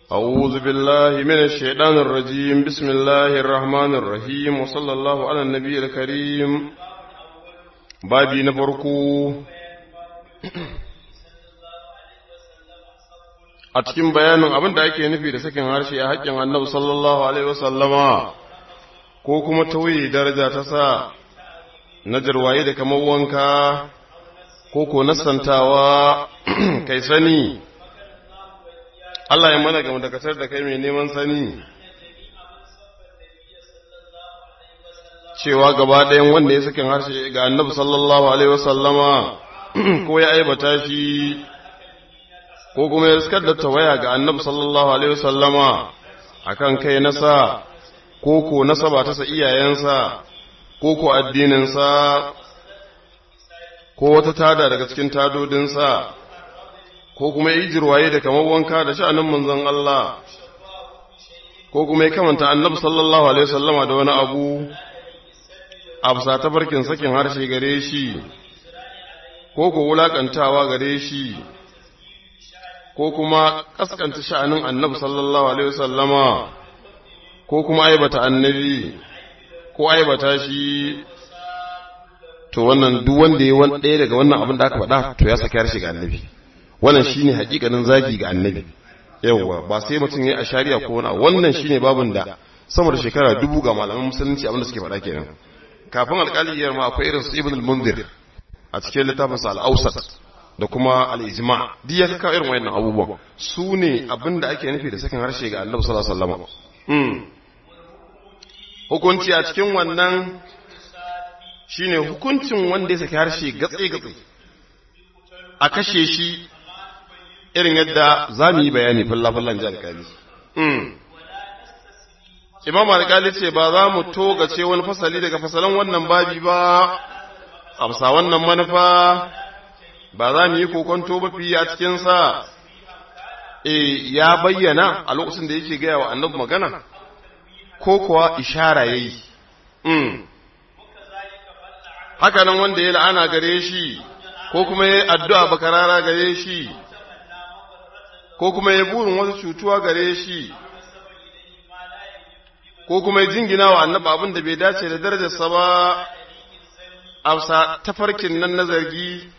أعوذ بالله من الشيطان الرجيم بسم الله الرحمن الرحيم وصلى الله على النبي الكريم بابي نفركو a cikin bayanin abin da ake nufi da sakin harshe a haƙƙin annabi sallallahu alaihi wasallama ko kuma tauye daraja ta sa na jarwaye da kamar wanka ko ko nasantawa kai sani Allah ya mana gama dakatar da kai mai neman sani cewa gaba ɗayan wanda ya sakin harshe ga annabi sallallahu alaihi wasallama ko ya aibata shi ko kuma ya riskar da tawaya ga annabi sallallahu alaihi wasallama akan kai nasa ko ko nasaba ta sa iyayensa ko ko addininsa ko wata tada daga cikin tadodinsa ko kuma yi jirwaye da kamar wanka da sha'anin manzon Allah ko kuma ya kamanta annabi sallallahu alaihi wasallama da wani abu a bisa tafarkin sakin harshe gare shi ko ko wulakantawa gare shi ko kuma kaskanta sha'anin annabi sallallahu alaihi wasallama ko kuma aibata annabi ko aibata shi to wannan duk wanda ya wani ɗaya daga wannan abin da aka faɗa to ya saki harshe ga annabi wannan shine hakikanin zagi ga annabi yawwa ba sai mutum ya ashariya ko wani wannan shine babin da sama da shekara dubu ga malaman musulunci abin da suke faɗa kenan kafin alƙaliyar ma akwai irin su ibn al-munzir a cikin littafin sa al-awsat da kuma al-ijma duk ya kawo irin wayannan abubuwan su ne abin da ake nufi da sakin harshe ga annabi sallallahu alaihi wasallam hukunci a cikin wannan shine hukuncin wanda ya saki harshe gatse-gatse a kashe shi irin yadda za mu yi bayani fallafallan ji alkali. Imam alkali ce ba za mu togace wani fasali daga fasalan wannan babi ba, amsa wannan manufa ba za mu yi kokonto ba fiye a cikinsa, e ya bayyana a lokacin da yake gaya wa annabi magana, ko kuwa ishara ya yi. Haka nan wanda ya la'ana gare shi, ko kuma ya addu'a bakarara gare shi, ko kuma ya burin wasu cutuwa gare shi, ko kuma ya jingina wa annaba abin da bai dace da darajarsa ba, a tafarkin nan na zargi,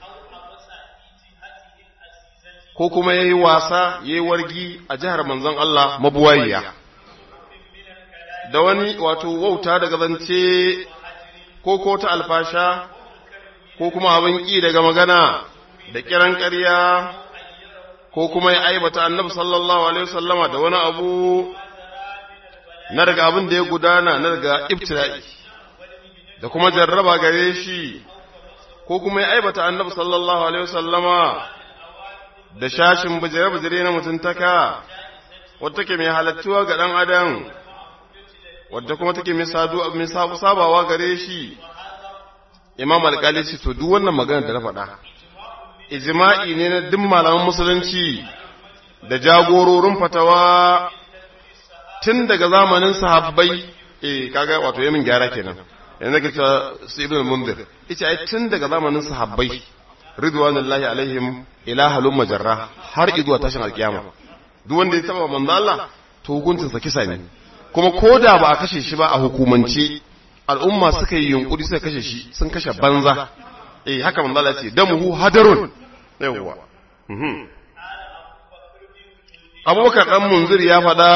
ko kuma ya yi wasa ya yi wargi a jihar manzon Allah mabuwayiya. Da wani wato wauta daga zance ko ko ta alfasha, ko kuma abin ƙi daga magana da kiran ƙarya ko kuma ya aibata annabi sallallahu alaihi wasallama da wani abu na daga abin da ya gudana na daga ibtila'i da kuma jarraba gare shi ko kuma ya aibata annabi sallallahu alaihi wasallama da shashin bijire-bijire na mutuntaka wadda take mai halattuwa ga ɗan adam wadda kuma take mai sabawa gare shi imam alƙali ce to duk wannan magana da na faɗa ijma'i ne na duk malaman musulunci da jagororin fatawa tun daga zamanin sahabbai eh kaga wato yamin gyara kenan yanzu ka cewa su ibn munzir yace ai tun daga zamanin sahabbai ridwanullahi alaihim ila halum majarra har izuwa tashin alkiyama duk wanda ya taba manzo Allah to hukuncin sa kisa ne kuma koda ba a kashe shi ba a hukumance al'umma suka yi yunkuri suka kashe shi sun kashe banza eh haka manzo Allah ce damuhu hadarun yawa Abubakar dan Munzir ya faɗa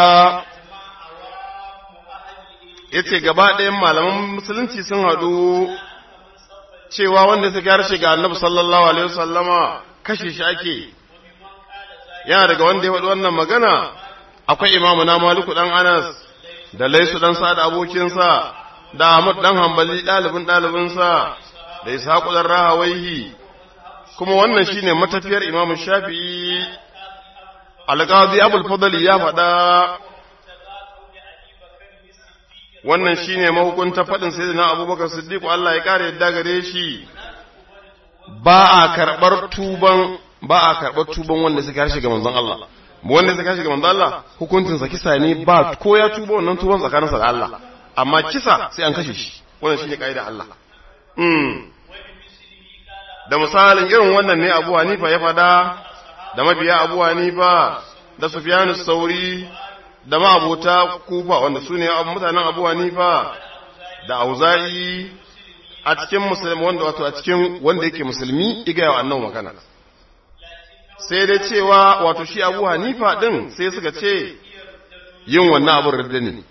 yace gaba ɗayan malaman musulunci sun haɗu cewa wanda suka harshe ga Annabi sallallahu alaihi wasallama kashe shi ake yana daga wanda ya faɗi wannan magana akwai imamu na Maliku dan Anas da Laisu dan Sa'ad abokinsa da Ahmad dan Hanbali ɗalibin ɗalibinsa da Ishaqu dan Rahawaihi kuma wannan shine matafiyar Imam Shafi'i Al-Qadi Abul Fadl ya faɗa wannan shine mahukunta faɗin Sayyidina Abubakar Siddiq Allah ya kare yadda gare shi ba a karɓar tuban ba a karɓar tuban wanda suka harshe ga manzon Allah wanda suka harshe ga manzon Allah hukuncin sa kisa ne ba ko ya tuba wannan tuban tsakaninsa da Allah amma kisa sai an kashe shi wannan shine kaida Allah mm da misalin irin wannan ne Abu Hanifa ya fada da mabiya Abu Hanifa da Sufyan sauri da ma'abota Kufa wanda su ne mutanen Abu Hanifa da Auza'i a cikin musulmi wanda wato a cikin wanda yake musulmi iga yawa annan magana sai dai cewa wato shi Abu Hanifa din sai suka ce yin wannan abin ridda ne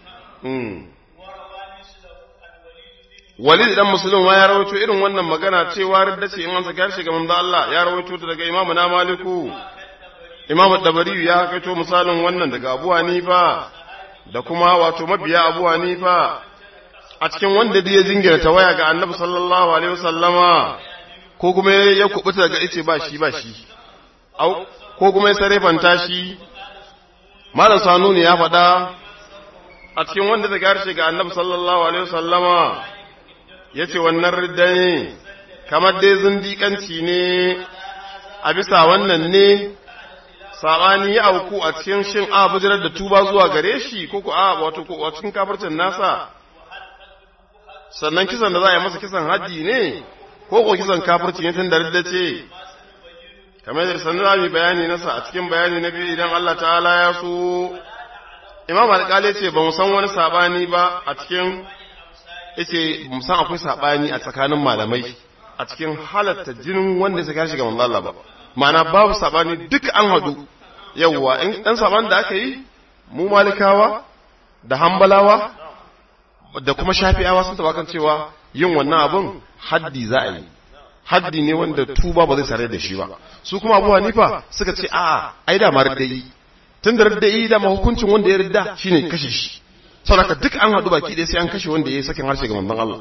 Walid dan Muslim ma ya rawaito irin wannan magana cewa ridda ce in an saka shi ga manzo Allah ya rawaito ta daga Imam na Maliku Imam Dabari ya kaito misalin wannan daga Abu Hanifa da kuma wato mabiya Abu Hanifa a cikin wanda da ya jingira ta waya ga Annabi sallallahu alaihi wasallama ko kuma ya kubuta daga ice ba shi ba shi au ko kuma ya sarefanta shi Malam Sanuni ya faɗa a cikin wanda ta garshe ga Annabi sallallahu alaihi wasallama ya ce wannan ridda ne, kamar dai zindiƙanci ne, a bisa wannan ne, saɓani ya auku a cikin shin a bujirar da tuba zuwa gare shi, ko ku a wato ko a cikin kafircin nasa, sannan kisan da za a yi masa kisan haddi ne, ko ko kisan kafirci ne tun da ridda ce, kamar da sannan za mu bayani nasa a cikin bayani na biyu idan Allah ta'ala ya so, Imam Alƙali ce ba mu san wani saɓani ba a cikin yace musan akwai sabani a tsakanin malamai a cikin halatta jinin wanda ya shi ga manzo Allah ba ma'ana babu sabani duk an hadu yawwa in dan saban da aka yi mu malikawa da hambalawa da kuma shafi'awa sun taba kan cewa yin wannan abun haddi za a yi haddi ne wanda tuba ba zai sare da shi ba su kuma Abu Hanifa suka ce a'a ai da ma riddai tun da riddai da hukuncin wanda ya ridda shine kashe shi saboda duk an haɗu baki ɗaya sai an kashe wanda ya yi sakin harshe ga manzon Allah.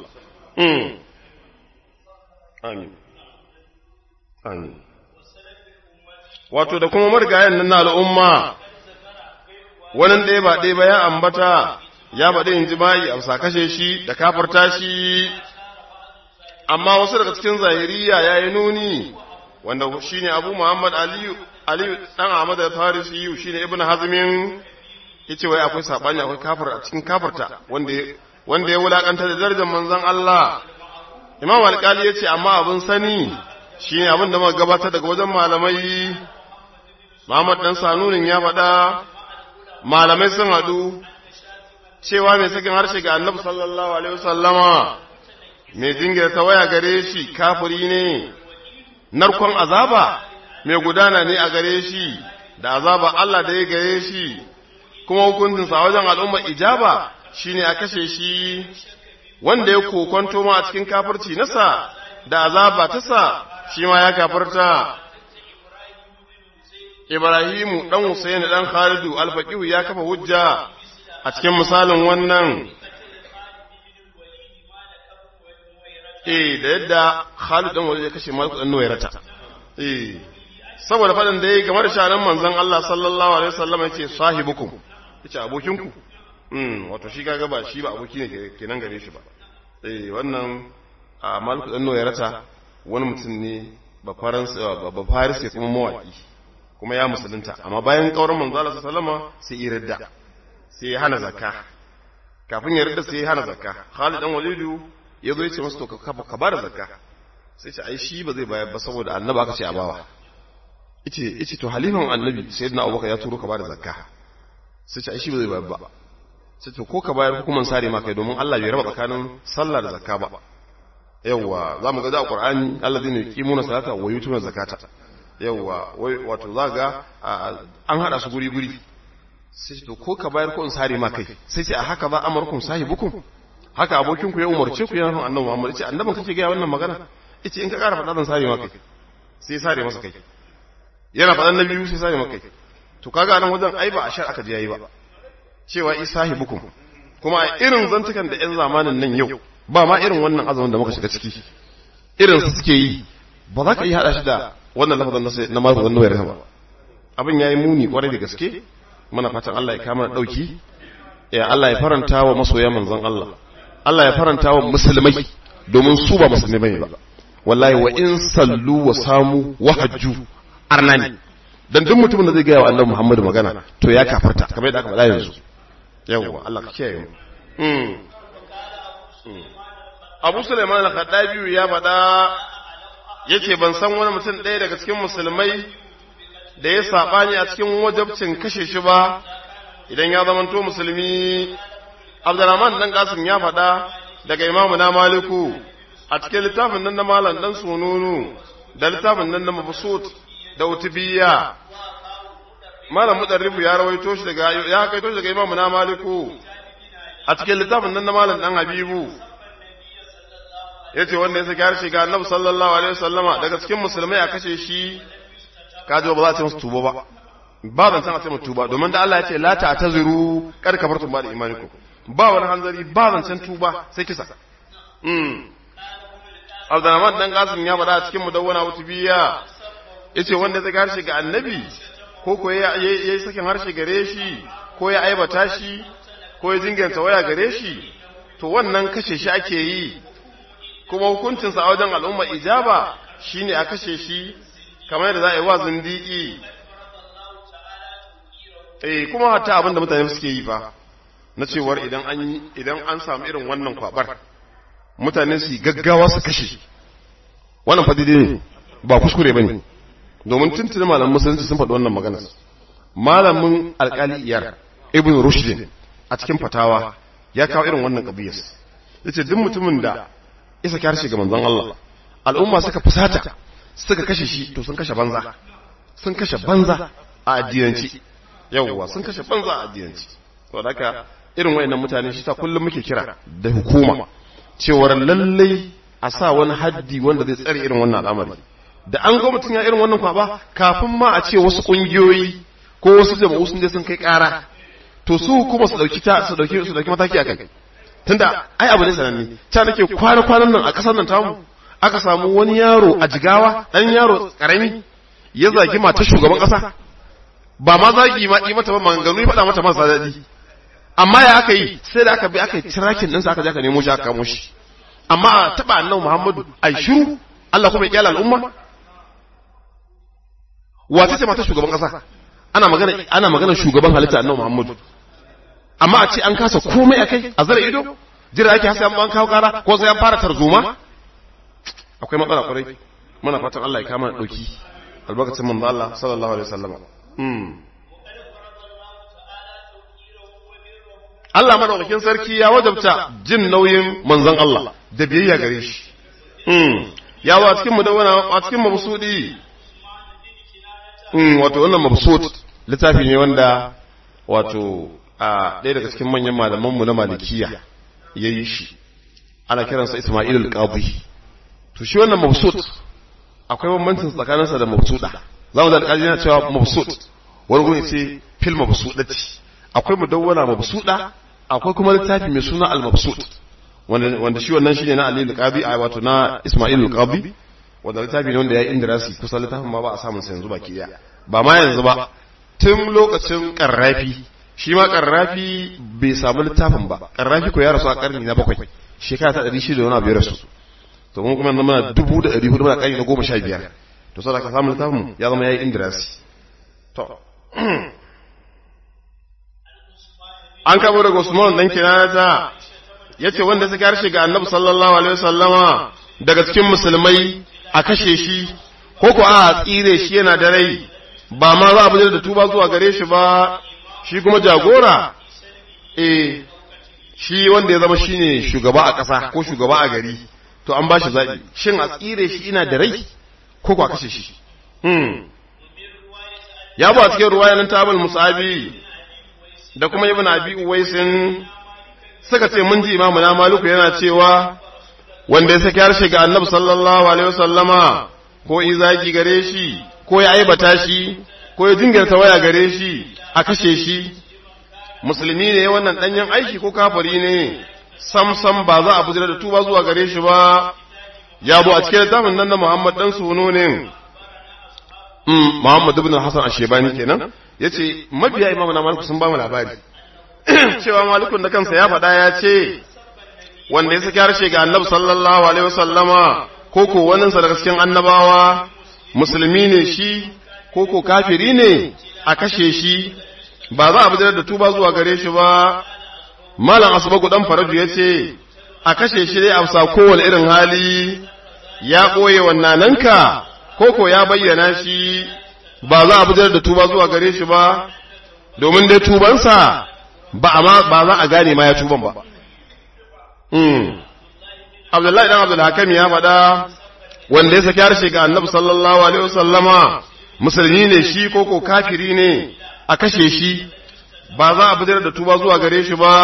Amin. Amin. Wato da kuma marigayen nan na al'umma, wani ɗaya ba ɗaya ba ya ambata, ya baɗe in jima'i a sa kashe shi da kafarta shi, amma wasu daga cikin zahiriya ya yi nuni, wanda shi ne Abu Muhammad Aliyu, Aliyu ɗan Ahmad da Farisi shi ne Ibn Hazmin yace wai akwai sabani akwai kafir a cikin kafirta wanda wanda ya wulakanta da darajar manzon Allah Imam Al-Qali yace amma abin sani shine abin da muka gabatar daga wajen malamai Muhammad dan Sanunin ya faɗa malamai sun hadu cewa mai sakin harshe ga Annabi sallallahu alaihi wasallama mai jingira ta waya gare shi kafiri ne narkon azaba mai gudana ne a gare shi da azaba Allah da ya gare shi kuma hukuncinsa wajen al'ummar ijaba shine a kashe shi wanda ya kokonto ma a cikin kafirci nasa da azaba ta sa shi ma ya kafarta Ibrahimu dan Husaini dan Khalidu alfaqihu ya kafa hujja a cikin misalin wannan eh da yadda Khalid dan Walid ya kashe Malik dan Nuwairata eh saboda faɗin da yayi game da shanan manzon Allah sallallahu alaihi wasallam yace sahibukum yace abokinku mm wato shi kaga ba shi ba aboki ne kenan gare shi ba eh wannan a Malik dan Nuwairata wani mutum ne ba faransa ba faris kuma mawaki kuma ya musulunta amma bayan kauran manzo Allah sallallahu alaihi sai ya ridda sai ya hana zakka kafin ya ridda sai ya hana zakka Khalid dan Walidu ya zo ya ce masa to ka ka bada zakka sai ce ai shi ba zai bayar ba saboda annabi aka ce a bawa yace yace to halifan annabi sayyidina Abubakar ya turo ka bada zakka sai ce ai shi ba zai bayar ba sai to ko ka bayar hukuman sare ma kai domin Allah bai raba tsakanin sallah da zakka ba yawwa za mu ga da Qur'ani alladhina yuqimuna salata wa yutuna zakata yawwa wai wato za ga an hada su guri guri sai to ko ka bayar ko in sare ma kai sai ce a haka ba amarkum sahibukum haka abokin ku ya umarce ku yana annabi Muhammad ce annabin kake ga wannan magana yace in ka ƙara faɗa zan sare ma kai sai sare masa kai yana faɗan na biyu sai sare ma kai to kaga nan wajen ai ba a shar aka je yayi ba cewa isahibukum kuma a irin zantukan da ƴan zamanin nan yau ba ma irin wannan azumin da muka shiga ciki irin su suke yi ba za ka yi hada shi da wannan lafazin na mafi zannu ya ba abin yayi muni kwarai da gaske muna fatan Allah ya kama dauki ya Allah ya faranta wa masoya manzon Allah Allah ya faranta wa musulmai domin su ba musulmai ba wallahi wa in sallu wa samu wa hajju arnani dan duk mutumin da zai ga wa Annabi Muhammadu magana to ya kafarta kamar yadda aka faɗa yanzu yawwa Allah ka kiyaye mu Abu Sulaiman al-Khaddabi ya faɗa yace ban san wani mutum ɗaya daga cikin musulmai da ya saɓani a cikin wajabcin kashe shi ba idan ya zamanto musulmi abdurrahman dan kasim ya faɗa daga imamu na maliku a cikin littafin nan na malam dan sununu da littafin nan na mabsut da utubiya malam mudarrifu ya rawaito shi daga ya kaito shi daga imamu na maliku a cikin littafin nan na malam dan habibu yace wanda ya saki harshe ga annabi sallallahu alaihi wasallama daga cikin musulmai a kashe shi kaji ba za a ce musu tuba ba ba zan san a ce musu tuba domin da Allah ya ce la ta'taziru kar kafartum ba da imanikum ba wani hanzari ba zan san tuba sai kisa mm Abdurrahman dan Qasim ya faɗa a cikin mudawwana wutubiya yace wanda ya saki harshe ga annabi ko ko ya yi sakin harshe gare shi ko ya aibata shi ko ya jinganta waya gare shi to wannan kashe shi ake yi kuma hukuncinsa a wajen al'umma ijaba shine a kashe shi kamar yadda za a yi wa zindiki eh kuma hatta abin da mutane suke yi fa na cewar idan an idan an samu irin wannan kwabar mutane su gaggawa su kashe wannan fa daidai ne ba kuskure bane domin tuntuni malamin musulunci sun faɗi wannan magana malamin alƙali iyar ibn rushdin a cikin fatawa ya kawo irin wannan kabiyas yace duk mutumin da isa kyar shi ga manzon Allah al'umma suka fusata suka kashe shi to sun kashe banza sun kashe banza a addiyanci yawwa sun kashe banza a addiyanci to haka irin wayannan mutane shi ta kullum muke kira da hukuma cewar lallai a sa wani haddi wanda zai tsare irin wannan al'amari da an ga mutum ya irin wannan kwaba kafin ma a ce wasu kungiyoyi ko wasu jama'u sun je sun kai kara to su kuma su dauki ta su dauki su dauki mataki akan tunda ai abu ne sananne ta nake kwana kwanan nan a kasar nan tamu aka samu wani yaro a jigawa dan yaro karami ya zagi mata shugaban kasa ba ma zagi ma yi mata ba maganganu ya faɗa mata masa daɗi amma ya aka yi sai da aka bi aka yi tirakin ɗinsa aka je aka nemo shi aka kamo shi amma a taɓa annabi muhammadu ai shiru Allah kuma ya kyala al'umma wace ce mata shugaban kasa ana magana ana magana shugaban halitta annabi muhammadu amma a ce an kasa komai akai a zara ido jira ake hasa an kawo kara ko sai an fara tarzoma akwai matsala kwarai muna fatan Allah ya kama dauki albarkacin manzo Allah sallallahu alaihi wasallam mm Allah madaukakin sarki ya wajabta jin nauyin manzon Allah da biyayya gare shi mm ya wa cikin mudawwana a cikin mabsudi mm wato wannan mabsud littafi ne wanda wato a ɗaya daga cikin manyan malaman mu na malikiya yayi shi ana kiransa Isma'il al-Qadi to shi wannan mabsut akwai bambancin tsakaninsa da mabsuda za mu da alƙali yana cewa mabsut wani gurin ce fil mabsudati akwai mudawwana mabsuda akwai kuma littafi mai suna al-mabsut wanda wanda shi wannan shine na Ali al-Qadi a wato na Isma'il al-Qadi wanda littafi ne wanda ya indirasi kusa littafin ma ba a samun sa yanzu baki daya ba ma yanzu ba tun lokacin karrafi shi ma karrafi bai samu littafin ba karrafi ko ya rasu a karni na bakwai shekara ta ɗari shida wani abu ya rasu to mun kuma zama dubu da ɗari hudu muna ƙari na goma sha biyar to sai ka samu littafin ya zama ya yi indirasi to an kamo daga usman dan kinata ya ce wanda suka harshe ga annabi sallallahu alaihi wasallama daga cikin musulmai a kashe shi ko ko a tsire shi yana da rai ba ma za a bujar da tuba zuwa gare shi ba shi kuma jagora eh shi wanda ya zama shine shugaba a ƙasa ko shugaba a gari to an ba shi zaɓi shin a tsire shi ina da rai ko ko a kashe shi hmm ya ba cikin ruwaya nan tabal musabi da kuma ibn abi uwaisin suka ce mun ji imamu na maluku yana cewa wanda ya saki harshe ga annabi sallallahu alaihi wasallama ko izaki gare shi ko ya aibata shi ko ya jingirta waya gare shi a kashe shi musulmi ne wannan danyen aiki ko kafiri ne sam sam ba za a bujira da tuba zuwa gare shi ba ya bu a cikin littafin nan na Muhammad dan suno ne mm Muhammad ibn Hassan Ashebani kenan yace mabiya imamu na Malik sun ba mu labari cewa Malikun da kansa ya faɗa ya ce wanda ya saki harshe ga Annabi sallallahu alaihi wasallama ko ko wannan sa daga cikin annabawa musulmi ne shi ko ko kafiri ne a kashe shi ba za a bujira da tuba zuwa gare shi ba malam asubagu dan faraju ya ce a kashe shi dai a bisa kowane irin hali ya ɓoye wannananka ko ko ya bayyana shi ba za a bujar da tuba zuwa gare shi ba domin dai tubansa ba a ba za a gane ma ya tuban ba Abdullahi dan Abdul Hakim ya faɗa wanda ya saki harshe ga Annabi sallallahu alaihi wasallama musulmi ne shi ko ko kafiri ne a kashe shi ba za a bujar da tuba zuwa gare shi ba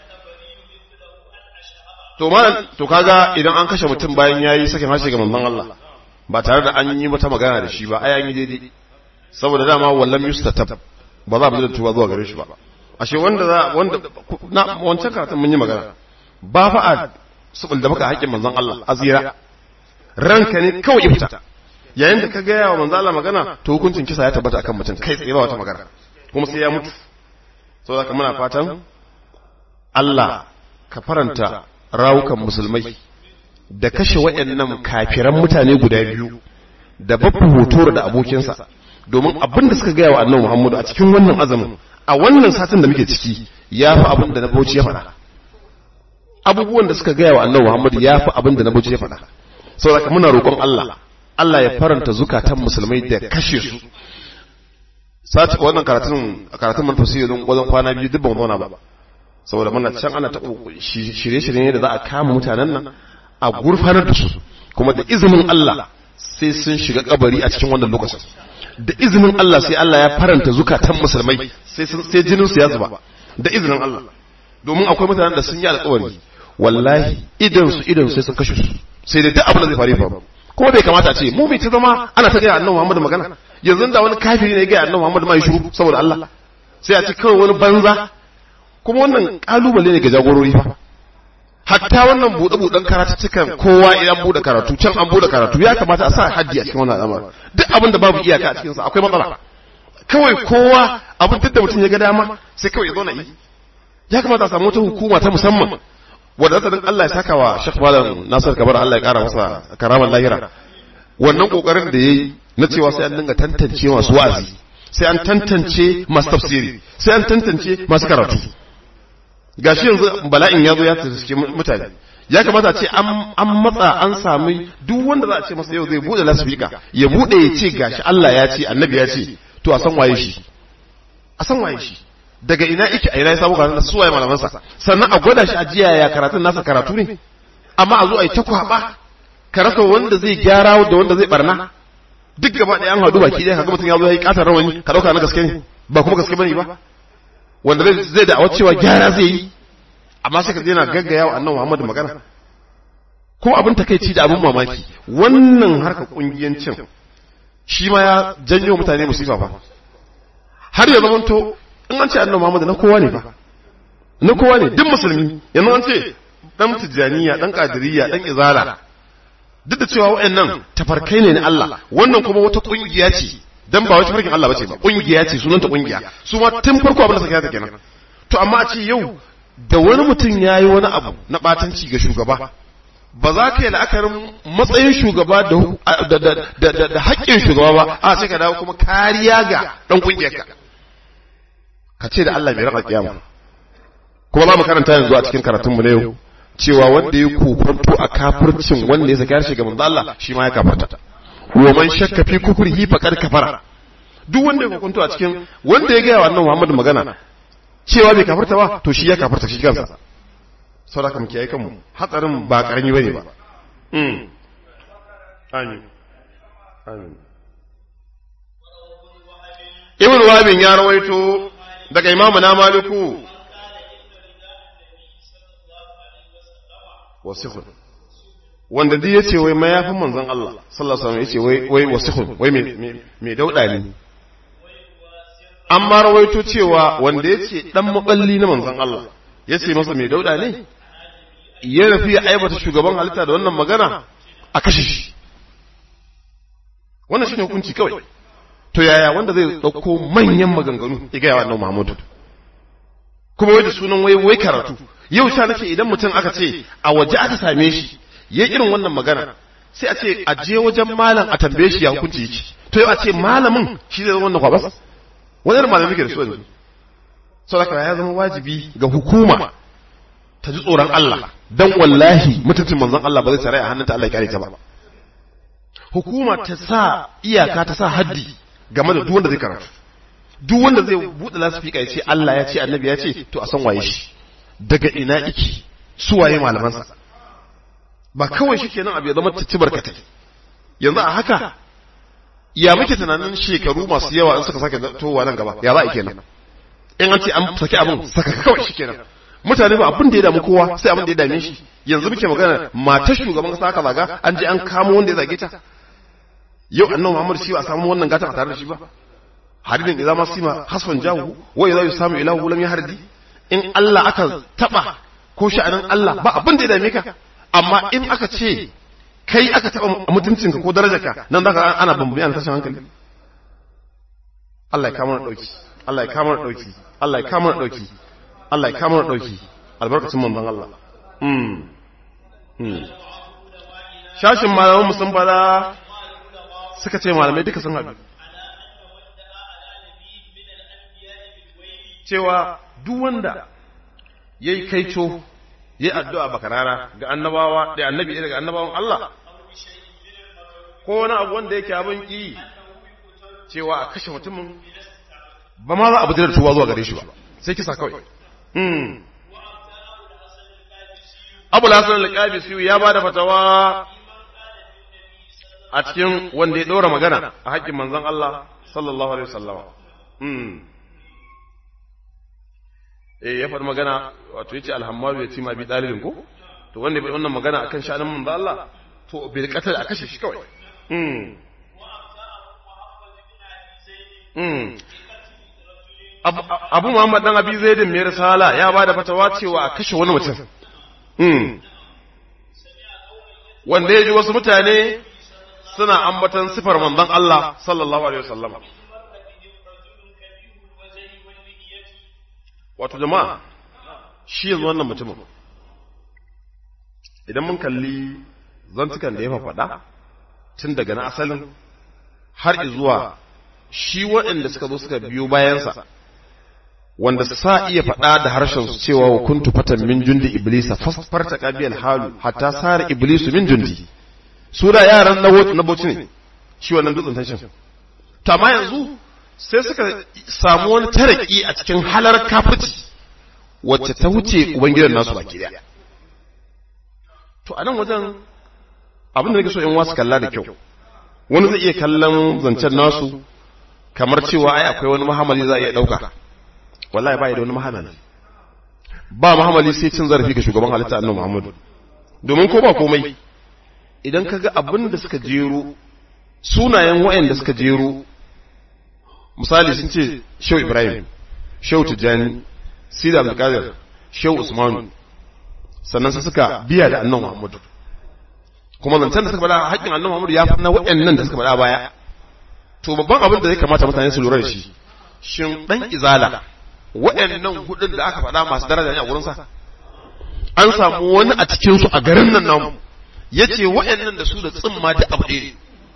to ma to kaga idan an kashe mutum bayan yayi sakin harshe ga manzon Allah ba tare da an yi mata magana da shi ba ai an yi daidai saboda dama wallam yustatab ba za a bujar da tuba zuwa gare shi ba ashe wanda za wanda na wancan karatun mun yi magana ba fa a subul da baka haƙƙin manzon Allah azira ranka ne kawai ifta yayin da ka gaya wa manzon Allah magana to hukuncin kisa ya tabbata akan mutum kai tsaye ba wata magana kuma sai ya mutu saboda haka muna fatan Allah ka faranta rawukan musulmai da kashe waɗannan kafiran mutane guda biyu da babu hoto da abokinsa domin abin da suka gaya wa annabi Muhammadu a cikin wannan azumin a wannan satin da muke ciki ya fi abin da na bauchi ya faɗa abubuwan da suka gaya wa annabi Muhammadu ya fi abin da na bauchi ya faɗa saboda muna roƙon Allah Allah ya faranta zukatan musulmai da kashe su sati wannan karatun karatun mun tafsiri don wajen kwana biyu duk ban zauna ba saboda muna can ana ta shirye-shirye ne da za a kama mutanen nan a gurfanar da su kuma da izinin Allah sai sun shiga kabari a cikin wannan lokacin da izinin Allah sai Allah ya faranta zukatan musulmai sai sai jinin su ya zuba da izinin Allah domin akwai mutanen da sun yi alƙawari wallahi idan su idan sai sun kashe su sai dai duk abin da zai faru faru kuma bai kamata a ce mu mai ta zama ana ta gaya annabi Muhammad magana yanzu da wani kafiri ne ya gaya annabi Muhammad ma ya shiru saboda Allah sai a ci kawai wani banza kuma wannan kalubale ne ga jagorori fa hatta wannan buɗe buɗen karatuttukan kowa idan buɗe karatu can an buɗe karatu ya kamata a sa haddi a cikin wannan al'amari duk abin da babu iyaka a cikin sa akwai matsala kawai kowa abin duk da mutum ya ga dama sai kawai ya zo na yi ya kamata a samu wata hukuma ta musamman wadda ta Allah ya saka wa Sheikh Malam Nasir Kabar Allah ya kara masa karamar lahira wannan kokarin da yayi na cewa sai an dinga tantance masu wa'azi sai an tantance masu tafsiri sai an tantance masu karatu gashi yanzu bala'in ya zo ya tsirske mutane ya kamata a ce an matsa an sami duk wanda za a ce masa yau zai bude lasfika ya bude ya ce gashi Allah ya ce annabi ya ce to a san waye shi a san waye shi daga ina yake a ina ya samu karatun da suwaye malamansa sannan a gwada shi a jiya ya karatun nasa karatu ne amma a zo a yi ta kwaba ka rasa wanda zai gyara da wanda zai barna duk gaba ɗaya an haɗu baki ɗaya kaga mutum ya zo ya yi ƙatar rawani ka ɗauka na gaske ne ba kuma gaske bane ba wanda zai da cewa gyara zai yi amma sai ka je na gaggaya wa annabi Muhammad magana ko abin takeici da abin mamaki wannan harka kungiyancin shi ma ya janyo mutane musifa fa har ya zamanto in an ce annabi Muhammad na kowa ne fa na kowa ne duk musulmi yanzu an ce dan tijaniya dan qadiriyya dan izala duk da cewa wayannan tafarkai ne na Allah wannan kuma wata kungiya ce dan ba wata farkin Allah bace ba kungiya ce sunanta kungiya su ma tun farko abin da suka yi kenan to amma a ce yau da wani mutum yayi wani abu na batanci ga shugaba ba za ka yi la'akarin matsayin shugaba da da haƙƙin shugaba ba a sai ka dawo kuma kariya ga dan kungiyarka ka ce da Allah mai raka kiyama kuma za mu karanta yanzu a cikin karatunmu na yau cewa wanda ya kokonto a kafircin wanda ya saki harshe ga manzo Allah shi ma ya kafarta wa man shakka fi kufrihi faqad kafara duk wanda ya kokonto a cikin wanda ya ga wa annabi Muhammad magana cewa bai kafarta ba to shi ya kafarta shi kansa saboda mu kiyaye kanmu hatsarin ba karami bane ba mm amin amin Ibn Wabin ya rawaito daga imamu na maliku wasihun wanda duk yace wai mayafin manzon Allah sallallahu alaihi wasallam yace wai wai wasihun wai me me dauda ne an ma rawaito cewa wanda yace dan maballi na manzon Allah yace masa me dauda ne ya rafi ya aibata shugaban halitta da wannan magana a kashe shi wannan shine hukunci kawai to yaya wanda zai dauko manyan maganganu ya gaya wa annabi Muhammadu kuma wai da sunan wai wai karatu yau sha nace idan mutum aka ce a waje aka same shi yayi irin wannan magana sai a ce a je wajen malam a tambaye shi ya hukunci yake to yau a ce malamin shi zai zama wannan kwabas wani malamin ke da su yanzu saboda ya zama wajibi ga hukuma ta ji tsoron Allah dan wallahi mutuncin manzon Allah ba zai tsare a hannunta Allah ya kare ta ba hukuma ta sa iyaka ta sa haddi game da duk wanda zai karatu duk wanda zai buɗe lasifika ya ce Allah ya ce annabi ya ce to a san waye shi daga ina iki su waye malamansa ba kawai shi kenan abu ya zama cici barkatai yanzu a haka ya muke tunanin shekaru masu yawa in suka sake towa nan gaba ya za a kenan in an ce an saki abin saka kawai shi kenan mutane ba abin da ya damu kowa sai abin da ya dame shi yanzu muke magana matar shugaban kasa aka zaga an je an kamo wanda ya zage ta yau annabi Muhammad shi ba a samu wannan gatan a tare da shi ba haridin idza ma sima hasfan jahu wa idza yusamu ilahu lam yahrdi in Allah aka taba ko sha'anin Allah ba abin da ya dame ka amma in aka ce kai aka taba mutuncinka ko darajarka nan zaka ana bambaye ana tashin hankali Allah ya kama dauki Allah ya kama dauki Allah ya kama dauki Allah ya kama dauki albarkacin manzon Allah mm mm shashin malaman musun bala suka ce malamai duka sun haɗu cewa duk wanda ya yi kaico ya yi addu'a bakarara ga annabawa da annabi daga annabawan Allah ko wani abu wanda yake abin ƙi cewa a kashe mutumin ba ma za a bujirar tuwa zuwa gare shi ba sai kisa kawai abu lasan alƙabi siyu ya ba da fatawa a cikin wanda ya ɗora magana a haƙƙin manzan Allah sallallahu alaihi wasallama eh ya faɗi magana wato yace alhammalu ya tima bi dalilin ko to wanda bai wannan magana akan sha'anin manzo Allah to bil qatl a kashe shi kawai mm mm Abu Muhammad dan Abi Zaidin mai risala ya bada fatawa cewa a kashe wani mutum mm wanda ya ji wasu mutane suna ambatan sifar manzon Allah sallallahu alaihi wasallam wato jama'a shi yanzu wannan mutumin idan mun kalli zantukan da ya faɗa tun daga na asalin har zuwa shi waɗanda suka zo suka biyo bayansa wanda sa iya faɗa da harshen su cewa wa kuntu fatan min jundi iblisa fasfarta qabiyal halu hatta sara iblisu min jundi su da yaran na boci ne shi wannan dutsen tashin to amma yanzu sai suka samu wani taraki a cikin halar kafirci wacce ta wuce ubangidan nasu baki daya to a nan wajen abin da nake so in wasu kalla da kyau wani zai iya kallon zancen nasu kamar cewa ai akwai wani mahamali za a iya ɗauka wallahi ba da wani mahamali ba mahamali sai cin zarafi ga shugaban halitta annabi muhammadu domin ko ba komai idan ka ga abin da suka jero sunayen wa'anda suka jero misali sun ce shehu ibrahim shehu tijjani sida abdulkadir shehu usmanu sannan su suka biya da annan muhammadu kuma zancen da suka faɗa haƙƙin annan muhammadu ya fi na waɗannan da suka faɗa baya to babban abin da ya kamata mutane su lura da shi shin ɗan izala waɗannan hudun da aka faɗa masu daraja ne a gurinsa an samu wani a cikinsu a garin nan namu ya ce waɗannan da su da tsimma da abu ɗaya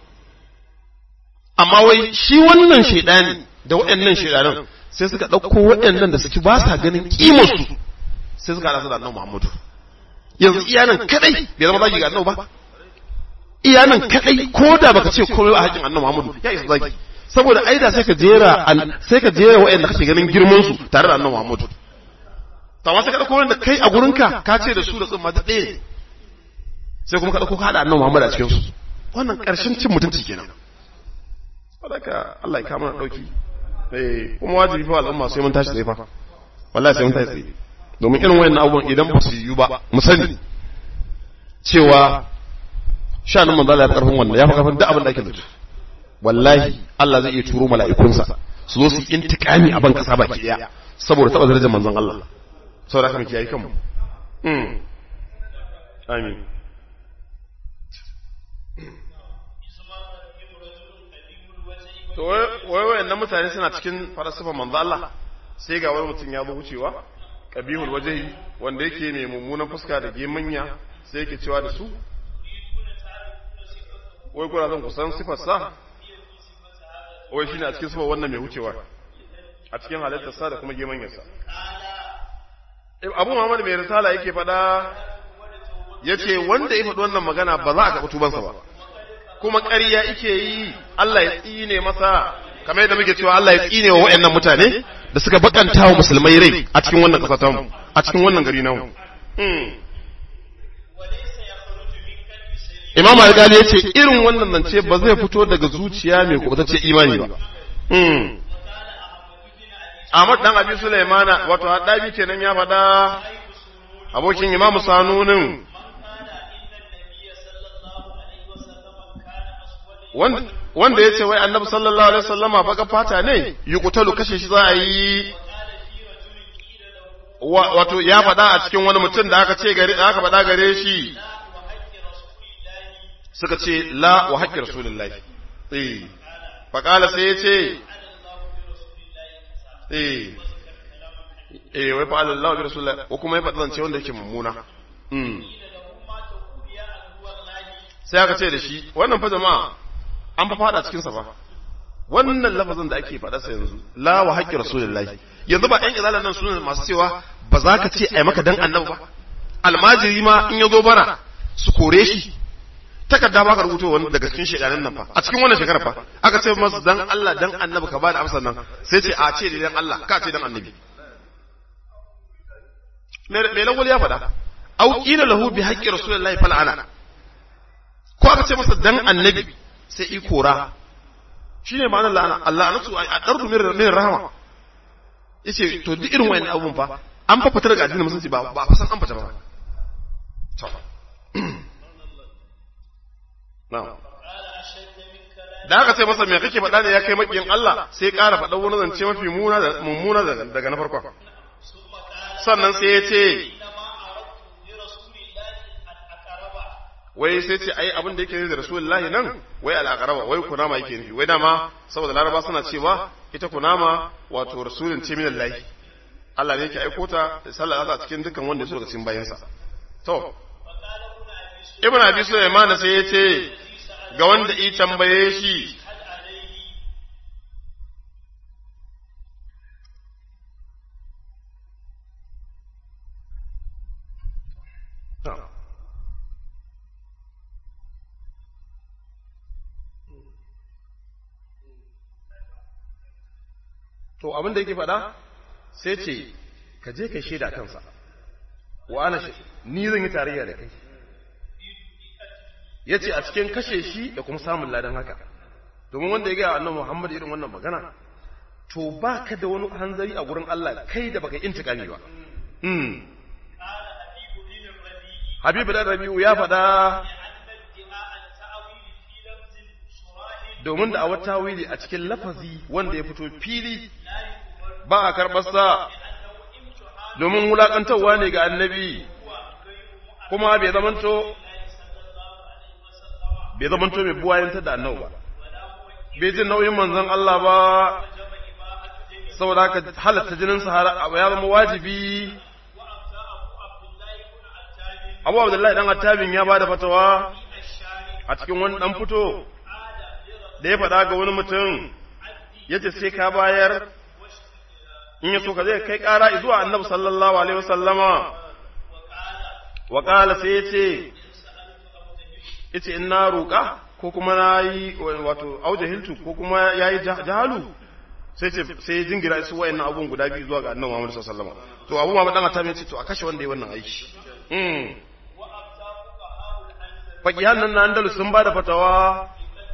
amma wai shi wannan shaidani da waɗannan shaidanan sai suka ɗauko waɗannan da suke ba sa ganin ƙimarsu sai suka haɗa su da annabi Muhammadu yanzu iyanan kadai bai zama zagi ga annabi ba iyanan kadai ko da baka ce komai a haƙin annabi Muhammadu ya isa zagi saboda ai da sai ka jera sai ka jera waɗanda kake ganin girman su tare da annabi Muhammadu to amma sai ka ɗauko wanda kai a gurinka ka ce da su da tsumma da ɗaya sai kuma ka ɗauko ka haɗa annabi Muhammadu a cikin su wannan ƙarshen cin mutunci kenan sadaka Allah ya kama dauki eh kuma wajibi fa al'umma sai mun tashi tsaye fa wallahi sai mun tashi tsaye domin irin wayannan abubuwan idan ba su yi ba mu sani cewa shanin manzo Allah ya karfin wannan ya fi karfin duk abin da ake zato wallahi Allah zai iya turo mala'ikunsa su zo su yi intikami a ban kasa baki daya saboda taba darajar manzon Allah saboda haka mu kiyaye kanmu mm amin to wai wayannan mutane suna cikin falsafa manzo Allah sai ga wani mutum ya zo wucewa qabihul wajhi wanda yake mai mummunan fuska da gemanya sai yake cewa da su wai kuna zan kusan sifar sa wai shine a cikin sifar wannan mai wucewa a cikin halittar sa da kuma gemanyar sa Abu Muhammad mai risala yake fada yace wanda ya faɗi wannan magana ba za a karɓi tubansa ba kuma ƙarya ike yi Allah ya tsine masa kamar yadda muke cewa Allah ya tsine wa waɗannan mutane da suka bakanta wa musulmai rai a cikin wannan ƙasa ta mu a cikin wannan gari namu Imam Al-Ghazali ya ce irin wannan zance ba zai fito daga zuciya mai kubutacce imani ba. Ahmad dan Abi Sulaimana wato haddabi kenan ya faɗa abokin Imam Sanunin wanda ya ce wai annabi sallallahu alaihi wasallama baka fata ne yuqtalu kashe shi za a yi wato ya faɗa a cikin wani mutum da aka ce gare aka faɗa gare shi suka ce la wa haqqi rasulillahi eh fa qala sai yace eh eh wai fa Allah bi rasulillahi ko kuma ya faɗa zance wanda yake mummuna mm sai aka ce da shi wannan fa jama'a an fa fada cikin sa fa wannan lafazin da ake faɗa sa yanzu la wa haqqi rasulillahi yanzu ba ɗan izalan nan sunan masu cewa ba za ka ce ai maka dan annabi ba almajiri ma in ya zo bara su kore shi takarda ba ka rubuto wani daga cikin shekarun nan fa a cikin wannan shekarar fa aka ce masa dan Allah dan annabi ka bada amsar nan sai ce a ce dan Allah ka ce dan annabi me lawal ya faɗa au qila lahu bi haqqi rasulillahi fal ana ko aka ce masa dan annabi sai i kora shine ma'anar la'ana Allah anatu a dardu min rahama yace to duk irin wayannan abun fa an fa fitar daga addinin musulunci ba ba san an fita ba to na'am da haka sai masa me kake faɗa ne ya kai makiyin Allah sai ƙara faɗa wani zance mafi muna da mummuna daga na farkon sannan sai ya ce wai sai ce ai abin da yake nufi da rasulullahi nan wai al'aqraba wai kunama yake nufi wai dama saboda laraba suna cewa ita kunama wato rasulun ce min Allah Allah ne yake aiko ta sallallahu alaihi cikin dukkan wanda ya so daga cikin bayansa to ibn abi sulaiman sai ya ce ga wanda i tambaye shi to abin da yake faɗa sai ce ka je ka shaida kansa wa ana ni zan yi tarayya da kai ya ce a cikin kashe shi da kuma samun ladan haka domin wanda ya gaya annan muhammad irin wannan magana to ba ka da wani hanzari a gurin Allah kai da baka intikami ba habibu da rabi'u ya faɗa domin da a wata wili a cikin lafazi wanda ya fito fili ba a karɓarsa domin wulaƙantarwa ne ga annabi kuma bai zamanto bai zamanto mai buwayantar da annabi ba bai jin nauyin manzon Allah ba saboda haka halatta jinin sa ya zama wajibi Abu Abdullahi dan Attabin ya bada fatawa a cikin wani dan fito da ya faɗa ga wani mutum ya ce sai ka bayar in ya so ka zai kai ƙara zuwa annabi sallallahu alaihi wasallama wa ƙala sai ya ce ya ce in na roƙa ko kuma na yi wato auje hiltu ko kuma ya yi jahalu sai ce sai jingira su wayan abun guda biyu zuwa ga annabi Muhammad sallallahu alaihi wasallama to abu ma dan ta ce to a kashe wanda ya wannan aiki faƙihan nan na Andalus sun ba da fatawa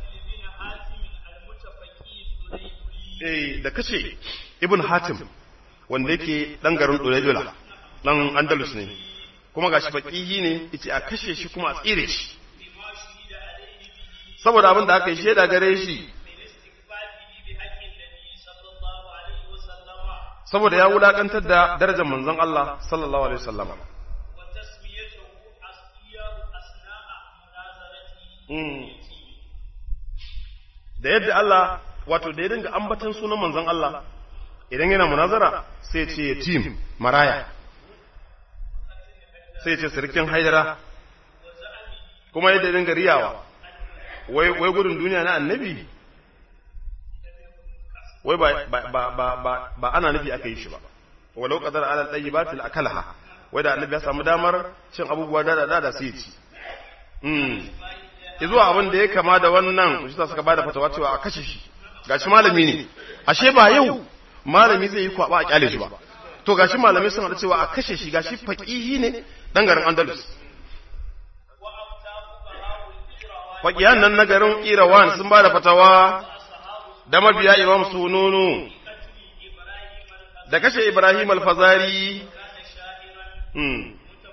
da kace ibn hatim wanda yake dan garin Dulaydula dan Andalus ne kuma gashi faqihi ne yace a kashe shi kuma a tsire shi saboda abin da aka yi sheda gare shi saboda ya wulakantar da darajar manzon Allah sallallahu alaihi wasallam da yadda Allah wato da ya dinga ambatan sunan manzon Allah idan yana munazara sai ce yatim maraya sai ce sirkin haidara kuma yadda ya dinga riyawa wai wai gudun duniya na annabi wai ba ba ba ba ba ana nufi aka yi shi ba walau qadara ala tayyibatil akalaha wai da annabi ya samu damar cin abubuwa da da da sai ci mm zuwa abin da ya kama da wannan shi suka bada fatawa cewa a kashe shi gashi malami ne ashe ba yau malami zai yi kwaba a kyale shi ba to gashi malamai sun hada cewa a kashe shi gashi faqihi ne dan garin Andalus faqihan nan na garin Irawan sun ba da fatawa da mabiya Imam Sununu da kashe Ibrahim al-Fazari hmm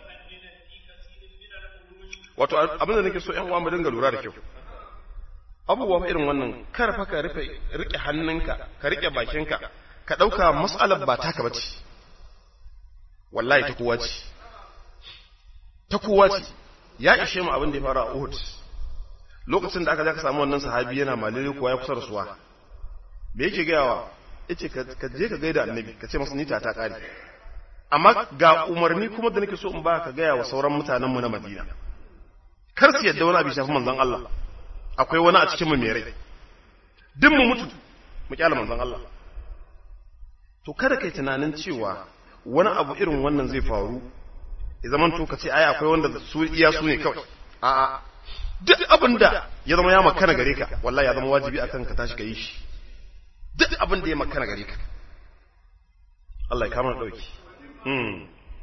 wato abin da nake so ƴan uwa mu dinga lura da kyau abubuwa irin wannan kar fa ka rufe rike hannunka ka rike bakinka ka dauka mas'alar ba taka bace wallahi ta kowa ce ta kowa ce ya ishe mu abin da ya fara a Uhud lokacin da aka ja ka samu wannan sahabi yana malire kuwa ya kusa da suwa me yake gayawa yace ka je ka gaida annabi ka ce masa ni ta ta kare amma ga umarni kuma da nake so in ba ka gaya wa sauran mutanen mu na Madina kar su yadda wani abu shafi manzon Allah akwai wani a cikin mu mai rai duk mu mutu mu kyala manzon Allah to kada kai tunanin cewa wani abu irin wannan zai faru ya zaman to kace ai akwai wanda su iya su ne kawai a'a duk abin da ya zama ya makana gare ka wallahi ya zama wajibi akan ka tashi ka yi shi duk abin da ya makana gare ka Allah ya kama dauki mm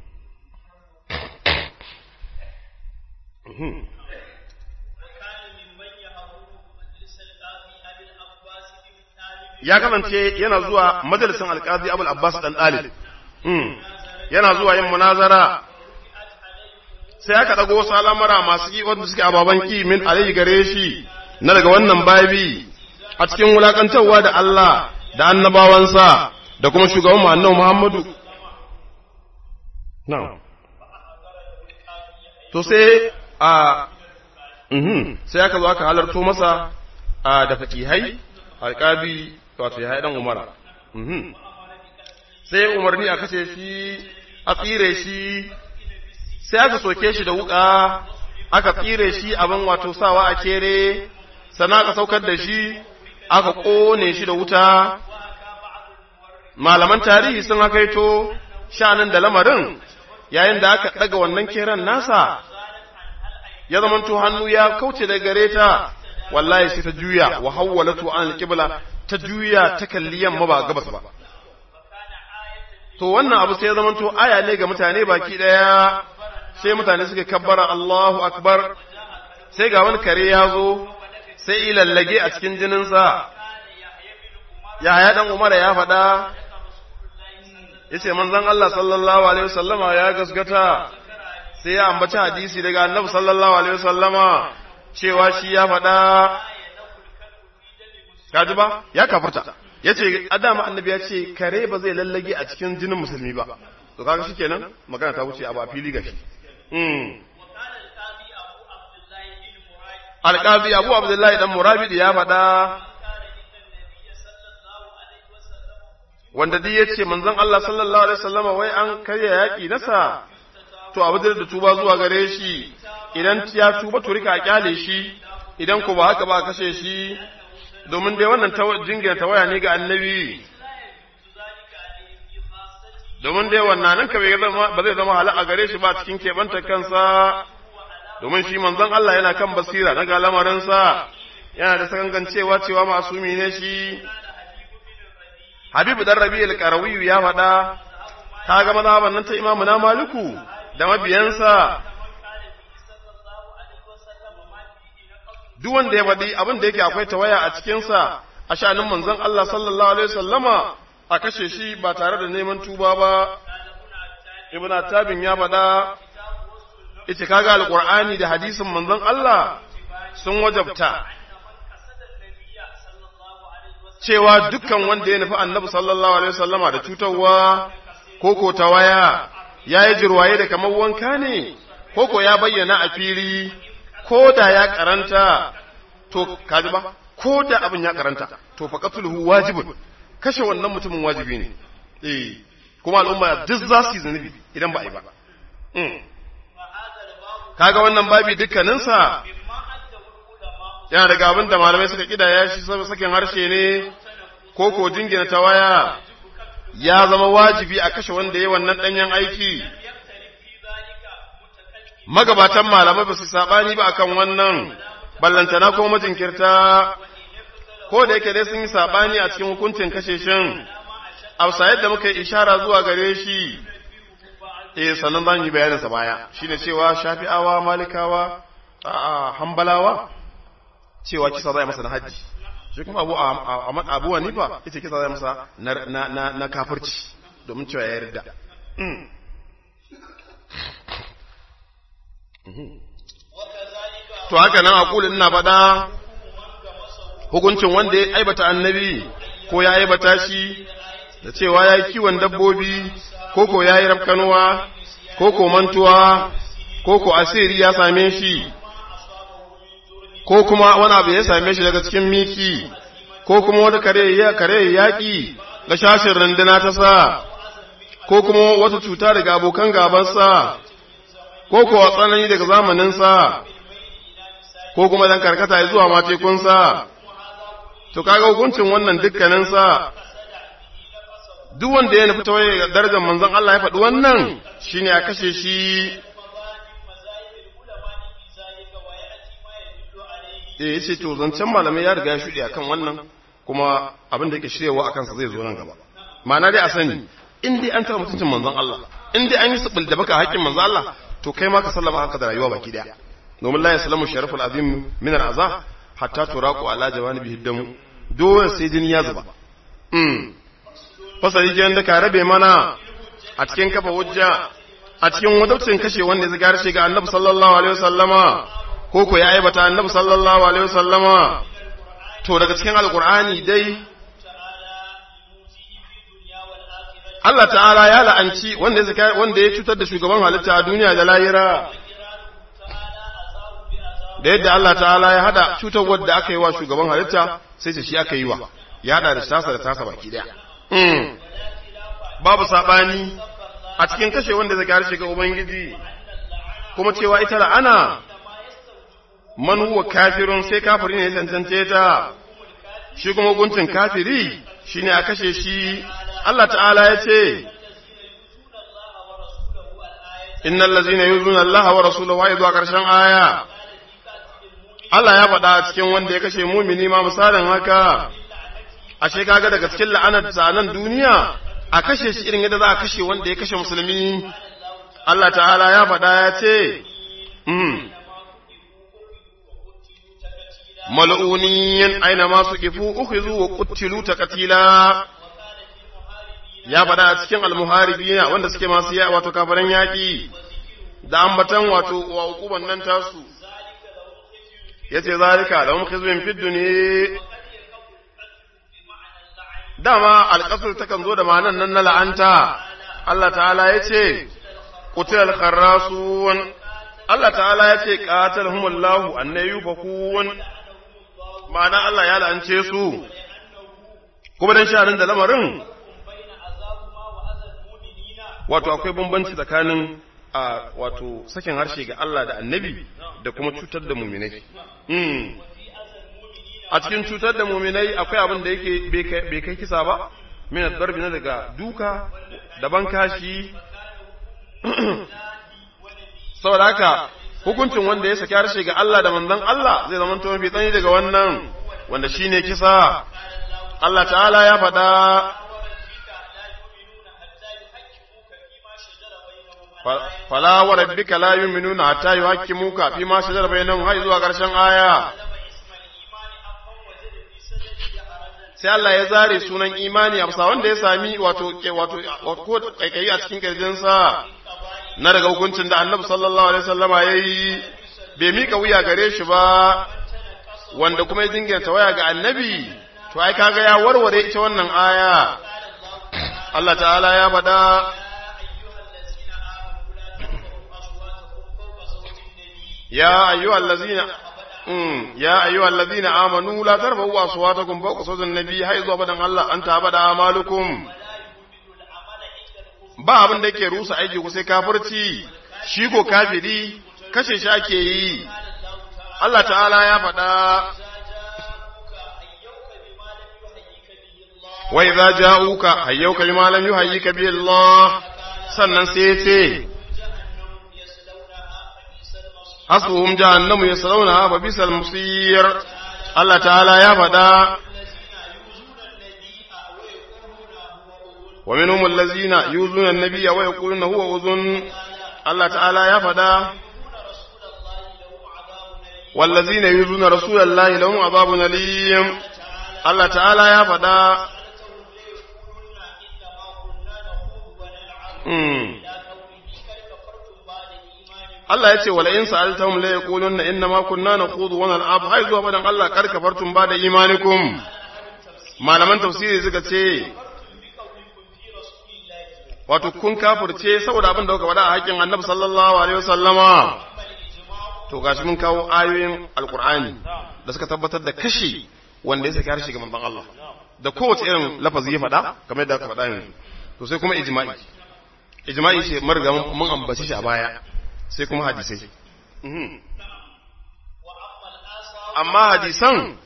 ya kasance yana zuwa majalisin alƙazi abul abbas dan ɗalib yana zuwa yin munazara sai aka ɗago wasu al'amura masu yi wanda suke ababen ki min alayhi gare shi na daga wannan babi a cikin wulakantarwa da Allah da annabawansa da kuma shugaban mu annabi Muhammadu na'am to sai a sai aka zo aka halarto masa da fakihai alƙabi wato ya dan umara sai umarni a kashe shi a tsire shi sai aka soke shi da wuka aka tsire shi abin wato sawa a kere sannan aka saukar da shi aka ƙone shi da wuta malaman tarihi sun hakaito shanin da lamarin yayin da aka ɗaga wannan keren nasa ya zamanto hannu ya kauce da gare ta wallahi sai ta juya wa hawwalatu an alqibla ta juya ta kalli yamma ba gabas ba to wannan abu sai ya zama to aya ne ga mutane baki daya sai mutane suka kabbara Allahu akbar sai ga wani kare ya zo sai ilallage a cikin jininsa Yahaya dan Umar ya faɗa yace manzon Allah sallallahu alaihi wasallama ya gaskata sai ya ambaci hadisi daga Annabi sallallahu alaihi wasallama cewa shi ya faɗa kaji ba ya kafirta ya ce adama annabi ya ce kare ba zai lallage a cikin jinin musulmi ba to kaga shi kenan magana ta wuce abu a fili gashi alƙabi abu abdullahi dan murabidi ya faɗa wanda dai ya ce manzon Allah sallallahu alaihi wasallama wai an karya yaƙi nasa to abu da tuba zuwa gare shi idan ya tuba to rika kyale shi idan ko ba haka ba kashe shi domin dai wannan jingina tawaya ne ga annabi domin dai wannan nan ka ba zai zama hala a gare shi ba cikin keɓanta kansa domin shi manzon Allah yana kan basira na ga lamarinsa yana da sakangancewa cewa masumi ne shi Habibu dan Rabi al-Qarawi ya faɗa ta ga mazhaban nan ta Imam na Maliku da mabiyansa duk wanda ya faɗi abin da yake akwai tawaya a cikinsa a sha'anin manzon Allah sallallahu alaihi wasallama a kashe shi ba tare da neman tuba ba ibn tabin ya faɗa ita kaga alqur'ani da hadisin manzon Allah sun wajabta cewa dukkan wanda ya nufi annabi sallallahu alaihi wasallama da cutarwa ko ko tawaya ya yi jirwaye da kamar wanka ne ko ko ya bayyana a fili ko da ya karanta to kaji ba ko da abin ya karanta to fa qatluhu wajibun kashe wannan mutumin wajibi ne eh kuma al'umma duk za su yi zunubi idan ba a yi ba kaga wannan babi dukkaninsa yana daga abin da malamai suka kidaya shi sakin harshe ne ko ko jingina ta waya ya zama wajibi a kashe wanda ya wannan danyen aiki magabatan malamai ba su sabani ba akan wannan ballantana ko majinkirta ko da yake dai sun yi sabani a cikin hukuncin kashe shin ausa yadda muka yi ishara zuwa gare shi eh sannan zan yi bayanin sa baya shine cewa shafi'awa malikawa a hambalawa cewa kisa zai masa na haji shi kuma abu abu hanifa yace kisa zai masa na na na kafirci domin cewa ya yarda to haka nan aqulin ina faɗa hukuncin wanda ya aibata annabi ko ya aibata shi da cewa ya yi kiwon dabbobi ko ko ya yi rafkanuwa ko ko mantuwa ko ko asiri ya same shi ko kuma wani abu ya same shi daga cikin miki ko kuma wata kare ya kare yaƙi ga shashin runduna ta sa ko kuma wata cuta daga abokan gabansa ko ko tsanani daga zamaninsa ko kuma dan karkata zuwa matekunsa to kaga hukuncin wannan dukkaninsa duk wanda ya nufi tawaye darajar manzon Allah ya faɗi wannan shine a kashe shi eh yace to zancen malamai ya riga ya shuɗe akan wannan kuma abin da yake shiryawa akan sa zai zo nan gaba ma'ana dai a sani in dai an taɓa mutuncin manzon Allah in dai an yi sabil da baka haƙƙin manzon Allah to kai ma ka sallama haka da rayuwa baki daya domin la yaslamu sharaful azim min al-azah hatta turaqu ala jawanibihi damu dole sai jini ya zuba mm fasali jiyan da ka rabe mana a cikin kafa hujja a cikin wadaucin kashe wanda ya zigar shi ga annabi sallallahu alaihi wasallama ko ko ya aibata annabi sallallahu alaihi wasallama to daga cikin alqur'ani dai Allah ta'ala ya la'anci wanda ya wanda ya cutar da shugaban halitta a duniya da lahira da yadda Allah ta'ala ya hada cutar wadda aka yi wa shugaban halitta sai ce shi aka yi wa ya hada da tasa da tasa baki daya babu sabani a cikin kashe wanda zai harshe ga ubangiji kuma cewa ita la'ana man huwa kafirun sai kafiri ne cancance ta shi kuma hukuncin kafiri shine a kashe shi Allah ta'ala ya ce innal ladzina yuzuna Allah wa rasulahu wa zuwa karshen aya Allah ya faɗa a cikin wanda ya kashe mumini ma misalin haka ashe kaga daga cikin la'anar ta nan duniya a kashe shi irin yadda za a kashe wanda ya kashe musulmi Allah ta'ala ya faɗa ya ce mal'uniyin aina masu kifu ukhizu wa qutilu taqtila ya faɗa a cikin almuharibina wanda suke masu ya wato kafaran yaƙi da ambatan wato wa hukuman nan tasu yace zalika lahum khizyun fid dunya dama alƙasar takan zo da ma'anan nan na la'anta Allah ta'ala ya ce qutil kharrasun Allah ta'ala ya ce qatalhumullahu annayu fakun ma'ana Allah ya la'ance su kuma dan shanin da lamarin wato akwai bambanci tsakanin a wato sakin harshe ga Allah da annabi da kuma cutar da muminai a cikin cutar da muminai akwai abin da yake bai kai kisa ba min darbi na daga duka da bankashi saboda haka hukuncin wanda ya saki harshe ga Allah da manzon Allah zai zama to mafi tsani daga wannan wanda shine kisa Allah ta'ala ya faɗa fala wa rabbika la yu'minuna hatta yuhaqqimuka fi ma shajara bainahum har zuwa ƙarshen aya sai Allah ya zare sunan imani amsa wanda ya sami wato wato ko kaikayi a cikin kirjinsa na daga hukuncin da Annabi sallallahu alaihi wasallama yayi bai mika wuya gare shi ba wanda kuma ya dinganta waya ga Annabi to ai kaga ya warware ita wannan aya Allah ta'ala ya faɗa يا أيها الذين يا أيها الذين آمنوا لا ترفعوا أصواتكم فوق صوت النبي حيث أبدا الله أنت أبدا أعمالكم ba abin da yake rusa aiki ku sai kafirci shi ko kafiri kashe shi ake yi Allah ta'ala ya faɗa wa idza ja'uka hayyuka bima lam yuhayyika bihi Allah sannan sai ya ce hasbuhum jahannamu yaslawnaha fa bisal musir Allah ta'ala ya faɗa wa minhum allazina yuzuna an-nabiyya wa yaquluna huwa uzun Allah ta'ala ya fada wallazina yuzuna rasulallahi lahum azabun alim Allah ta'ala ya fada Allah ya ce wala in sa'altahum la yaquluna inna ma kunna naqudu wa nal'ab hay zuwa badan Allah kar kafartum ba da imanikum malaman tafsiri suka ce wato kun kafirce saboda abin da kuka faɗa a haƙƙin Annabi sallallahu alaihi wasallama to gashi mun kawo ayoyin alqur'ani da suka tabbatar da kashi wanda ya saki harshe ga manzon Allah da kowace irin lafazi ya faɗa kamar yadda aka faɗa yanzu to sai kuma ijma'i ijma'i ce mun riga mun ambaci shi a baya sai kuma hadisai amma hadisan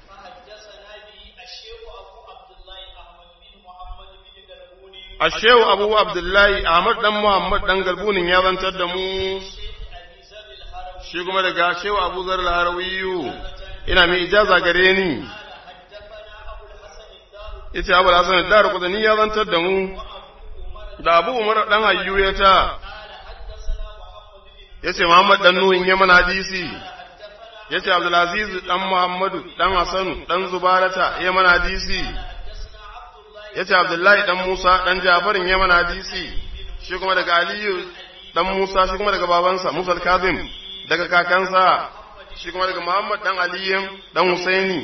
ashewu abu abdullahi ahmad dan muhammad dan galbunin ya zantar da mu shi kuma daga ashewu abu zar harawiyu ina mai ijaza gare ni ita abu hasan da rukudani ya zantar da mu da abu umar dan hayyu ya ta yace Muhammad dan Nuhin Yaman hadisi yace Abdulaziz dan Muhammadu dan Hasanu dan Zubarata Yaman hadisi yace Abdullahi dan Musa dan Jafarin Yaman hadisi shi kuma daga Aliyu dan Musa shi kuma daga babansa Musa al-Kazim daga kakansa shi kuma daga Muhammad dan Aliyu dan Husaini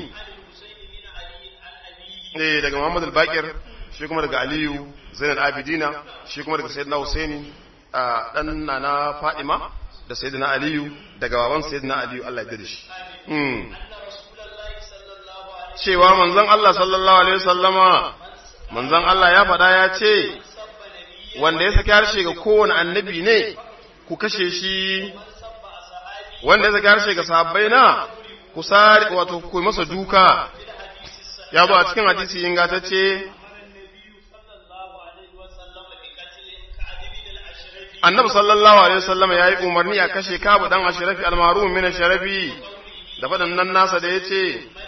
eh daga Muhammad al-Baqir shi kuma daga Aliyu Zainal Abidina shi kuma daga Sayyidina Husaini dan nana Fadima da sayyidina Aliyu daga baban sayyidina Aliyu Allah ya shi cewa manzon Allah sallallahu alaihi wasallama manzon Allah ya faɗa ya ce wanda ya saki harshe ga kowane annabi ne ku kashe shi wanda ya saki harshe ga sahabbai na ku sare wato ku masa duka ya zo a cikin hadisi ingantacce annabi sallallahu alaihi wasallam ya yi umarni a kashe kabu dan ashrafi almarum min ashrafi da fadan nan nasa da yace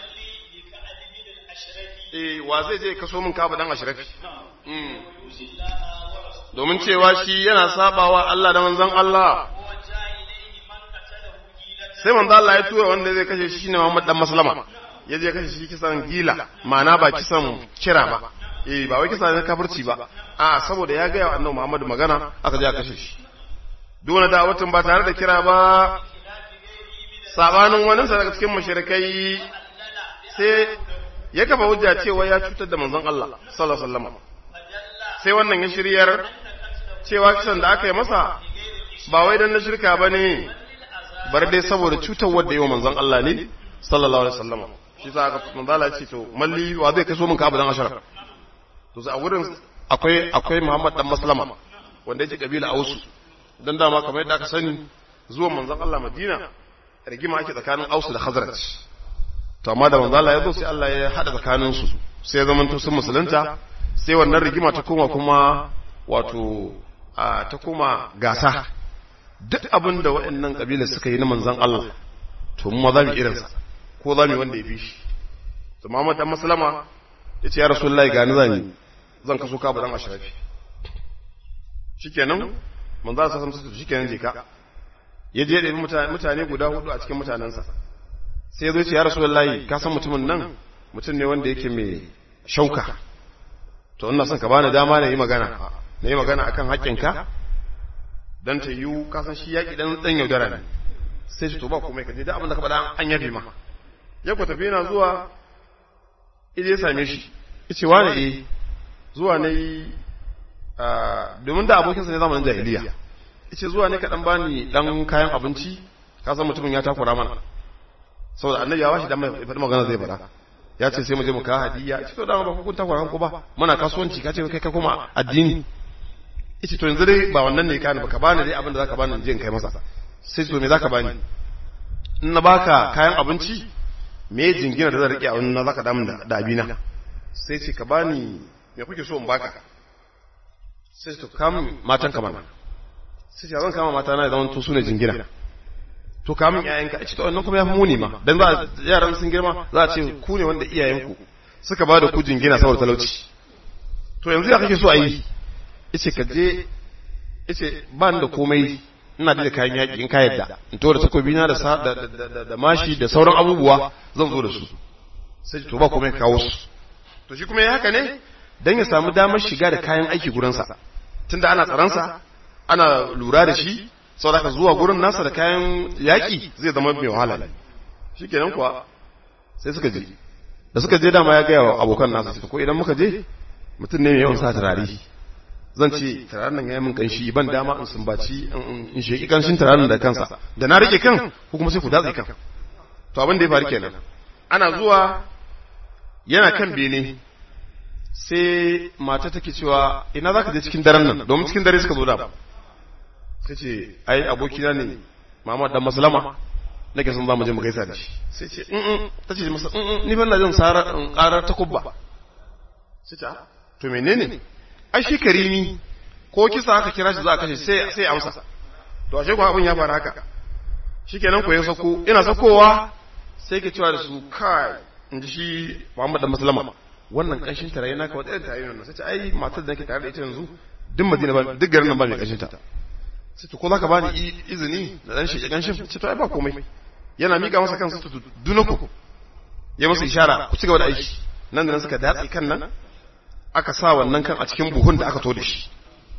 eh wa zai je kaso min kabu dan ashrafi domin cewa shi yana sabawa Allah da manzon Allah sai manzon Allah ya tura wanda zai kashe shi shine Muhammad dan Maslama ya je kashe shi kisan gila ma'ana ba kisan kira ba eh ba wai kisa ne kafirci ba a saboda ya ga annabi Muhammad magana aka je aka kashe shi duk wani da'awatin ba tare da kira ba sabanin wani sa daga cikin mushrikai sai ya kafa hujja cewa ya cutar da manzon Allah sallallahu alaihi wasallam sai wannan ya shiryar cewa kisan da aka yi masa ba wai dan na shirka bane bar dai saboda cutar wanda yayi manzon Allah ne sallallahu alaihi wasallam shi sa aka manzo Allah ya ce to malli wa zai kaso min ka abu dan ashara to a wurin akwai akwai Muhammad dan Maslama wanda yake kabila Ausu dan dama kamar yadda aka sani zuwan manzon Allah Madina rigima ake tsakanin Ausu da Khazraj to amma da manzon Allah ya zo sai Allah ya hada tsakanin su sai zaman to sun musulunta sai wannan rigima ta koma kuma wato ta koma gasa duk abin da waɗannan kabila suka yi na manzon Allah to mu ma za mu irinsa ko za mu wanda ya fi shi to Muhammad dan Maslama ya ce ya rasulullahi gani zan yi zan kaso ka ba dan ashrafi shikenan manzo Allah sallallahu alaihi shikenan je ka ya je da mutane guda hudu a cikin mutanansa sai ya zo ce ya rasulullahi ka san mutumin nan mutum ne wanda yake mai shauka to ina son ka bani dama na yi magana na yi magana akan haƙƙinka dan ta yiwu ka san shi yaƙi dan dan yaudara ne sai shi to ba komai ka je da abin da ka faɗa an yafe ma ya ku tafi yana zuwa ya same shi ya ce wane eh zuwa ne domin da abokinsa ne zamanin jahiliya ya ce zuwa ne kaɗan bani ɗan kayan abinci ka san mutumin ya takura mana saboda annabi ya bashi dan mai faɗi magana zai faɗa ya ce sai mu je mu kawo hadiya ya ce to dama ba kun takura ko ba muna kasuwanci ka ce kai ka koma addini ya ce to yanzu dai ba wannan ne ka ni ba ka bani dai abin da zaka bani in je in kai masa sai to me zaka bani in na baka kayan abinci me jingina da zan rike a wani na zaka damu da abina sai ce ka bani me kuke so in baka sai to kam matan ka mana sai ce zan kama mata na zaman to su ne jingina to kamun ƴaƴanka ce to wannan kuma ya fi muni ma dan za yaran sun girma za a ce ku ne wanda iyayenku suka ba da ku jingina saboda talauci to yanzu ya kake so a yi yace ka je yace ba ni da komai ina da kayan yaƙi in ka yadda in to da takobi na da da mashi da sauran abubuwa zan zo da su sai to ba komai kawo su to shi kuma ya haka ne dan ya samu damar shiga da kayan aiki gurinsa tunda ana tsaransa ana lura da shi saboda zuwa gurin nasa da kayan yaƙi zai zama mai wahala ne shikenan kuwa sai suka je da suka je dama ya gaya wa abokan nasa ko idan muka je mutum ne mai yawan sa turare zan ce turaren nan ya yi min kanshi ban dama in sumbaci in sheki kanshin turaren da kansa da na rike kan ko kuma sai ku datse kan to abin da ya faru kenan ana zuwa yana kan bene sai mata take cewa ina za ka je cikin daren nan domin cikin dare suka zo da sai ce ai abokina ne Muhammad dan Maslama nake son zamu je mu gaisa da shi sai ce in ta ce masa in ni ban na jin sara karar takubba sai ce to menene ai shi karimi ko kisa aka kira shi za a kashe sai sai amsa to ashe ko abin ya fara haka shikenan ko ya sako ina sakowa sai ke cewa da su kai in ji shi Muhammad dan Maslama wannan kanshin tarayi naka wata irin tarayi nan sai ce ai matar da nake tare da ita yanzu duk Madina ba duk garin nan ba mai kanshin ta sai to ko zaka bani izini da dan shi kanshin ce to ai ba komai yana mika masa kansa to dunako ya masa ishara ku ci gaba da aiki nan da nan suka datsi kan nan aka sa wannan kan a cikin buhun da aka to da shi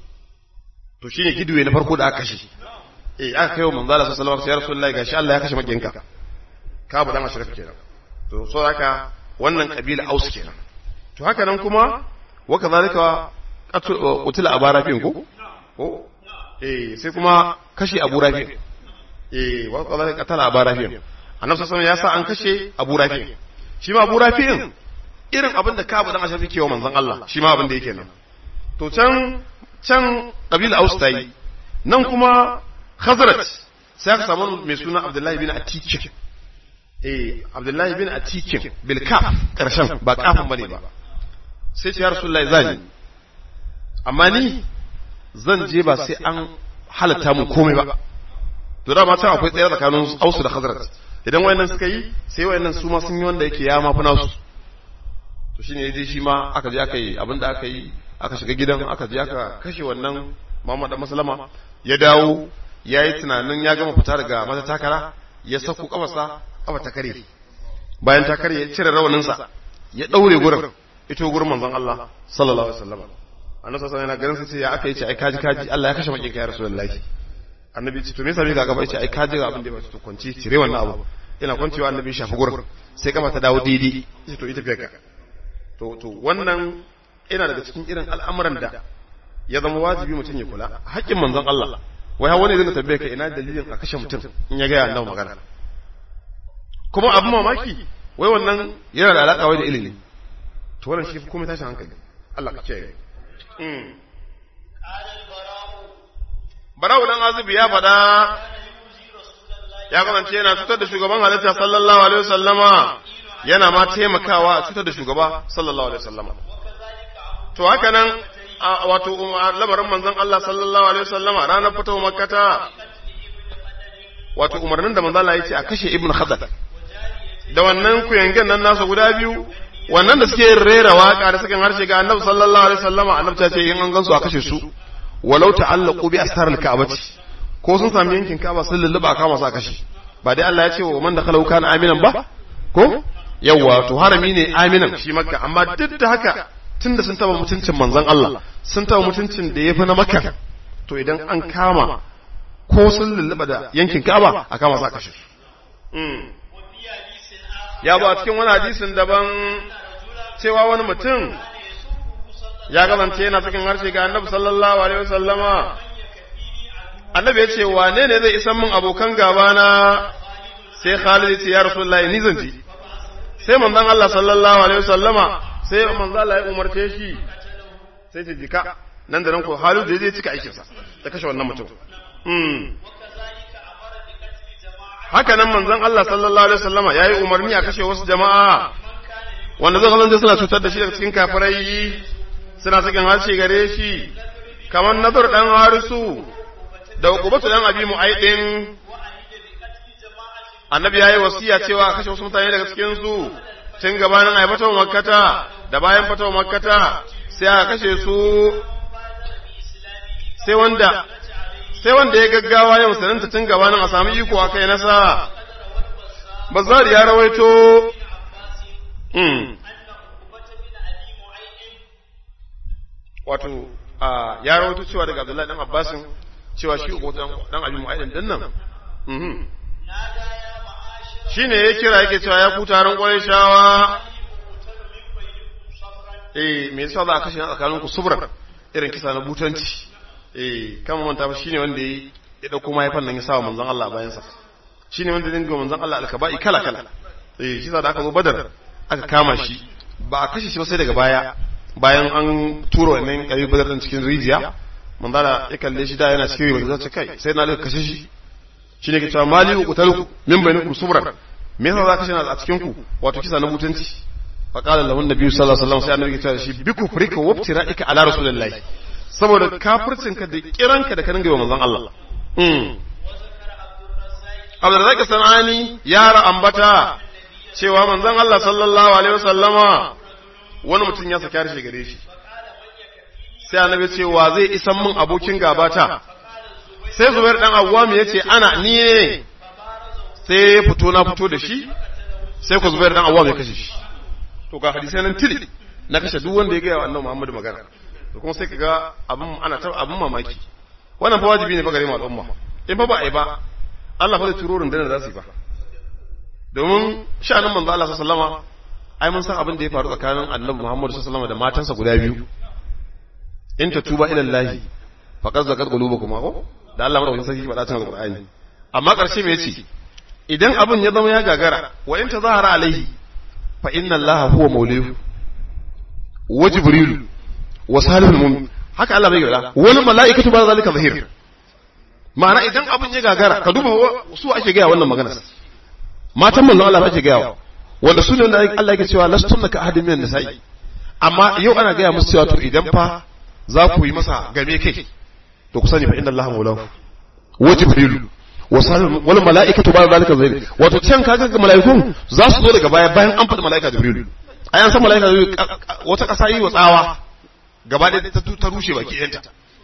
to shine giduwe na farko da aka kashe eh aka kai wa manzo Allah sallallahu alaihi wasallam ya rasulullahi gashi Allah ya kashe makinka ka bu dan ashraf kenan to so haka wannan kabila aus kenan to haka nan kuma wa kazalika qutila abarafin ko ko eh sai kuma kashe abu rafi eh wa kazalika qatala abarafin annabi sallallahu ya sa an kashe abu rafi shi ma abu rafi'in irin abin da kabu dan ashafi kewa manzon Allah shi ma abin da yake nan to can can kabila aus ta yi nan kuma khazrat sai aka samu mai suna abdullahi bin atikin eh abdullahi bin atikin bil kaf karshen ba kafin bane ba sai ce ya rasulullahi zani amma ni zan je ba sai an halatta mun komai ba to da ma can akwai tsayar tsakanin ausu da khazrat idan wayannan suka yi sai wayannan su ma sun yi wanda yake ya mafi nasu to shine yaje shi ma aka je aka yi abinda aka yi aka shiga gidan aka je aka kashe wannan Muhammad Maslama ya dawo ya yi tunanin ya gama fita daga mata takara ya sako kafarsa kafa ta kare bayan ta kare ya cire rawaninsa ya daure gurin ito gurin manzon Allah sallallahu alaihi wasallam annabi sallallahu alaihi wasallam sai ya aka yi ce ai kaji kaji Allah ya kashe makin kai rasulullahi annabi ce to me yasa bai ga gaba yace ai kaji ga abin da ya to kwanci cire wannan abu ina kwancewa annabi shafi gurin sai kafa ta dawo daidai yace to ita fiye ka to to wannan ina daga cikin irin al'amuran da ya zama wajibi mutum ya kula haƙƙin manzon Allah wai wani zai tambaye ka ina dalilin a kashe mutum in ya gaya annabi magana kuma abin mamaki wai wannan yana da alaƙa wai da ilimi to wannan shi kuma tashin hankali Allah ka kiyaye Barau dan Azubi ya faɗa ya kasance yana cutar da shugaban halitta sallallahu alaihi wasallama yana ma taimakawa a cutar da shugaba sallallahu alaihi wasallama to haka nan wato lamarin manzon Allah sallallahu alaihi wasallama ranar fito makkata wato umarnin da manzon Allah ya ce a kashe ibnu khadar da wannan kuyangen nan nasa guda biyu wannan da suke rera waka da suke harshe ga annabi sallallahu alaihi wasallama annabi ta ce in an gansu a kashe su walau ta'allaqu bi astaril ka'bati ko sun sami yankin ka'aba sun lulluba kama su a kashe ba dai Allah ya ce wa man dakhalahu kana aminan ba ko yawa to harami ne aminan shi makka amma duk da haka tunda sun taba mutuncin manzon Allah sun taba mutuncin da yafi na makka to idan an kama ko sun lulluba da yankin ka'aba a kama su a kashe ya ba cikin wani hadisin daban cewa wani mutum ya kasance yana cikin harshe ga annabi sallallahu alaihi wasallama annabi ya ce wane ne zai isan min abokan gaba na sai Khalid ce ya Rasulullahi ni zan ji sai manzon Allah sallallahu alaihi wasallama sai manzon Allah ya umarce shi sai ce jika nan da nan ko Khalid da zai cika aikin sa da kashe wannan mutum mm haka nan manzon Allah sallallahu alaihi wasallama yayi umarni a kashe wasu jama'a wanda zai kasance suna cutar da shi daga cikin kafirai suna sakin harshe gare shi kamar nazar dan harisu da ukubatu dan abi mu'aidin annabi yayi wasiya cewa a kashe wasu mutane daga cikin su tun gabanin ai fatawa makkata da bayan fatawa makkata sai aka kashe su sai wanda sai wanda ya gaggawa ya musulunta tun gabanin a samu iko a kai nasa bazar ya rawaito mm. wato a ya rawaito cewa daga Abdullahi dan Abbasin cewa shi uku dan Abi Mu'ayyid din nan mhm shine ya kira yake cewa ya ku taron Qurayshawa eh me yasa za a kashe tsakanin ku subran irin kisa na butanci eh kama manta ba shine wanda ya dauko mahaifan nan ya sawa manzon Allah a bayan sa shine wanda dinga manzon Allah alkaba'i kala kala eh shi da aka zo Badar aka kama shi ba a kashe shi ba sai daga baya bayan an tura wannan kabi Badar din cikin rijiya manzala ya kalle shi da yana cikin rijiya zai kai sai na kashe shi shine ke cewa mali ku talu min bainakum subran me yasa za ka kashe a cikin ku wato kisa na mutunci فقال له النبي صلى الله عليه وسلم sai annabi ya ce shi bi kufrika wa ibtira'ika ala rasulillahi saboda kafircin ka da kiranka da ka dinga manzon Allah mm Abdurrazzaq Sanani ya ambata cewa manzon Allah sallallahu alaihi wasallama wani mutum ya saki harshe gare shi sai annabi ce wa zai isan min abokin gabata sai Zubair dan Awwam ya ce ana ni ne sai ya fito na fito da shi sai ku Zubair dan Awwam ya kashe shi to ga hadisai nan tili na kashe duk wanda ya gaya wa annabi Muhammadu magana to kuma sai kaga abin ana ta abin mamaki wannan fa wajibi ne fa gare mu al'umma in fa ba ai ba Allah fa zai turo rundunar da za su yi ba domin sha'anin manzo Allah sallallahu alaihi wasallama ai mun san abin da ya faru tsakanin annabi Muhammadu sallallahu alaihi wasallama da matansa guda biyu in ta tuba ila Allah faqad zakat qulubukum ko da Allah madaukakin sarki faɗa cikin Qur'ani amma ƙarshe me yace idan abin ya zama ya gagara wa in tazahara alaihi fa inna allaha huwa maulihu wa jibrilu wa salihul mu'min haka Allah bai gada wani mala'ikatu ba zalika zahir ma'ana idan abin ya gagara ka duba su ake gaya wannan magana matan manzon Allah ake gaya wanda su ne wanda Allah yake cewa lastunna ka ahadin minan nisa'i amma yau ana gaya musu cewa to idan fa za ku yi masa game kai to ku sani fa inna allaha maulahu wa jibrilu wal mala'ikatu ba zalika zahir wato can kaga ga mala'ikun za su zo daga baya bayan an faɗi mala'ika jibril ai an san mala'ika jibril wata ƙasa yi wa tsawa gaba da ta ta rushe baki ɗanta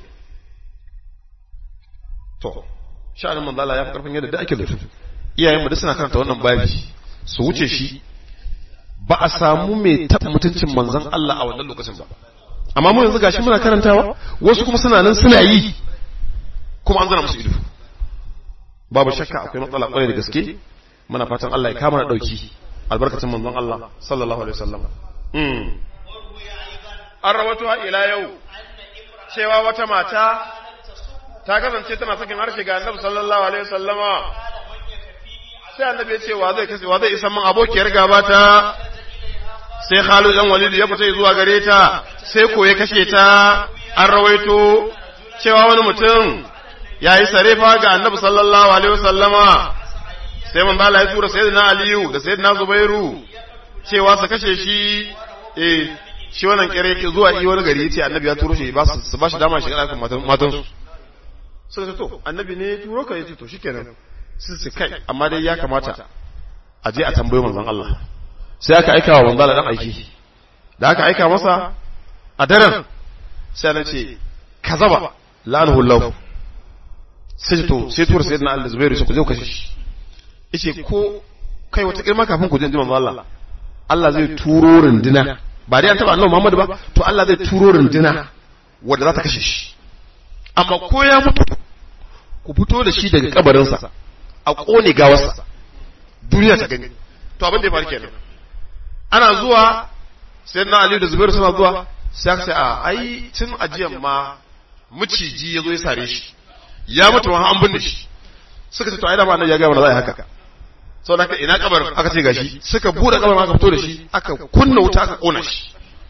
to sha'anin manzala ya fi karfin yadda da ake da su iyayen mu duk suna karanta wannan babi su wuce shi ba a samu mai taɓa mutuncin manzon Allah a wannan lokacin ba amma mu yanzu gashi muna karantawa wasu kuma suna nan suna yi kuma an zana musu ido babu shakka akwai matsala kwarai da gaske muna fatan Allah ya kama na dauki albarkacin manzon Allah sallallahu alaihi wasallam mm an rawato ila yau cewa wata mata ta kasance tana sakin harshe ga Annabi sallallahu alaihi wasallama sai Annabi ya ce wa zai kashe wa zai isa min abokiyar gaba ta sai Khalid dan Walid ya fita zuwa gare ta sai ko ya kashe ta an rawaito cewa wani mutum ya yi sarefa ga annabi sallallahu alaihi wasallama sai man bala ya tura sayyidina aliyu da sayyidina zubairu cewa su kashe shi eh shi wannan kire zuwa yi wani gari yace annabi ya turo shi ba su ba shi dama shi ga matan matan su suka ce to annabi ne ya turo ka yace to shikenan su su kai amma dai ya kamata a je a tambayi manzon Allah sai aka aika wa manzon Allah dan aiki da aka aika masa a daren sai na ce kazaba la'anahu Allah sai to sai tura sayyidina Allah Zubairu sai ku je ku kashe shi yace ko kai wata kirma kafin ku je manzo Allah Allah zai turo runduna ba dai an taba Annabi Muhammad ba to Allah zai turo runduna wanda za ta kashe shi amma ko ya mutu ku fito da shi daga kabarinsa a kone gawarsa duniya ta gani to abin da ya faru kenan ana zuwa sayyidina Ali da Zubairu suna zuwa sai aka ce a ai tun ajiyan ma maciji ya zo ya sare shi ya mutu ma an binne shi suka ce to ai da ba annabi ya ga mana za a yi haka sau da ina kabarin aka ce gashi suka bude kabarin aka fito da shi aka kunna wuta aka kona shi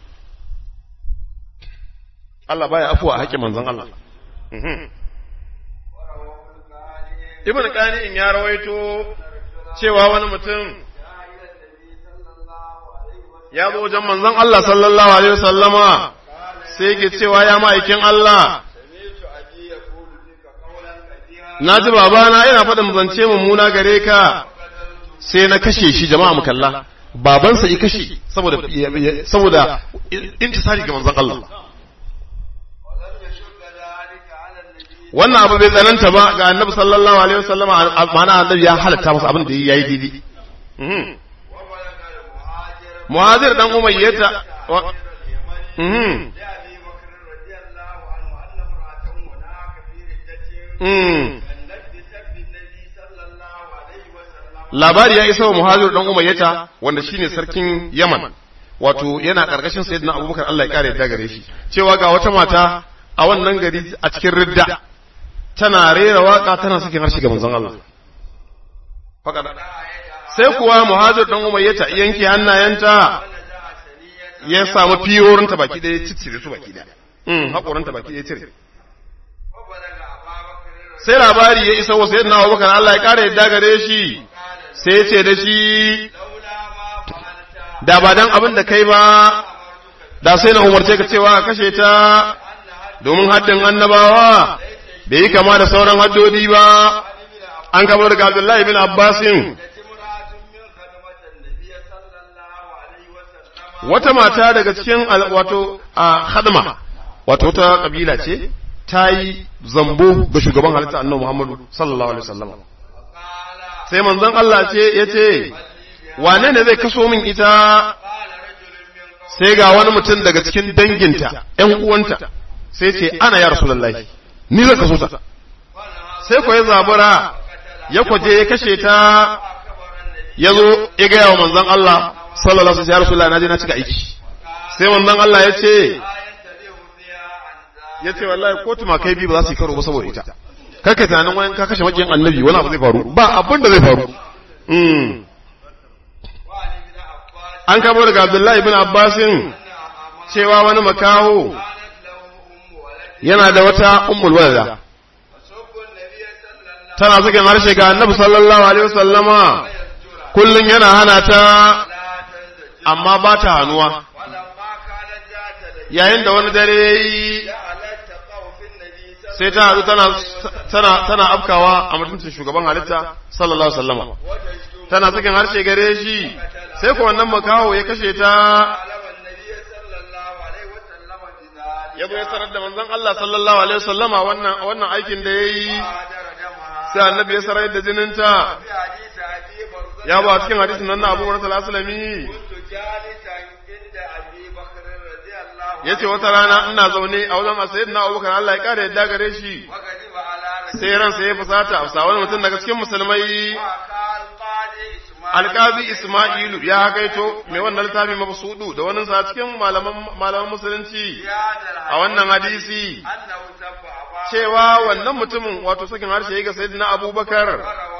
Allah baya afuwa a haƙƙin manzon Allah Ibn Qani in ya rawaito cewa wani mutum ya zo wajen manzon Allah sallallahu alaihi wasallama sai yake cewa ya ma'aikin Allah na ji babana yana faɗin zance mummuna gare ka sai na kashe shi jama'a mu kalla babansa ya kashe saboda saboda intisari ga manzon Allah wannan abu bai tsananta ba ga annabi sallallahu alaihi wasallama ma'ana annabi ya halatta masa abin da yayi daidai muhajir dan umayyata labari ya isa wa muhajir dan umayyata wanda shine sarkin yaman wato yana karkashin sayyidina abubakar Allah ya kare yadda gare shi cewa ga wata mata a wannan gari a cikin ridda tana rera waka tana sakin harshe ga manzon Allah sai kuwa muhajir dan umayyata yanke hannayenta ya samu fiyorinta baki ɗaya ciccire su baki ɗaya mm haƙorinta baki ɗaya cire sai labari ya isa wa sayyidina abubakar Allah ya kare yadda gare shi sai ya ce da shi da ba dan abin da kai ba da sai na umarce ka cewa ka kashe ta domin haddin annabawa bai yi kama da sauran haddodi ba an kama daga Abdullahi bin Abbasin wata mata daga cikin wato a hadma wato wata kabila ce ta yi zambo ga shugaban halitta annabi Muhammadu sallallahu alaihi wasallam sai manzon Allah ce yace wane ne zai kaso min ita sai ga wani mutum daga cikin danginta ‘yan uwanta sai ce ana ya rasulullahi ni zai kaso ta sai ko ya zabura ya kwaje ya kashe ta ya zo ya gaya wa manzon Allah sallallahu alaihi wasallam ya rasulullahi na je na cika aiki sai manzon Allah ya ce ya ce wallahi ko tumakai biyu ba za su yi karo ba saboda ita karka tunanin wani ka kashe makiyin annabi wani abu zai faru ba abin da zai faru an kamo daga abdullahi bin abbasin cewa wani makaho yana da wata ummul walada tana sakin harshe ga annabi sallallahu alaihi wasallama kullum yana hana ta amma ba ta hannuwa yayin da wani dare yayi sai ta hadu tana tana tana afkawa a mutuncin shugaban halitta sallallahu alaihi wasallama tana sakin harshe gare shi sai ko wannan makaho ya kashe ta ya zo ya sanar da manzon Allah sallallahu alaihi wasallama wannan wannan aikin da yayi sai annabi ya sarar da jininta ya ba cikin hadisin nan na Abu Hurairah sallallahu yace wata rana ina zaune a wajen sayyidina Abubakar Allah ya kare yadda gare shi sai ransa ya fusata a wani mutum daga cikin musulmai alƙazi Ismailu ya hakaito mai wannan littafi mabsudu da wani sa cikin malaman musulunci a wannan hadisi cewa wannan mutumin wato sakin harshe ya ga sayyidina Abubakar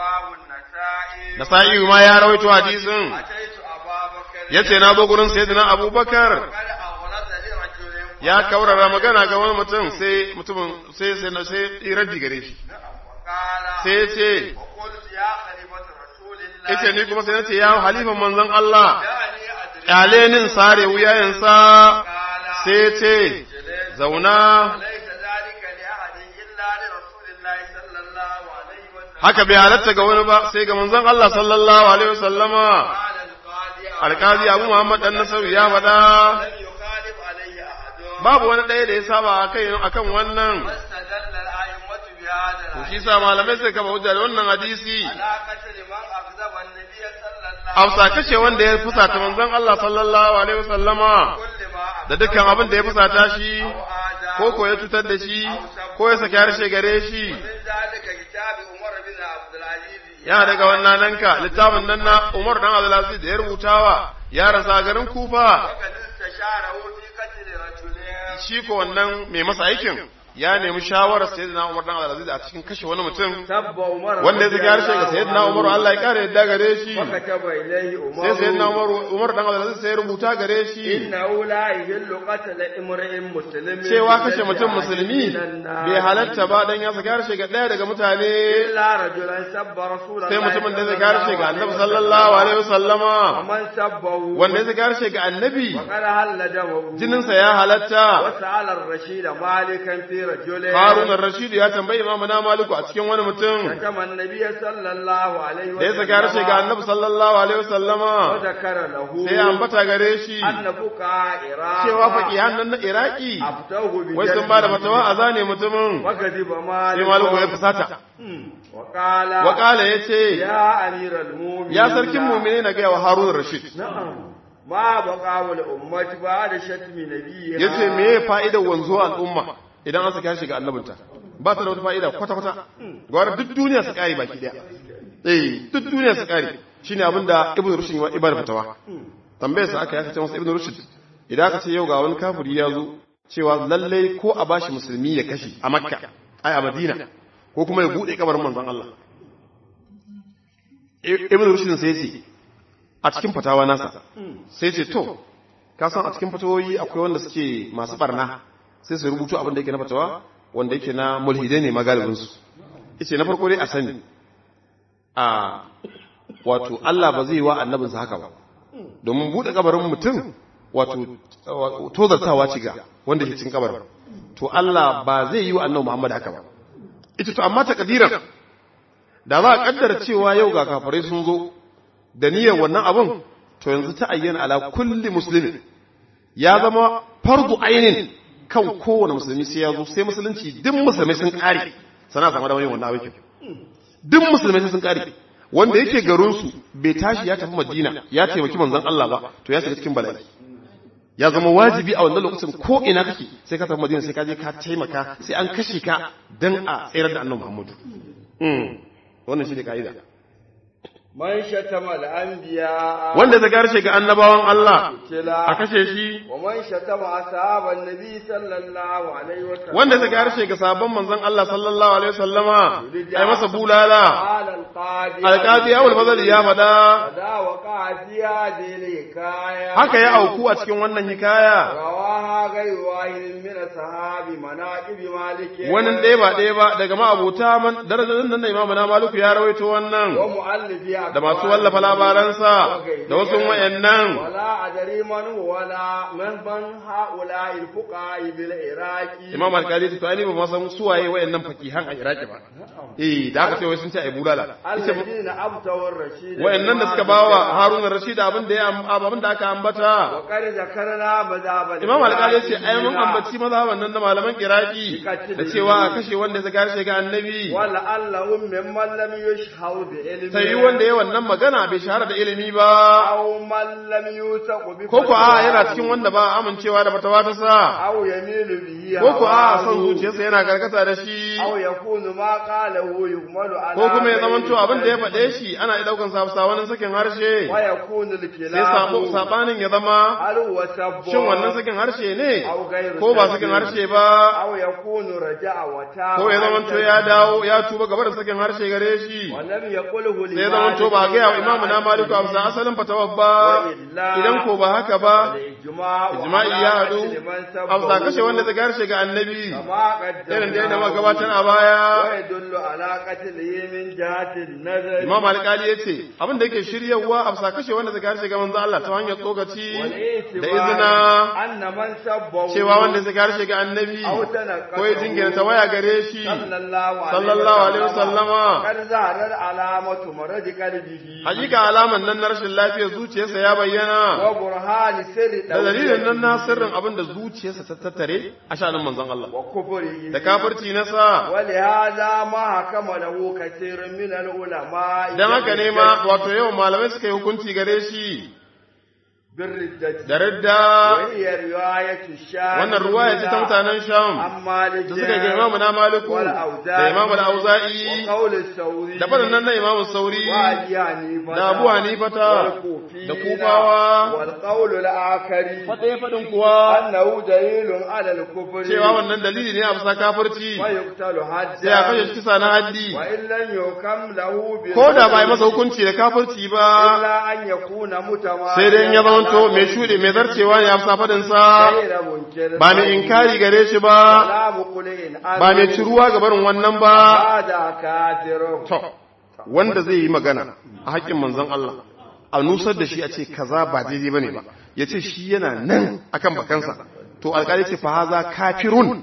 Nasa'i ma ya rawaito hadisin yace na zo gurin sayyidina Abubakar ya kaurara magana ga wani mutum sai mutumin sai sai sai raddi gare shi sai ce ita ni kuma sai nace ya halifan manzon Allah kyale nin sare wuyayensa sai ce zauna haka bai halatta ga wani ba sai ga manzon Allah sallallahu alaihi wasallama alkazi abu Muhammad dan Nasaru ya faɗa babu wani ɗaya da ya saba a kan wannan to shi sa malamai sai kama hujja da wannan hadisi Hausa kashe wanda ya fusata manzon Allah sallallahu alaihi wasallama da dukkan abin da ya fusata shi ko ko ya cutar da shi ko ya saki harshe gare shi ya daga wannan nan ka littafin nan na Umar dan Abdulaziz da ya rubutawa yaransa a garin Kufa shi ko wannan mai masa aikin ya nemi shawarar sayyidina Umar dan Abdulaziz a cikin kashe wani mutum wanda ya zagi harshe ga sayyidina Umar Allah ya kare yadda gare shi sai sayyidina Umar Umar dan Abdulaziz sai rubuta gare shi innahu la yahillu qatl imri'in muslimin cewa kashe mutum musulmi bai halatta ba dan ya zagi harshe ga daya daga mutane illa rajulan sabba rasulullahi sai mutumin da ya zagi harshe ga Annabi sallallahu alaihi wasallama man sabbahu wanda ya zagi harshe ga Annabi qad halla damu jininsa ya halatta wa sa'ala ar-rashid malikan fi رجل Harun ar-Rashid ya tambayi Imam na Maliku a cikin wani mutum شتم النبي صلى الله عليه da ya saka harshe ga Annabi sallallahu alaihi wasallama وذكر له sai ya ambata gare shi أن فقهاء عراق cewa faqihan nan na Iraki أفتوه wai sun ba da بجلده fatawa a zane mutumin وكذب sai مالك Maliku ya fusata وقال wakala yace يا أمير المؤمنين ya sarkin mu'mini na ga wa Harun ar-Rashid نعم ما بقى الأمة بعد شتم نبيها yace me ya fa'idar wanzuwa al'umma idan an saka shi ga annabinta ba ta da wata fa'ida kwata kwata gwara duk duniya su kare baki daya eh duk duniya su kare shine abinda ibnu rushd wa ibar fatawa tambayar sa aka ya ce masa ibnu rushd idan aka ce yau ga wani kafiri ya zo cewa lalle ko a bashi musulmi ya kashe a makka ai a madina ko kuma ya bude kabarin manzon Allah ibnu rushd sai ce a cikin fatawa nasa sai ce to ka san a cikin fatawoyi akwai wanda suke masu barna sai su rubutu abin da yake na fatawa wanda yake na mulhidai ne magalibinsu ice na farko dai a sani a wato Allah ba zai yi wa annabinsa haka ba domin buɗe kabarin mutum wato tozartawa ci ga wanda ke cikin kabarin to Allah ba zai yi wa annabi Muhammad haka ba ita to amma takadiran da za a kaddara cewa yau ga kafirai sun zo da niyyar wannan abun to yanzu ta ayyana ala kulli muslimin ya zama fardu ainin kan kowane musulmi sai ya zo sai musulunci duk musulmai sun kare sana sama da wani wannan aikin duk musulmai sun kare wanda yake garin su bai tashi ya tafi Madina ya taimaki manzon Allah ba to ya shiga cikin bala'i ya zama wajibi a wannan lokacin ko ina kake sai ka tafi Madina sai ka je ka taimaka sai an kashe ka dan a tsayar da Annabi Muhammadu wannan shi ne ka'ida man shatama al-anbiya wanda ta garshe ga annabawan Allah kila a kashe shi wa man shatama ashaban nabi sallallahu alaihi wa sallam wanda ta garshe ga sabon manzon Allah sallallahu alaihi wasallama ai masa bulala qala al-qadi alqadi Abul Fadl ya fada da wa qadiya dile kaya haka ya auku a cikin wannan hikaya rawaha ghayru wahid min sahabi manaqib malik wani ɗaya ba ɗaya ba daga ma'abuta man darajar nan da Imam na Maliku ya rawaito wannan wa muallifi da masu wallafa labaransa da wasu wayannan wala adari man wala man ban haula al-fuqa bil iraqi Imam Al-Qadi to ai ba ma san suwaye wayannan fakihan a Iraki ba eh da aka ce wai sun ce ai bulala Ita ba- alladina abtawar rashid wayannan da suka bawa Harun ar-Rashid abin da ya abin da aka ambata wa qad zakarna madhabal Imam Al-Qadi ya ce ai mun ambaci mazhaban nan da malaman Iraki da cewa a kashe wanda ya garshe ga annabi wala allahum mimman lam yushhau bi ilmi sai wanda ya wannan magana bai shahara da ilimi ba aw man lam yusaqu bi ko ko a yana cikin wanda ba amincewa da batawa ta sa aw yamilu bihi ko ko a son zuciyarsa yana karkata da shi aw yakunu ma qalahu yuhmalu ala ko kuma ya zamanto abin da ya faɗe shi ana iya ɗaukan sa sa wani sakin harshe wa yakunu al-kilabu sai sabo sabanin ya zama hal wa sabbu shin wannan sakin harshe ne aw ghayru ko ba sakin harshe ba aw yakunu raja'a wa ta ko ya zamanto ya dawo ya tuba gaba da sakin harshe gare shi wa lam yaqulhu li sai ya zamanto ba ga yawa imamu na maliku a bisa asalin fatawar ba idan ko ba haka ba ijma'i ya haɗu a bisa kashe wanda ta harshe ga annabi irin da yana gabatar a baya ويدل على قتله من جهة النظر imam alƙali ya ce abin da yake shiryawa a bisa kashe wanda ta harshe ga manzo Allah ta hanyar tsokaci da izina أن من سبه cewa wanda ta harshe ga annabi أو تنقصه ko ya jingina ta waya gare shi صلى الله عليه sallallahu alaihi wasallama قد ظهرت علامة مرض قلبه hakika alaman nan na rashin lafiyar zuciyarsa ya bayyana وبرهان سر da dalilin nan na sirrin abin da zuciyarsa ta tattare a shanin manzon Allah وكفره da kafirci na sa ولهذا ما حكم له كثير من العلماء dan haka ne ma wato yawan malamai suka yi hukunci gare shi بالردة da radda وهي رواية الشام wannan ruwaya ce ta mutanen Sham عن مالك da suka ga Imamu na Maliku da Imamu al-Auza'i وقول الثوري da faɗin nan na Imamu Sauri وأبي حنيفة da Abu Hanifata والكوفيين da Kufawa والقول الآخر faɗaya faɗin kuwa أنه دليل على الكفر cewa wannan dalili ne a bisa kafirci ويقتل sai a kashe حدا shi kisa na haddi وإن لم يحكم له ko da ba yi masa hukunci da kafirci ba إلا أن يكون متماديا sai dai in ya zamanto mai shuɗe mai zarcewa ne a bisa faɗinsa غير منكر ba mai inkari gare shi ba ولا مقلع ba mai ciruwa ga barin wannan ba هذا كافر to wanda zai yi magana a haƙƙin manzon Allah a nusar da shi a ce kaza ba daidai bane ba ya ce shi yana nan akan bakansa to alƙali ce fa haza kafirun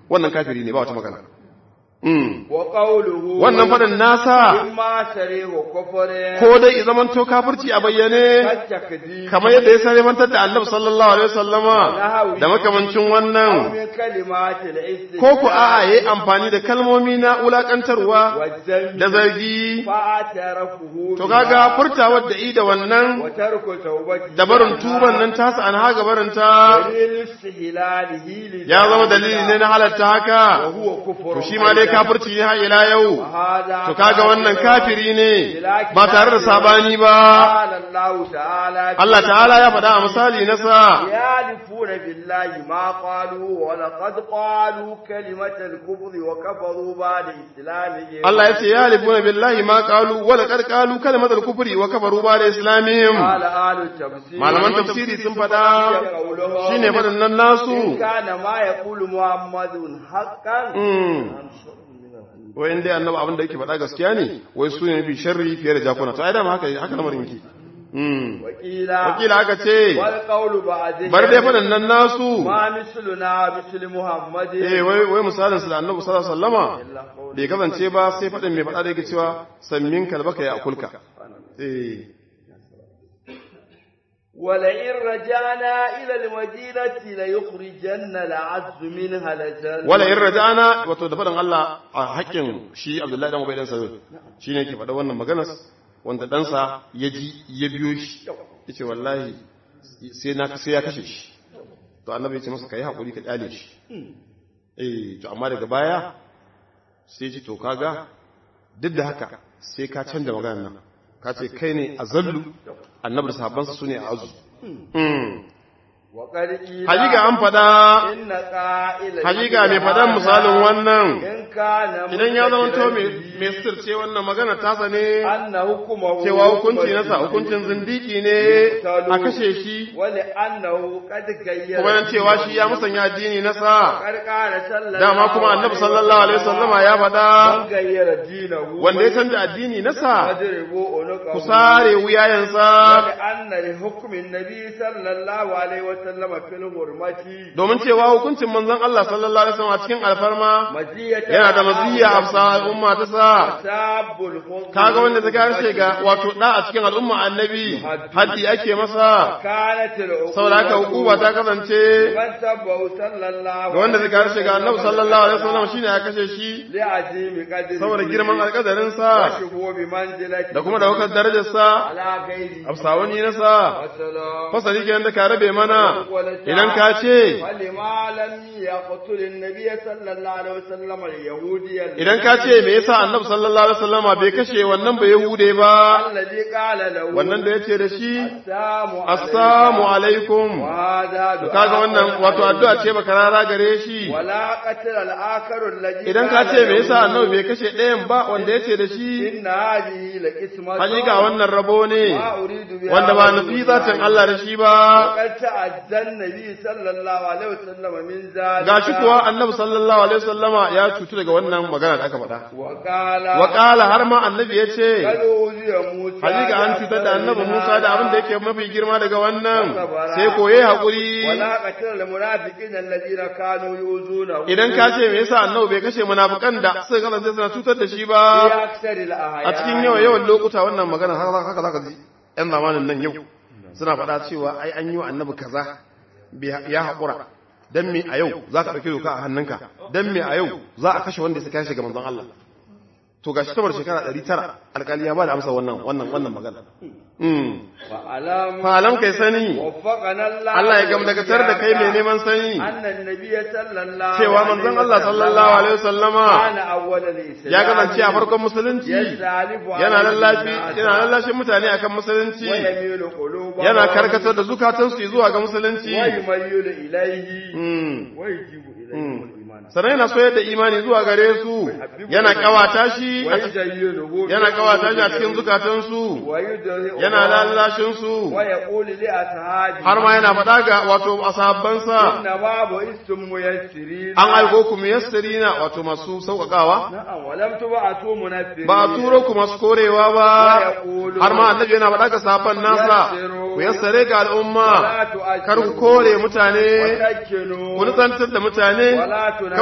wannan kafiri ne ba wata magana Mm. wa qawluhu wannan faɗin nasa imma sarihu kufrin ko dai i zamanto kafirci a bayyane katakdi kamar yadda ya saremantar da annabi sallallahu alaihi wasallama da makamancin wannan min kalimatil istighfar ko ku a'a yayi amfani da kalmomi na wulakantarwa wajjan da zargi fa'atarafuhu to kaga furtawar da i da wannan wa tarku tawbati da barin tuban nan tasa an haga barinta dalil istihlalihi li ya zama dalili ne na halatta haka wa huwa kufrun to shi ma dai kafirci ne har ila yau hada to kaga wannan kafiri ne ba tare da sabani ba qala Allah ta'ala Allah ta'ala ya faɗa a misali na sa يعرفون بالله ما قالوا ولقد قالوا كلمة الكفر وكفروا بعد إسلامهم Allah ya ce ya halifuna billahi ma qalu wa laqad qalu kalimatul kufri wa kafaru ba da islamihim قال آل التفسير malaman tafsiri sun faɗa قولهم shine faɗin nan إن nasu كان ما يقول محمد حقا mm wai in dai annabi abin da yake faɗa gaskiya ne wai su ne bi sharri fiye da jakuna to ai dama haka haka lamarin yake mm وقيل wakila aka ce والقول بعدهم bar dai faɗin nan nasu ما مثلنا مثل محمد eh wai wai misalin su da annabi sallallahu alaihi wasallama إلا قول bai kasance ba sai faɗin mai faɗa da yake cewa sammin kalbaka ya akulka eh ولئن رجعنا إلى المدينة ليخرجن العز منها الأذل wala in raja'ana wato da faɗin Allah a haƙƙin shi Abdullahi dan Ubay dan Salul shine yake faɗa wannan maganar wanda ɗansa ya ji ya biyo shi yace wallahi sai na sai ya kashe shi to annabi ya ce masa kai hakuri ka kyale shi eh to amma daga baya sai ce to kaga duk da haka sai ka canza maganar nan ka ce kai ne azallu annabi da sahabbansa sune a azu وقد قيل hakika an faɗa إن قائل hakika mai faɗan misalin wannan إن كان idan ya zama to مستترا mai sirce wannan magana tasa ne أن حكمه cewa hukunci nasa hukuncin zindiki ne a kashe shi ولأنه قد غير kuma nan cewa shi ya musanya addini nasa قد قال صلى dama kuma annabi sallallahu alaihi wasallama ya faɗa من غير دينه wanda ya canza addini nasa فاضربوا عنقه ku sare wuyayensa ولأن لحكم النبي صلى الله عليه وسلم في الحرمة domin cewa hukuncin manzon Allah sallallahu alaihi wasallam a cikin alfarma مزية yana da maziyya a bisa al'umma ta sa ساب الخلق kaga wanda ta karshe ga wato da a cikin al'umma annabi haddi ake masa كانت العقوبة saboda haka hukuma ta kasance من سبه صلى الله ga wanda ta karshe ga annabi sallallahu alaihi wasallam shine ya kashe shi لعظيم قدره saboda girman alƙadarin sa وشهو بمنزلته da kuma daukar darajar sa على غيره afsawani na sa والسلام fasali kenan da ka rabe mana idan ka ce فلما لم يقتل النبي صلى الله عليه وسلم اليهودي idan ka ce me yasa annabi sallallahu alaihi wasallama bai kashe wannan ba yahude ba الذي قال له wannan da yace da shi السلام assalamu alaikum وهذا to kaga wannan wato addu'a ce baka rara gare shi ولا قتل الآخر الذي idan ka ce me yasa annabi bai kashe ɗayan ba wanda yace da shi إن هذه لقسمة hakika wannan rabo ne ما أريد بها wanda ba وجه nufi الله. zatin Allah da shi ba وقد تعزى النبي صلى الله عليه وسلم من ذلك gashi kuwa annabi sallallahu alaihi wasallama ya cutu daga wannan magana da aka faɗa وقال wa qala har ma annabi yace قد أوذي موسى hakika an cutar da annabi Musa da abin da yake mafi girma daga wannan Sabara. sai koye hakuri ولا قتل المنافقين الذين كانوا يؤذونه idan ka ce me yasa annabi bai kashe munafikan da suka kasance suna cutar da shi ba في أكثر الأحيان a cikin yawan yawan lokuta wannan magana haka haka zaka ji yan zamanin nan yau suna faɗa cewa ai an yi wa annabi kaza bai- ya haƙura dan me a yau za ka ɗauki doka a hannunka dan me a yau za a kashe wanda suka kashe ga manzon Allah to gashi tabar shekara 900 alƙali ya ba da amsa wannan wannan wannan magana mm فألم falam kai sani وفقنا الله Allah ya gamdakatar da kai mai neman sani أن النبي صلى الله cewa manzon Allah sallallahu alaihi wasallama كان أول الإسلام ya kasance a farkon musulunci يستعلف yana على lallafi الناس yana lallashin mutane akan musulunci ويميل قلوبهم yana karkatar da zukatansu zuwa ga musulunci ويميل إليه Mm. ويجيب إليه الإيمان sannan yana soyar da imani zuwa gare su yana kawata shi a cikin- ويزينه yana kawata shi a cikin zukatansu ويدعو yana lallashin su ويقول لأصحابه har ma yana faɗa ga wato asahabbansa إنما بعثتم ميسرين an aiko ku muyassirina wato masu sauƙaƙawa نعم ولم تبعثوا منفرين ba a turo ku masu korewa ba ويقول har ma annabi yana faɗa ga sahabban nasa ku yassare ga al'umma ولا تؤجلوا kar ku kore mutane وسكنوا ku nutsantar da mutane ولا kar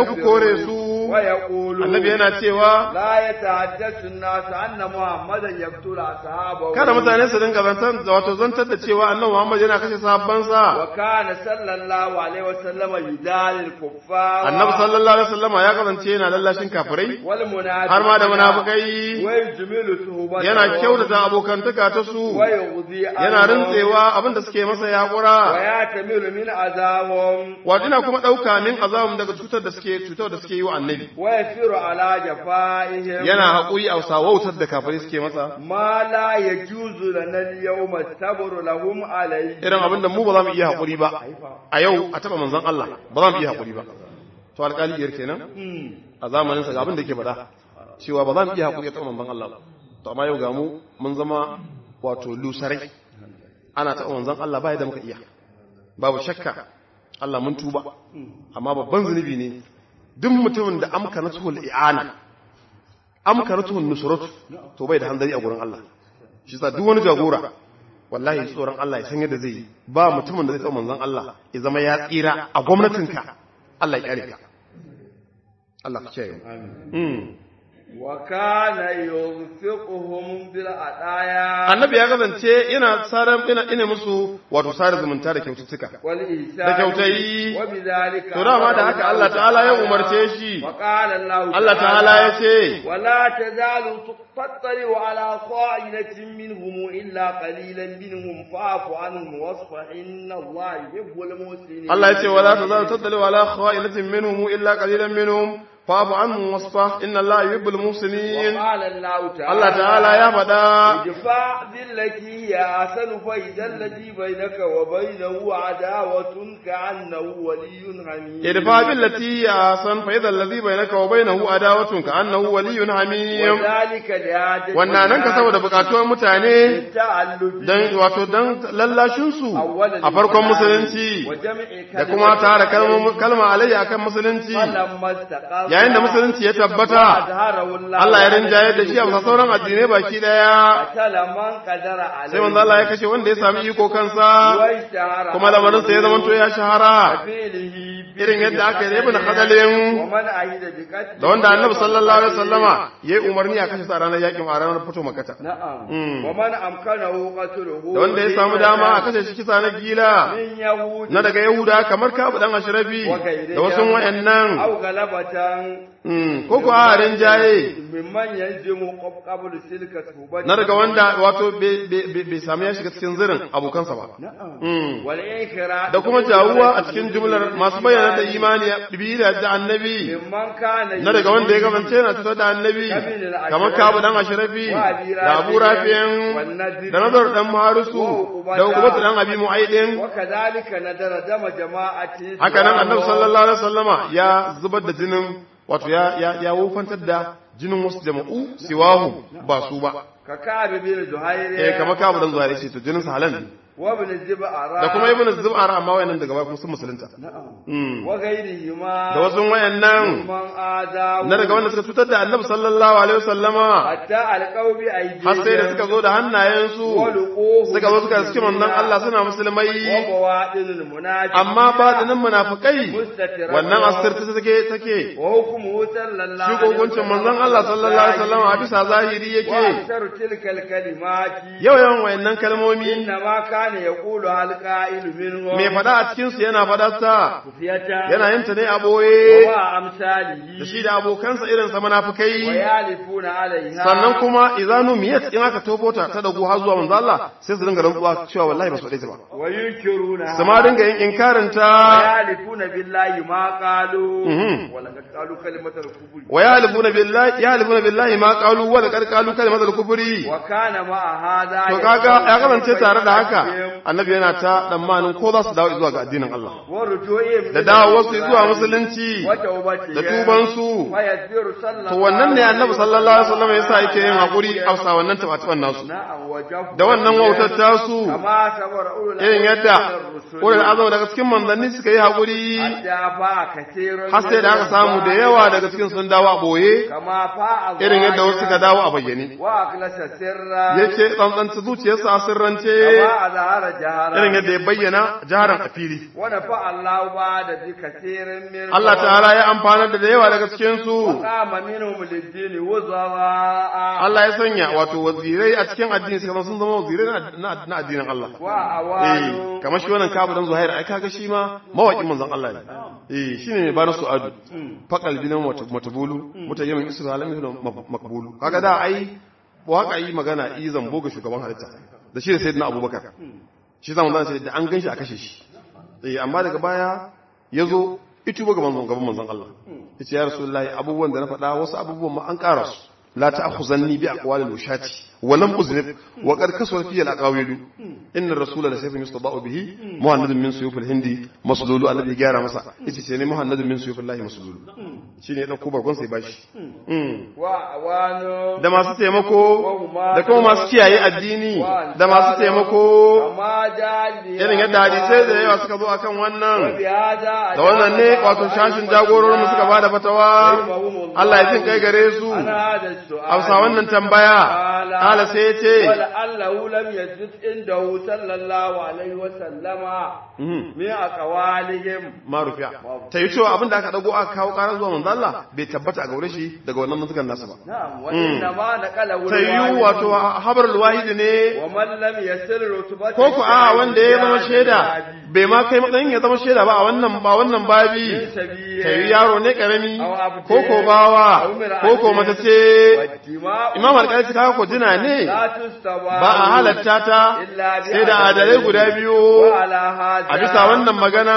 ku kore su ويقول annabi yana cewa لا يتحدث الناس أن محمدا يقتل أصحابه kada mutane su dinga zantar da wato zantar da cewa annabi Muhammad yana kashe sahabbansa وكان صلى الله عليه وسلم يدال الكفار annabi sallallahu alaihi wasallama ya kasance yana lallashin kafirai والمنافقين har ma da munafikai ويجمل صحبته yana kyautata abokantaka ta su ويغذي yana عنهم rintsewa abin da suke masa yakura ويعتمل من أذاهم wato ina kuma ɗauka min azabun daga cutar da suke cutar da suke yi wa annabi ويسير على جفائهم yana haƙuri a wautar da kafirai suke masa ما لا يجوز لنا اليوم الصبر لهم عليه irin abin da mu ba za mu iya haƙuri ba a yau a taɓa manzon Allah ba za mu iya haƙuri ba to alƙali iyar kenan a zamanin sa ga abin da yake faɗa cewa ba za mu iya haƙuri a taɓa manzon Allah ba to amma yau ga mu mun zama wato lusarai ana taɓa manzon Allah ba da muka iya babu shakka Allah mun tuba amma babban zunubi ne duk mutumin da amka natuhul i'ana amka natuhul nusrat to bai da hanzari a gurin Allah shi sa duk wani jagora wallahi tsoron Allah ya san yadda zai yi ba mutumin da zai tsawo manzon Allah ya zama ya tsira a gwamnatinka Allah ya kyare ka Allah ka kiyaye mu Mm. وكان ينفقهم بالعطايا annabi ya kasance ina saran ina ina musu wato sare zumunta da kyaututtuka والإحسان da kyautayi وبذلك to dama da haka Allah ta'ala ya umarce shi وقال الله Allah ta'ala ya ce ولا تزال تطلع على خائنة منهم إلا قليلا منهم فاعف عنهم واصفح إن الله يحب المحسنين Allah ya ce wala tazalu tadlu ala khawailatin minhum illa qalilan minhum fa'fu anhum wasfah inna Allah yuhibbul muhsinin وقال الله تعالى Allah ta'ala ya faɗa ادفع بالتي هي أحسن فإذا الذي بينك وبينه عداوة كأنه ولي حميم idfa billati ya san fa idha alladhi bainaka wa bainahu adawatun ka annahu waliyyun hamim وذلك لعادة wannan nan ka saboda bukatuwar mutane التعلق dan wato dan lallashin su a farkon musulunci وجمع da kuma tara kalma kalma alayya akan musulunci فلما استقر yayin da musulunci ya tabbata أظهره الله Allah ya rinjaye da shi a bisa sauran addinai baki daya قتل من قدر عليه sai manzo Allah ya kashe wanda ya sami iko kansa واشتهر kuma lamarin sa ya zama to ya shahara فعله irin yadda aka yi ibn khadalin ومن أعيد بقتله da wanda annabi sallallahu alaihi wasallama yayi umarni a kashe sa ranar yakin a ranar fito makata نعم Mm. ومن أمكنه قتله da wanda ya samu dama a kashe shi kisa na gila من يهود na daga yahuda kamar kabu dan ashrafi da wasu wayannan أو غلبة mm, ko ko a rinjaye ممن ينجم قبل سلك توبته na daga wanda wato bai- bai bai- bai samu ya shiga cikin zirin abokansa ba نعم Mm. والإنكراء da kuma jawuwa a cikin jumlar masu bayyana da imani biyu da annabi ممن كان na daga wanda ya kasance yana cutar da annabi kamar kabu dan ashrafi da abu rafiyan da nazar dan maharusu da ukubatu dan abi mu'aidin وكذلك ندر دم جماعة haka nan annabi sallallahu alaihi wasallama ya zubar da jinin wato ya ya ya wofantar da jinin wasu jama'u siwahu ba su ba ككعب بن زهير eh kamar kabu dan zuwa ce to jinin sa halal ne وابن الزبعراء da kuma ibn zub'ar amma wayannan daga baya kuma sun musulunta نعم Mm. وغيرهما da wasu wayannan من آذاه na daga wanda suka cutar da annabi sallallahu alaihi wasallama حتى ألقوا بأيديهم har sai da suka zo da hannayensu ولقوه suka zo suka suke manzon Allah suna musulmai وبواطن المنافقين amma batinin munafikai wannan asirta take take وحكمه صلى الله shi عليه hukuncin manzon Allah sallallahu alaihi wasallam a bisa zahiri yake وأكثر تلك الكلمات yau yawan wayannan kalmomi إنما كان يقولها القائل منهم mai fada a cikin su yana fada ta خفية yana yin ta ne a boye ومع da أمثاله shi da abokansa irin sa munafikai ويالفون عليها sannan kuma idanu miyat in aka tofo ta ta dagu har zuwa manzo Allah sai su dinga rantsuwa cewa wallahi ba su faɗe ta ba وينكرونها su ma dinga yin inkarin ta ويالفون بالله ما قالوا Mhm. ولقد قالوا كلمة الكفر wa yahlifuna billahi yahlifuna billahi ma qalu wa laqad qalu kalimatul kufri وكان مع هذا to kaga ya kasance tare da haka annabi yana ta tsammanin ko za su dawo zuwa ga addinin Allah ورجوعهم da dawo wasu zuwa musulunci وتوبتهم da tuban su ويسير صلى to wannan ne annabi sallallahu alaihi wasallam yasa yake yin hakuri a sa wannan tabatuwan nasu نعم وجف da wannan wautar tasu كما صبر أولو irin yadda الرسل ulul azam daga cikin manzanni suka yi hakuri حتى فاء كثير har sai da aka samu da yawa daga cikin sun dawo a boye كما فاء irin yadda wasu suka dawo a bayyane وأخلص سرا yace tsantsanta zuciyarsa a sirrance كما ظهر جهرا irin yadda ya bayyana jaharan a fili ونفع الله بعد بكثير منهم Allah ta'ala ya amfanar da da yawa daga cikin su وقام منهم للدين وزراء Allah ya sanya wato wazirai a cikin addini suka zama sun zama wazirai na- na na addinin Allah eh وأوان kamar shi wannan kabu dan Zuhair ai kaga shi ma mawaƙin manzon Allah ne eh shine mai bana su'adu faqal binan matabulu mutayyimin isra'ila min makbulu kaga da ai waka yi magana yi zambo ga shugaban halitta da shi da sayyidina abubakar shi zamu zan ce da an ganshi a kashe shi eh amma daga baya yazo itu ga manzon gaban manzon Allah yace ya rasulullahi abubuwan da na faɗa wasu abubuwan ma an ƙara su la ta'khuzanni bi aqwalil ushati wa lam uznib wa qad kasara fi al-aqawil inna ar-rasula la sayfun yustada'u bihi muhammadun min suyuf al-hindi maslulu alladhi gyara masa yace sai ne muhammadun min suyuf Allah maslulu shine ya dauko barkon sai bashi Mm. وأوان da masu taimako da kuma masu kiyaye addini da masu taimako كما جاء به irin yadda hadisai da yawa suka zo akan wannan وبهذا da wannan ne wato shashin jagororin suka bada fatawa Allah ya jin kai gare su عن هذا السؤال Hausa wannan tambaya kala sai ya ce ولعله لم يجد عنده صلى الله عليه وسلم mhm, من أقوالهم ma rufiya ta yi cewa abin da aka dago aka kawo karar zuwa manzo Allah bai tabbata a gaure shi daga wannan mutukan nasa ba نعم وإنما نقله ta yi الوالد wato habar wahidi ne ومن لم يسل رتبته ko ku a wanda ya zama shaida bai ma kai matsayin ya zama shaida ba a wannan ba wannan babi ta yi yaro ne karami ko ko bawa ko ko mace ce imam alƙali ta kawo ko dina ne ba a halatta ta sai da adalai guda biyu a bisa wannan magana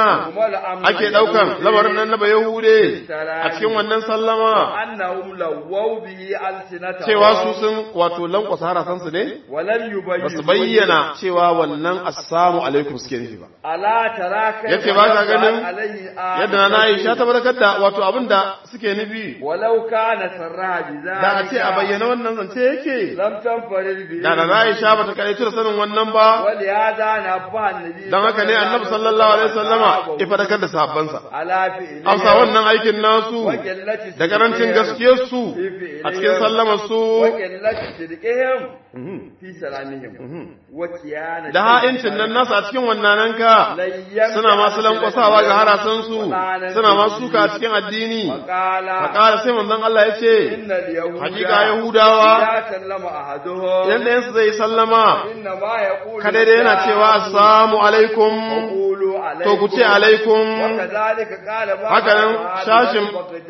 ake ɗaukan lamarin nan na bayahude a cikin wannan sallama annahum lawaw bihi alsinata cewa su sun wato lankwasa harasansu ne walam yubayyin ba su bayyana cewa wannan assalamu alaikum suke nufi ba ala taraka yace ba ka ganin yadda na Aisha ta barkar da wato abin da suke nufi walau kana sarraha bi da a ce a bayyana wannan zance yake lam tanfarid bi da na Aisha ba ta kai da sanin wannan ba wali hada na fa annabi dan haka ne annabi sallallahu alaihi wasallama ya fadakar da sahabbansa ala fi amsa wannan aikin nasu da karancin gaskiyar su a cikin sallamar su wa qillati sidqihim fi salamihim wa kiyana da ha'incin nan nasu a cikin wannan ka suna masu lankwasawa ga harasan su suna masu suka a cikin addini qala fakara sai manzon Allah ya ce innal yahuda hakika yahudawa ya sallama ahaduhum idan ɗayansu zai sallama inna ma yaqulu kada dai yana cewa assalamu alaikum qulu alaykum to ku ce alaikum wa kadhalika qala ba Haka nan shashin-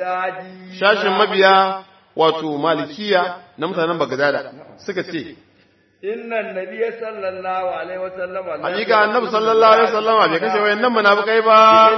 shashin mabiya wato malikiya na mutanen Bagdada suka ce inna an-nabiy sallallahu alaihi wa sallam hakika annabi sallallahu alaihi wasallama bai kashe wayannan munafikai ba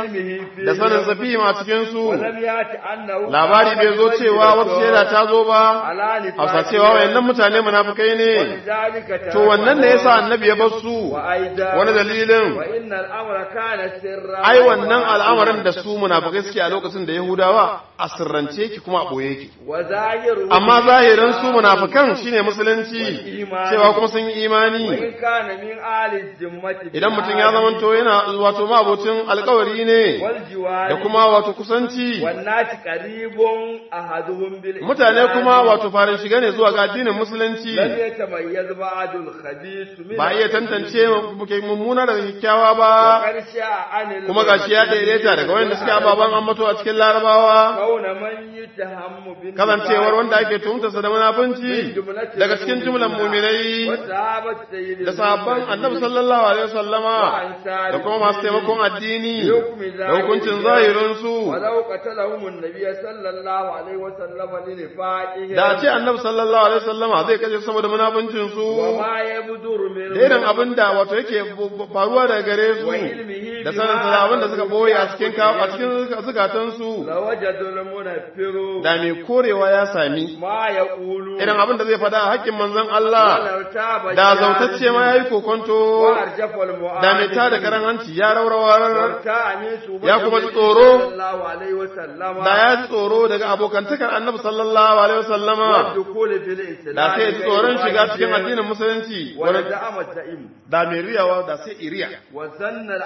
da sanin safi ma cikin su ولم يأتي أنه labari bai zo cewa wata shaida ta zo ba على نفاق hausa cewa wayannan mutane munafikai ne ولذلك to wannan ne yasa annabi ya bar su وأيضا wani dalilin وإن الأمر كان سرا ai wannan al'amarin da su munafikai suke a lokacin da Yahudawa a sirrance ki kuma a boye ki وظاهر amma zahirin su munafikan shine musulunci cewa kuma sun yi imani وإن كان من آل الذمة idan mutum ya zamanto yana wato mabocin alkawari ne والجوار da kuma wato kusanci والناس قريب أحدهم بالإسلام mutane kuma wato farin shiga ne zuwa ga addinin musulunci لم يتميز بعد الخبيث من ba iya tantance muke mummuna daga kyakkyawa ba وقد شاء عن kuma gashi ya daidaita daga wanda suke ababen ambato a cikin larabawa كون من يتهم بالنفاق kasancewar wanda ake tuhumtarsa da munafunci daga cikin jumlan muminai وصحابة سيد da sahabban annabi sallallahu alaihi wasallama da kuma masu taimakon addini da hukuncin zahirinsu ولو قتلهم النبي صلى الله عليه وسلم لنفاقهم da a ce annabi sallallahu alaihi wasallama zai kashe saboda munafuncin su وما يبدر منه da irin abin da wato yake faruwa daga gare su وعلمه da sanin sa da abin da suka boye a cikin ka- a cikin zukatan su لوجدوا المنفر da mai korewa ya sami ما يقول irin abin da zai faɗa a haƙƙin manzon Allah ولو تاب da zautacce ma yayi kokonto وارجف المعارض da mai tada karan hanci ya raurawa وارتاع من سبة Ya kuma ji النبي tsoro. صلى الله عليه وسلم da ya ji tsoro daga abokantakar annabi sallallahu alaihi wasallama والدخول في الإسلام da sai ya ji tsoron shiga cikin addinin musulunci wani ولزعم الزعيم da mai riyawa da sai iriya وظن العدو da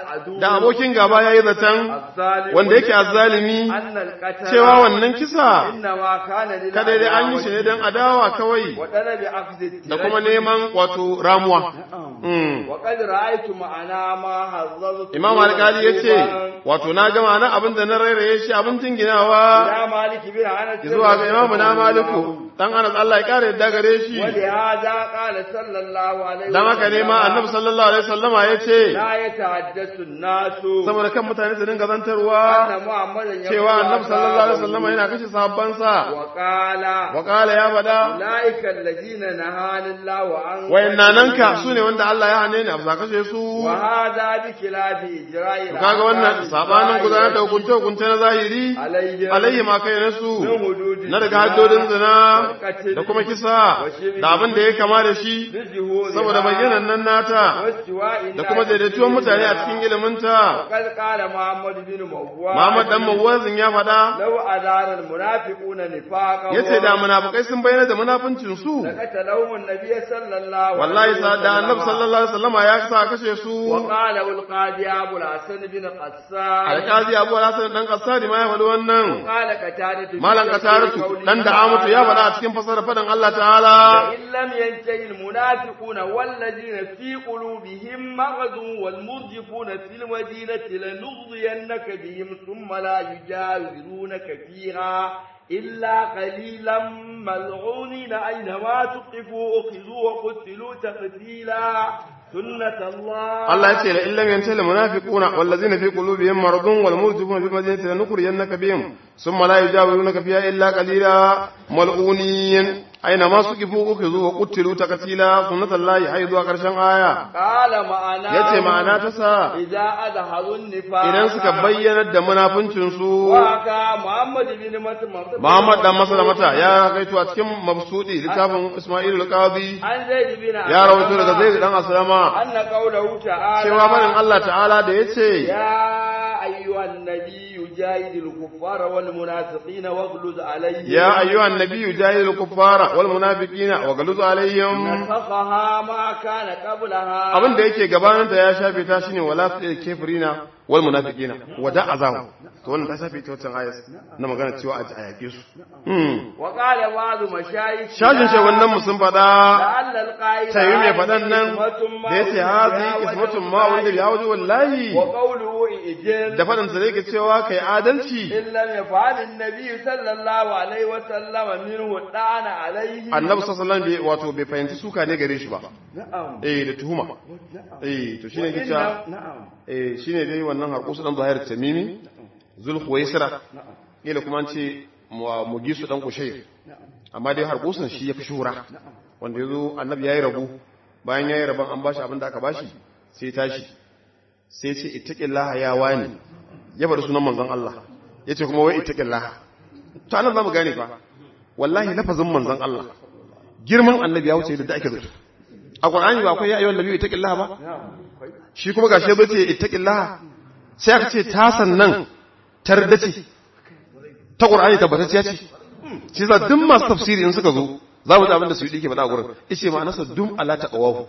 abokin gaba yayi zaton الظالم wanda yake azzalimi أن القتل cewa wannan kisa إنما كان لله kada dai an yi shi ne don adawa kawai وطلب أخذ الترك da kuma neman wato ramuwa Mm. وقد رأيت معنا ما حذرت imam alkali ya ce wato na gama na abin da na rairaye shi abin jinginawa يا مالك بن أنس zuwa ga imamu na maliku dan anas Allah ya kare yadda gare shi ولهذا قال صلى الله عليه dan haka ne ma annabi sallallahu alaihi wasallama ya ce لا يتحدث الناس saboda kan mutane su dinga zantarwa أن محمدا يقول cewa annabi sallallahu alaihi wasallama yana kashe sahabbansa وقال wa qala ya bada أولئك الذين نهاني الله عن wayannan ka sune wanda Allah ya hane ni a bisa kashe su وهذا بخلاف إجراء To kaga wannan sabanin gudanar da hukunce hukunce na zahiri عليه alayhi ma kai nasu na daga haddodin zina da kuma kisa da abin da ya kama da shi saboda bayyanan nan nata da kuma daidaituwan mutane a cikin iliminta وقد قال محمد بن مواد Muhammad dan Mawazin ya faɗa لو أدار المنافقون نفاقهم yace da munafikai sun bayyana da munafincin su لقتلهم النبي صلى الله عليه wallahi sa da Annabi sallallahu alaihi wasallama ya sa kashe su وقال القاضي أبو الحسن بن قسام alkazi Abu Hassan dan Qassadi ma ya faɗi wannan قال قتادة malam Qataratu dan da Amatu ya faɗa a cikin fasara faɗin Allah ta'ala إن لم ينتهي المنافقون والذين في قلوبهم مرض والمرجفون في المدينة لنغضينك بهم ثم لا يجاورونك فيها إلا قليلا ملعونين أينما تقفوا أخذوا وقتلوا تقتيلا سنة الله Allah ya ce la illam yantahi al munafiquna wallazina fi qulubihim maradun wal murjifuna fi madinati lanukhriyannaka bihim thumma la yujawirunaka fiha illa qalila mal'unin aina ma suqifu ukhizu wa qutilu takatila sunnatullahi haidu a karshen aya قال معنا yace ma'ana ta sa إذا أظهروا النفاق idan suka bayyana da munafincin su وكا محمد بن مسلم Muhammad dan Maslamata ya kaito a cikin mabsudi littafin Isma'il al-Qadi عن زيد بن ya rawaito daga Zaid dan Aslama أن قوله تعالى cewa barin Allah ta'ala da yace يا أيها النبي جاهد الكفار والمنافقين واغلظ عليهم يا أيها النبي جاهد الكفار والمنافقين وغلظ عليهم نسخها ما كان قبلها abin da yake gabaninta ya shafe ta shine wala su kafirina wal munafiqina wada azahu to wannan ta shafe ta wancan ayat na magana cewa a yake su hmm وقال بعض مشايخ shajin shi wannan mu sun fada لعل القائل tayi mai fadan nan da yace hazi ismatun ma wanda ya waje wallahi وقوله إجل da fadan sa yake cewa kai adalci إن لم يفعل النبي صلى الله عليه وسلم منه الطعن عليه annabi sallallahu alaihi wasallam wato bai fahimci suka ne gare shi ba نعم eh da tuhuma eh to shine yake cewa وإن- نعم eh shine dai wannan harkusu dan zahir tamimi zulhuwaisra kila kuma an ce mu- mugisu dan kushayr amma dai harkusun shi yafi shura wanda yazo annabi yayi rabu bayan yayi raban an bashi abin da aka bashi sai tashi sai ce ittaqillaha ya wani ya bada sunan manzon Allah yace kuma wai ittaqillaha to anan zamu gane fa wallahi lafazin manzon Allah girman annabi ya wuce da ake zato a qur'ani ba akwai ya ayyuhan nabiyyu ittaqillaha ba shi kuma gashi bai ce ittaqillaha sai aka ce ta sannan tardace ta qur'ani tabbatacciya ce shi yasa duk masu tafsiri in suka zo za mu ji abin da su yi dike faɗa a gurin yace ma'anarsa dum ala taqwahu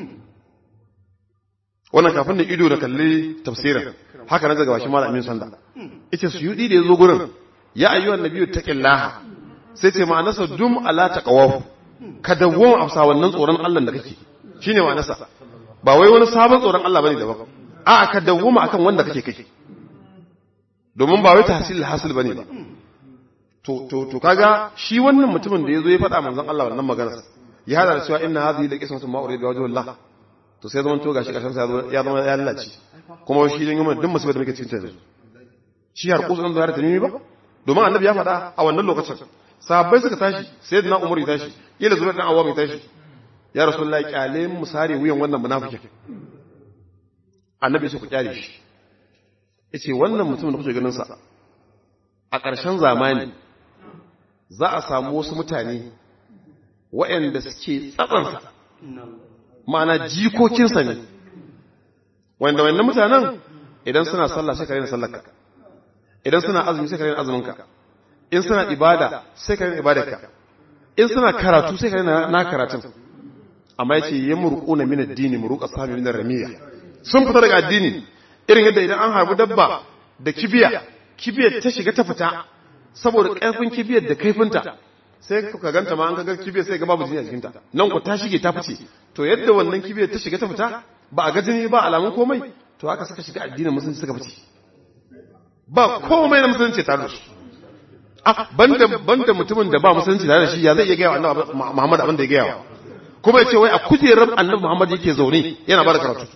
wannan kafin da ido da kalli tafsirin haka na daga bashi malam Amin Sanda yace su yi da yazo gurin ya ayyuhan nabiyyu taqillaha sai ce ma'anarsa dum ala taqwahu ka dawwama afsa wannan tsoron Allah da kake shine ma'anarsa ba wai wani sabon tsoron Allah bane daban a'a ka dawwama akan wanda kake kai domin ba wai tahsil hasil bane ba to to to kaga shi wannan mutumin da yazo ya faɗa manzon Allah wannan magana ya hada da cewa inna hadhihi la qismatun ma urida wajhu Allah to sai zaman to gashi karshen sa ya zama ya lalace kuma shi din yamin duk musibar da muke cikin ta yanzu shi har kusa da ta nimi ba domin annabi ya faɗa a wannan lokacin sahabbai suka tashi sayyidina umar ya tashi kila zuwa dan awam ya tashi ya rasulullahi kyale mu sare wuyan wannan munafikin annabi sai ku kyale shi yace wannan mutumin da kuke ganin sa a ƙarshen zamani za a samu wasu mutane waɗanda suke tsatsansa ma'ana jikokinsa ne wanda wannan mutanen idan suna sallah sai ka rena sallarka idan suna azumi sai ka rena azuminka in suna ibada sai ka rena ibadarka in suna karatu sai ka rena na karatun amma yace ya murquna min ad-dini muruqa sami min ramiya sun fita daga addini irin yadda idan an harbi dabba da kibiya kibiyar ta shiga ta fita saboda ƙarfin kibiyar da kaifinta sai ka ganta ma an ga kibiyar sai ga babu jini a jikinta nan ku ta shige ta fice to yadda wannan kibiyar ta shiga ta fita ba a ga jini ba alamun komai to haka suka shiga addinin musulunci suka fice ba komai na musulunci tare da su ah banda banda mutumin da ba musulunci tare da shi ya zai iya gaya wa annabi Muhammad abin da ya gaya wa kuma ya ce wai a kujerar annabi Muhammad yake zaune yana ba da karatu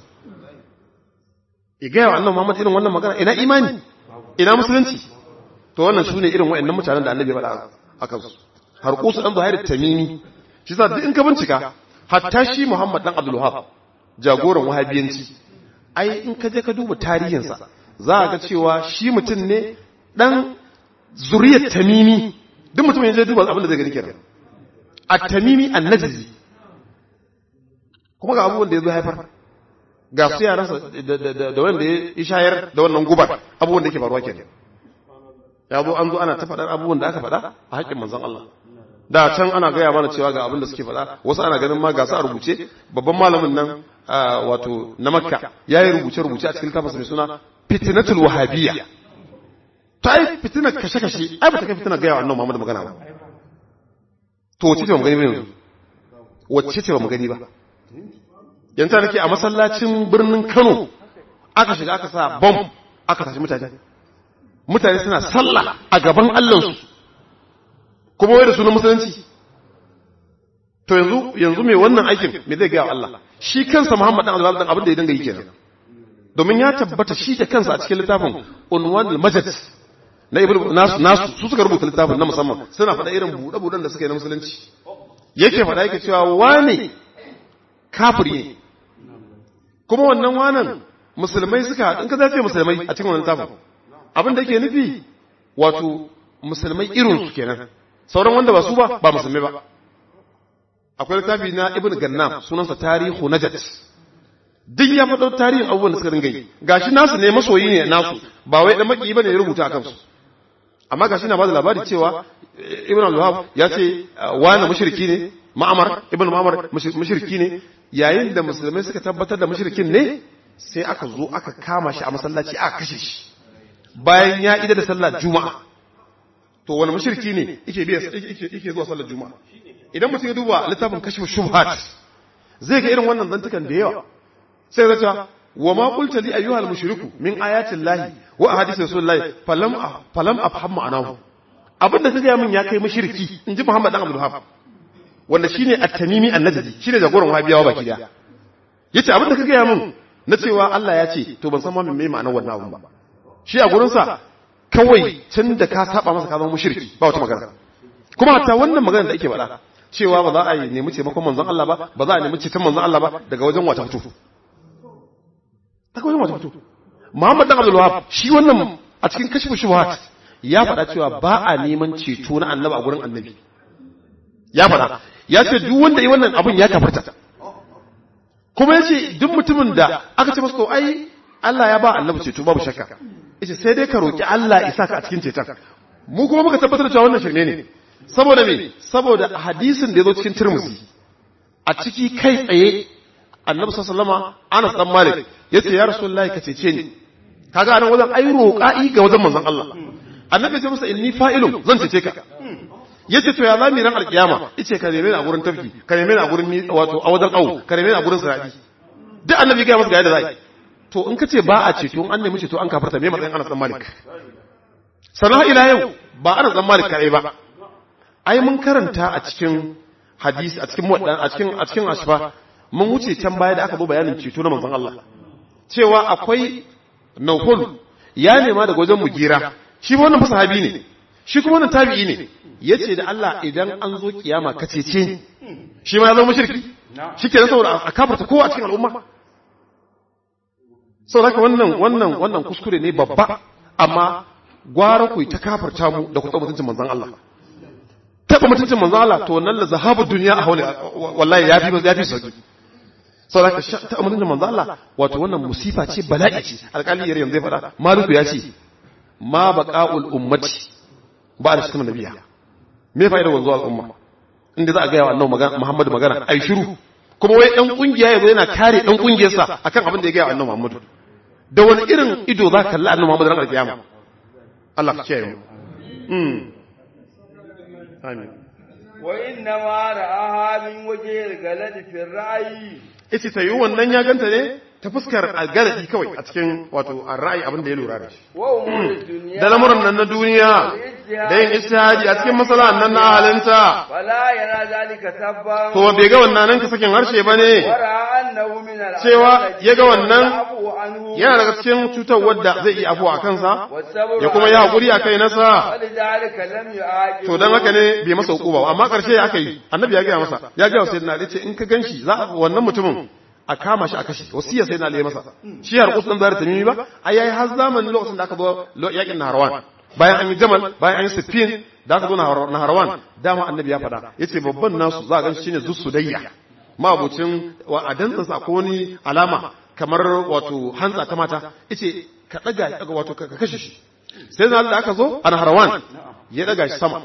ya gaya wa annabi Muhammad irin wannan magana ina imani ina musulunci to wannan su ne irin wa'annan mutanen da annabi ya faɗa a kansu har kusa dan Zuhair Tamimi shi sa duk in ka bincika hatta shi Muhammad dan Abdul Wahhab jagoran wahabiyanci ai in ka je ka duba tarihinsa za a ga cewa shi mutum ne dan zuriyar Tamimi duk mutum ya je duba abin da zai gani kenan at-Tamimi an-Najzi kuma ga abubuwan da ya zo haifar ga su yaransa da wanda ya shayar da wannan gubar abubuwan da yake faruwa kenan ya zo an zo ana ta faɗar abubuwan da aka faɗa a haƙƙin manzon Allah da can ana gaya mana cewa ga abin da suke faɗa wasu ana ganin ma ga su a rubuce babban malamin nan wato na makka ya yi rubuce rubuce a cikin littafinsa mai suna fitnatul wahabiyya ta yi fitinar kashe kashe ai ba ta kai fitinar gaya wa annabi Muhammad magana ba to wacce ce ba mu gani ba yanzu wacce ce ba mu gani ba yanzu nake a masallacin birnin Kano aka shiga aka sa bomb aka tashi mutane mutane suna sallah a gaban Allahnsu kuma wai da sunan musulunci to yanzu yanzu mai wannan aikin me zai gaya wa Allah shi kansa Muhammad dan Allah dan abin da ya dinga yi kenan domin ya tabbata shi da kansa a cikin littafin unwanul majid na ibnu nasu nasu su suka rubuta littafin na musamman suna faɗa irin buɗe-buɗen da suka yi na musulunci yake faɗa yake cewa wane kafiri ne kuma wannan wanan musulmai suka in ka zace musulmai a cikin wannan littafin abin da yake nufi wato musulmai irin su kenan sauran wanda ba su ba ba musulmai ba akwai littafi na ibn gannam sunansa tarihu najat duk ya faɗo tarihin abubuwan da suka dinga yi gashi nasu ne masoyi ne nasu ba wai dan maki bane ya rubuta a kansu amma gashi na bada labari cewa ibn al-wahab ya ce wani mushriki ne ma'amar ibn ma'amar mushriki ne yayin da musulmai suka tabbatar da mushrikin ne sai aka zo aka kama shi a masallaci aka kashe shi bayan ya ida da sallar juma'a to wani mushriki ne yake biya yake zuwa sallar juma'a idan mutum ya duba littafin kashfu shubhat zai ga irin wannan zantukan da yawa sai ya ce wa ma qulta li ayyuhal mushriku min ayati llahi wa ahadith rasulillahi falam falam afham ma'anahu abinda kaga ya min ya kai mushriki inji Muhammad dan Abdul Wahhab wanda shine at-tamimi an-najdi shine jagoran wahabiyawa baki daya yace abinda kaga ya min na cewa Allah ya ce to ban san ma me ma'anar wannan abun ba shi a gurin sa kawai tun da ka saba masa ka zama mushriki ba wata magana kuma hatta wannan magana da ake faɗa cewa ba za a yi nemi taimakon manzon Allah ba ba za a nemi ceton manzon Allah ba daga wajen wata fito daga wajen wata fito Muhammad dan Abdul Wahab shi wannan a cikin kashfu shubuhat ya faɗa cewa ba a neman ceto na annabi a gurin annabi ya faɗa ya ce duk wanda yi wannan abun ya kafarta kuma ya ce duk mutumin da aka ce masa to ai Allah ya ba annabi ceto babu shakka yace sai dai ka roki Allah isa ka a cikin ceton mu kuma muka tabbatar da cewa wannan shirme ne saboda me saboda hadisin da ya zo cikin Tirmidhi a ciki kai tsaye annabi sallallahu alaihi Anas dan Malik yace ya rasulullahi ka cece ni kaga anan wajen ai roƙa'i ga wajen manzon Allah annabi ya ce masa inni fa'ilun zan cece ka yace to ya zami ran alkiyama yace ka neme ni a gurin tafki ka neme ni a gurin wato a wajen au ka neme ni a gurin sirati duk annabi ga masa ga yadda zai to in ka ce ba a ceto an nemi ceto an kafarta me matsayin Anas dan Malik sana'a ila yau ba Anas dan Malik kai ba ai mun karanta a cikin hadisi a cikin muwaddan a cikin a cikin ashfa mun wuce can baya da aka bi bayanin ceto na manzon Allah cewa akwai Nawfal ya nema daga wajen Mugira shi ba wannan sahabi ne shi kuma wannan tabi'i ne yace da Allah idan an zo kiyama ka cece ni shi ma ya zama mushriki shikenan saboda a kafarta kowa a cikin al'umma sau haka wannan wannan wannan kuskure ne babba amma gwara ku ta kafarta mu da ku taɓa mutuncin manzon Allah taɓa mutuncin manzon Allah to wannan la zahabu duniya a haule wallahi ya fi ya fi sauki sau haka taɓa mutuncin manzon Allah wato wannan musifa ce bala'i ce alƙali yare yanzu zai faɗa maluku ya ce ma baqa'ul ummati ba da cikin nabiya me fa'idar wanzuwa al'umma inda za a gaya wa annabi Muhammadu magana ai shiru kuma wai dan kungiya yazo yana kare dan kungiyarsa akan abin da ya gaya wa annabi Muhammadu da wani irin ido za ka kalli annabi Muhammad ran alkiyama Allah ka kiyaye mu mm amin wa inna ma ra'aha min wajhil galad fi ra'yi ita ta yi wannan ya ganta ne ta fuskar algaladi kawai a cikin wato a ra'ayi abin da ya lura da shi wa umur dunya da lamuran nan na duniya da yin ijtihadi a cikin masalahar nan na halinta fala yara zalika tabban to bai ga wannan nan ka sakin harshe bane wa ra'a annahu min al cewa ya ga wannan abu anhu yana daga cikin cutar wadda zai iya afuwa a kansa wasabru ya kuma yi hakuri a kai nasa walidhalika lam yu'aqib to dan haka ne bai masa hukuma ba amma karshe ya aka yi annabi ya gaya masa ya gaya wa sayyidina ali ce in ka ganshi za a wannan mutumin a kama shi a kashe wasiya sayyidina ali ya masa shi har kusan zara tamimi ba ai yayi har zamanin lokacin da aka zo lo- yakin naharwan bayan an yi jamal bayan an yi sifin da aka zo Nahar- naharwan dama annabi ya faɗa yace babban nasu za a ganshi shine zussudayya mabucin wa a dantsansa akwai wani alama kamar wato hantsa ta mata yace ka daga wato ka ka kashe shi sai da aka zo a naharwan ya daga shi sama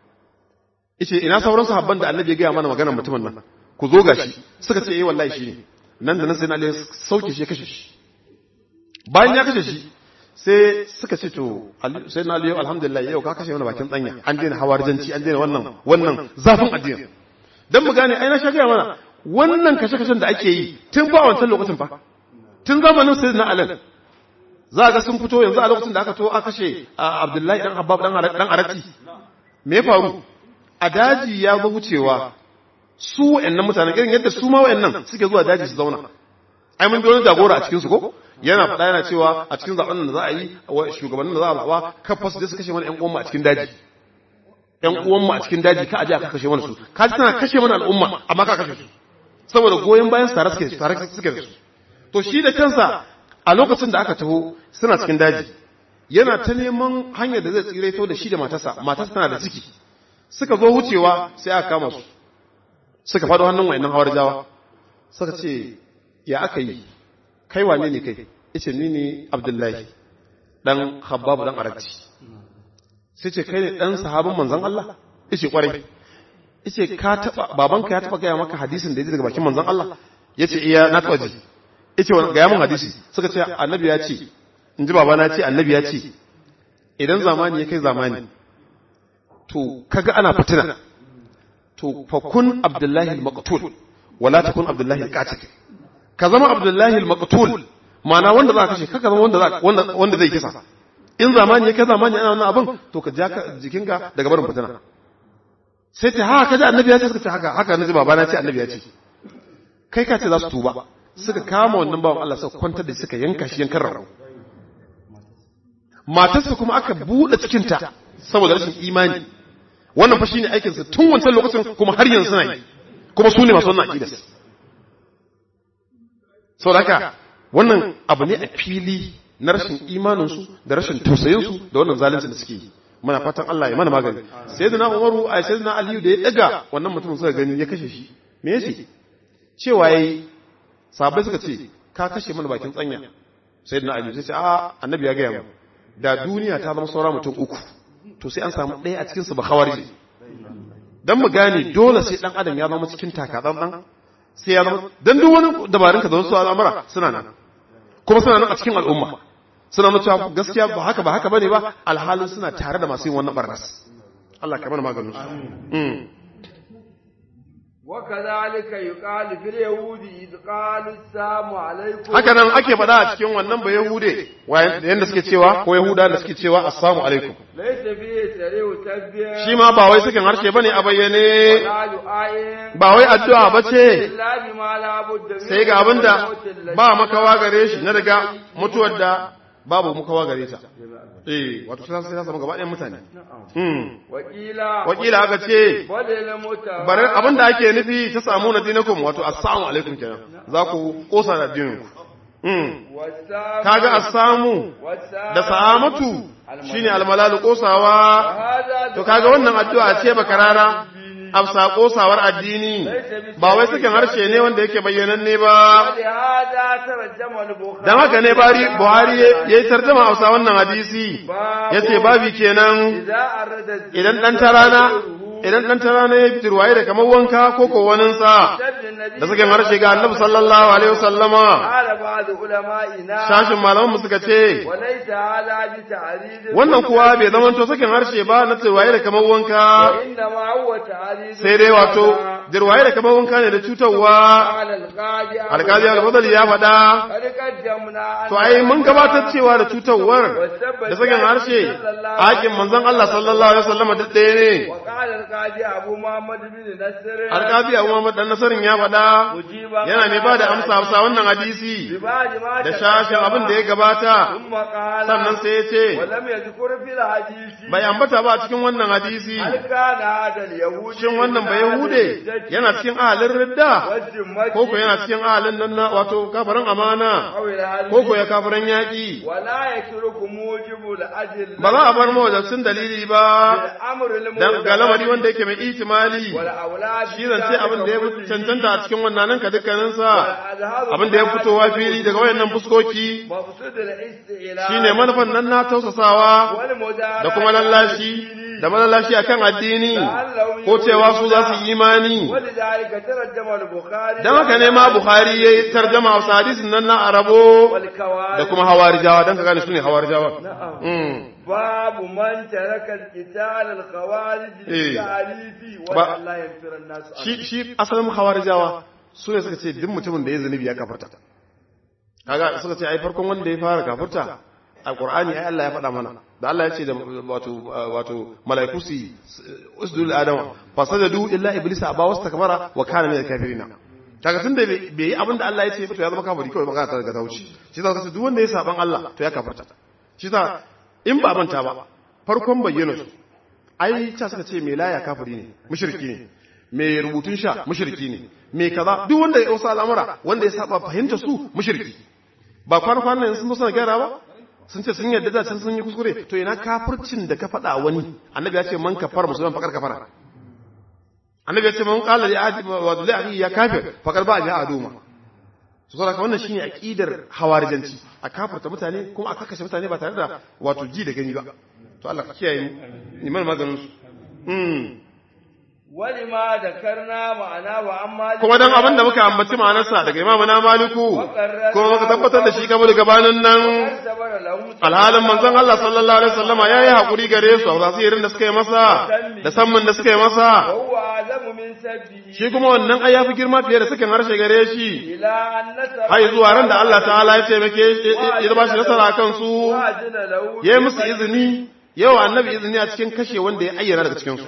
yace ina sauran sahabban da annabi ya gaya mana maganar mutumin nan ku zo gashi suka ce eh wallahi shi ne nan da nan sai na Ali ya sauke shi ya kashe shi bayan ya kashe shi sai suka ce to Ali- sai na Ali alhamdulillah yau ka kashe mana bakin tsanya an daina hawarjanci an daina wannan wannan zafin addini dan mu gane ai na sha gaya mana wannan kashe-kashen da ake yi tun ba wancan lokacin fa tun zamanin sayyidina Ali za ga sun fito yanzu a lokacin da aka to aka kashe a Abdullahi dan Habbab dan Ara- dan Arati me ya faru a daji ya zo wucewa su wa'annan mutanen irin yadda su ma wa'annan suke zuwa daji su zauna ai mun ji wani jagora a cikin su ko yana faɗa yana cewa a cikin zaben da za a yi wa shugabannin da za a zaɓa kafa su je su kashe mana ƴan uwanmu a cikin daji ƴan uwanmu a cikin daji ka aje aka kashe mana su ka ji tana kashe mana al'umma amma ka kashe su saboda goyon bayan su tare suke tare suke da su to shi da kansa a lokacin da aka taho suna cikin daji yana ta neman hanyar da zai tsireto da shi da matarsa matarsa tana da ciki suka zo wucewa sai aka kama su suka faɗo hannun wayannan hawar jawa suka ce ya aka yi kai wane ne kai yace ni ne abdullahi dan habbabu dan arakci sai ce kai ne dan sahabin manzon Allah yace kwarai yace ka taba babanka ya taba gaya maka hadisin da ya ji daga bakin manzon Allah yace iya na taba ji yace wani gaya mun hadisi suka ce annabi ya ce in ji babana ya ce annabi ya ce idan zamani ya kai zamani to kaga ana fitina to fa kun abdullahi al-maqtul wala takun abdullahi al-qatil ka zama abdullahi al-maqtul ma'ana wanda za ka kashe kaka zama wanda za wanda wanda zai kisa in zamani ya kai zamani ana wannan abin to ka ja ka jikinka daga barin fitina sai ta haka kaji annabi ya ce suka ce haka haka naji babana ya ce annabi ya ce kai ka ce za su tuba suka kama wannan bawan Allah suka kwantar da suka yanka shi yankan rago matarsa kuma aka buɗe cikinta saboda rashin imani wannan fa shine aikin su tun wancan lokacin kuma har yanzu suna yi kuma su ne masu wannan aqidar saboda haka wannan abu ne a fili na rashin imanin su da rashin tausayin su da wannan zalunci da suke yi muna fatan Allah ya mana magani sayyidina Umaru ai sayyidina Aliyu da ya daga wannan mutumin suka gani ya kashe shi me yace cewa yayi sahabbai suka ce ka kashe mana bakin tsanya sayyidina Aliyu sai ce a annabi ya ga mu da duniya ta zama saura mutum uku to sai an samu ɗaya a cikinsu ba khawarij dan mu gane dole sai dan adam ya zama cikin takatsantsan sai ya zama dan duk wani dabarun ka da wasu al'amura suna nan kuma suna nan a cikin al'umma suna nuna cewa gaskiya ba haka ba haka bane ba alhalin suna tare da masu yin wannan barnas Allah ka mana maganin su وكذلك يقال في اليهود إذ قالوا السلام عليكم haka nan ake faɗa a cikin wannan ba yahude yanda suke cewa ko yahuda da suke cewa assalamu alaikum ليس فيه سريع تسبيح shi ma ba wai sakin harshe bane a bayyane ولا دعاء ba wai addu'a bace إلا بما لا بد منه sai ga abin da والموت الذي ba makawa gare shi na daga mutuwar da babu makawa gare ta eh wato sai sai zama gaba ɗayan mutane hmm وقيل wakila aka ce بل الموت bari abin da ake nufi ta samu na dinakum wato assalamu alaikum kenan za ku kosa da addinin ku hmm والسام kaga assamu والسام da sa'amatu shine almalalu kosawa وهذا to kaga wannan addu'a ce bakarara afsa kosawar addini ba wai sakin harshe ne wanda yake bayyananne ba ولهذا ترجم البخاري dan haka ne bari buhari ya yi tarjama a wannan hadisi ya ce babi kenan إذا أرد الزنا idan dan tarana idan dan tarana ya fitar waye da kamar wanka ko ko waninsa شد النبي da sakin harshe ga annabi sallallahu alaihi wasallama قال بعض علمائنا shashin malaman mu suka ce وليس هذا بتعريض wannan kuwa bai zama to sakin harshe ba na tsawaye da kamar wanka وإنما هو تعريض sai dai wato jirwaye da kamar wanka ne da cutarwa قال القاضي alkazi al-fadl ya faɗa قد قدمنا أن to ai mun gabatar cewa da cutarwar da sakin harshe hakin manzon Allah sallallahu alaihi wasallama duk ɗaya ne وقال القاضي أبو محمد بن نصر alkazi Abu Muhammad dan Nasarin ya faɗa مجيبا yana mai ba da amsa amsa wannan hadisi ببعض ما da shashin abin da ya gabata ثم قال sannan sai ya ce ولم يذكر في الحديث bai ambata ba a cikin wannan hadisi هل كان هذا اليهود shin wannan bai yahude yana cikin ahalin ridda والذمة ko ko yana cikin ahalin nan na wato kafirin amana أو الهرب ko ko ya kafirin yaƙi ولا يترك موجب الأجل ba za a bar mawajabcin dalili ba الأمر dan ga lamari الموجب wanda yake mai ihtimali والأولاد shi zance abin da ya fi cancanta a cikin wannan nan ka dukkaninsa abin da ya fitowa fili daga wayannan fuskoki مقصود الاستعلاء shine manufan nan na tausasawa والمدارة da kuma lallashi da malallashi akan addini ko cewa su za su yi imani ولذلك ترجم البخاري dan haka ne ma Bukhari yayi tarjama wa hadisin nan na Arabo والكوارث da kuma hawarijawa dan ka gane su ne hawarijawa نعم mm. باب من ترك القتال الخوارج إيه. بالتعريف با- ولا لا ينفر الناس عنه. shi shi asalin hawarijawa su ne suka ce duk mutumin da ya zunubi ya kafarta kaga suka ce ai farkon wanda ya fara kafarta a qur'ani ai Allah ya faɗa mana da Allah ya ce da wato wato malaiku su usdul adama fasajadu illa iblisa aba wastakbara wa kana minal kafirina kaga tunda bai bai yi abin da Allah ya ce ba to ya zama kafiri kawai magana ta daga ta wuce shi za ka ce duk wanda ya saban Allah to ya kafarta shi za in ba manta ba farkon bayyana su ai ta suka ce mai laya kafiri ne mushriki ne mai rubutun sha mushriki ne mai kaza duk wanda ya wasu al'amura wanda ya saba fahimta su mushriki ba kwana kwana ne sun zo suna gyara ba sun ce sun yarda da can sun yi kuskure to ina kafircin da ka faɗa wani annabi ya ce man kafar musulman fakar kafara annabi ya ce man qala li ahadi wa li akhi ya kafir fakar ba ja aduma su saboda wannan shine aqidar hawarijanci a kafirta mutane kuma a kakashe mutane ba tare da wato ji da gani ba to Allah ka kiyaye mu ni man maganin su mm ولما ذكرنا معنا وعما kuma dan abin da muka ambaci ma'anarsa daga imamu na maliku kuma muka tabbatar da shi kamar gabanin nan صبر له alhalin manzon Allah sallallahu alaihi wasallama yayi hakuri gare su a zasirin da suka yi masa da sammin da suka yi masa وهو أعلم من سبه shi kuma wannan ai yafi girma fiye da sakin harshe gare shi إلى أن نسب hai zuwa ran da Allah ta'ala ya taimake ya ba shi nasara kan su وأذن له yayi musu izini yawa annabi izini a cikin kashe wanda ya ayyana daga cikin su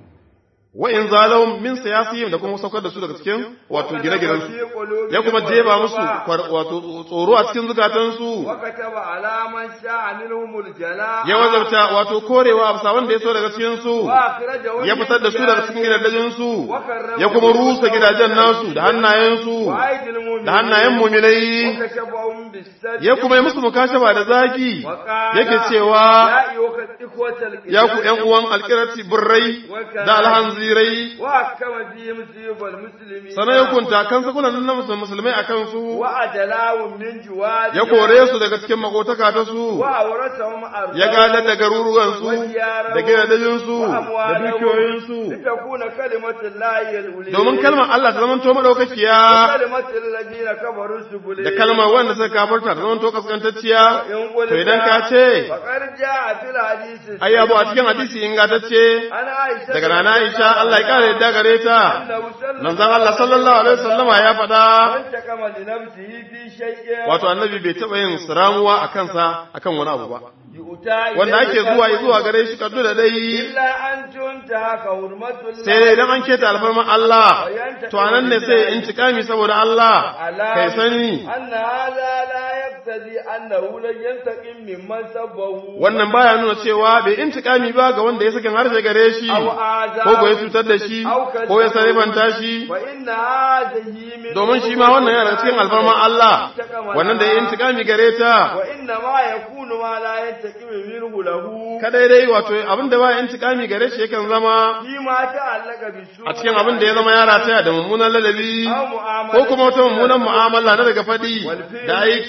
wa in zalawum min siyasihim da kuma saukar da su daga cikin wato gine-ginen su في قلوبهم ya kuma jeba musu والوباء. kwar- wato tsoro a cikin zukatansu وكتب على من شاء منهم الجلاء ya wazabta wato korewa a bisa wanda ya so daga cikin su وأخرجه ya fitar da su daga cikin gidajen su وكرمه ya kuma rusa gidajen nasu da hannayen su وأيدي المؤمنين da hannayen muminai وكشفهم بالسد ya kuma yi musu mukashaba da zagi وقال yake cewa يا أيها الإخوة الكرام ya ku ƴan uwan alkirati burrai da alhanzirai وحكم فيهم سيوف المسلمين sanan ya kunta kan sakunan na musulmai a kansu وأدلاهم من جواد ya kore su daga cikin makotaka ta su وأورثهم أرضهم ya gadar da garuruwansu da gidajensu da dukiyoyinsu لتكون كلمة الله هي الأولى domin kalmar Allah ta zamanto madaukakiya كلمة الذين كفروا السبلين da kalmar wanda suka kafarta ta zamanto kaskantacciya إن قلت to idan ka ce فقد جاء في الحديث ai abu a cikin hadisi ingantacce أنا عائشة daga rana Aisha Allah ya kare yadda gare ta أنه صلى manzon Allah sallallahu alaihi wasallama ya faɗa انتقم لنفسه في شيء wato annabi bai taɓa yin siramuwa a kansa akan wani abu ba يؤتى wanda ake إليه zuwa كلمة zuwa gare shi kaddu da dai إلا أن تنتهك حرمة الله sai dai idan an keta alfarman Allah to anan ne sai in tikami saboda Allah kai sani أن هذا لا يقتضي أنه لن ينتقم ممن سبه wannan baya nuna cewa bai intikami ba ga wanda ya sakin harshe gare shi أو آذاه ko ko ya cutar da shi ko ya sarifanta shi فإن هذه من domin shi ma wannan yana daga cikin alfarman Allah wannan da ya intikami gare ta وإنما يكون ما لا ينتقم منه له kadai dai wato abin da ba intikami gare shi yakan zama فيما تعلق بالسوء a cikin abin da ya zama yara taya da mummunan ladabi أو معاملة ko kuma wata mummunan mu'amala na daga faɗi da aiki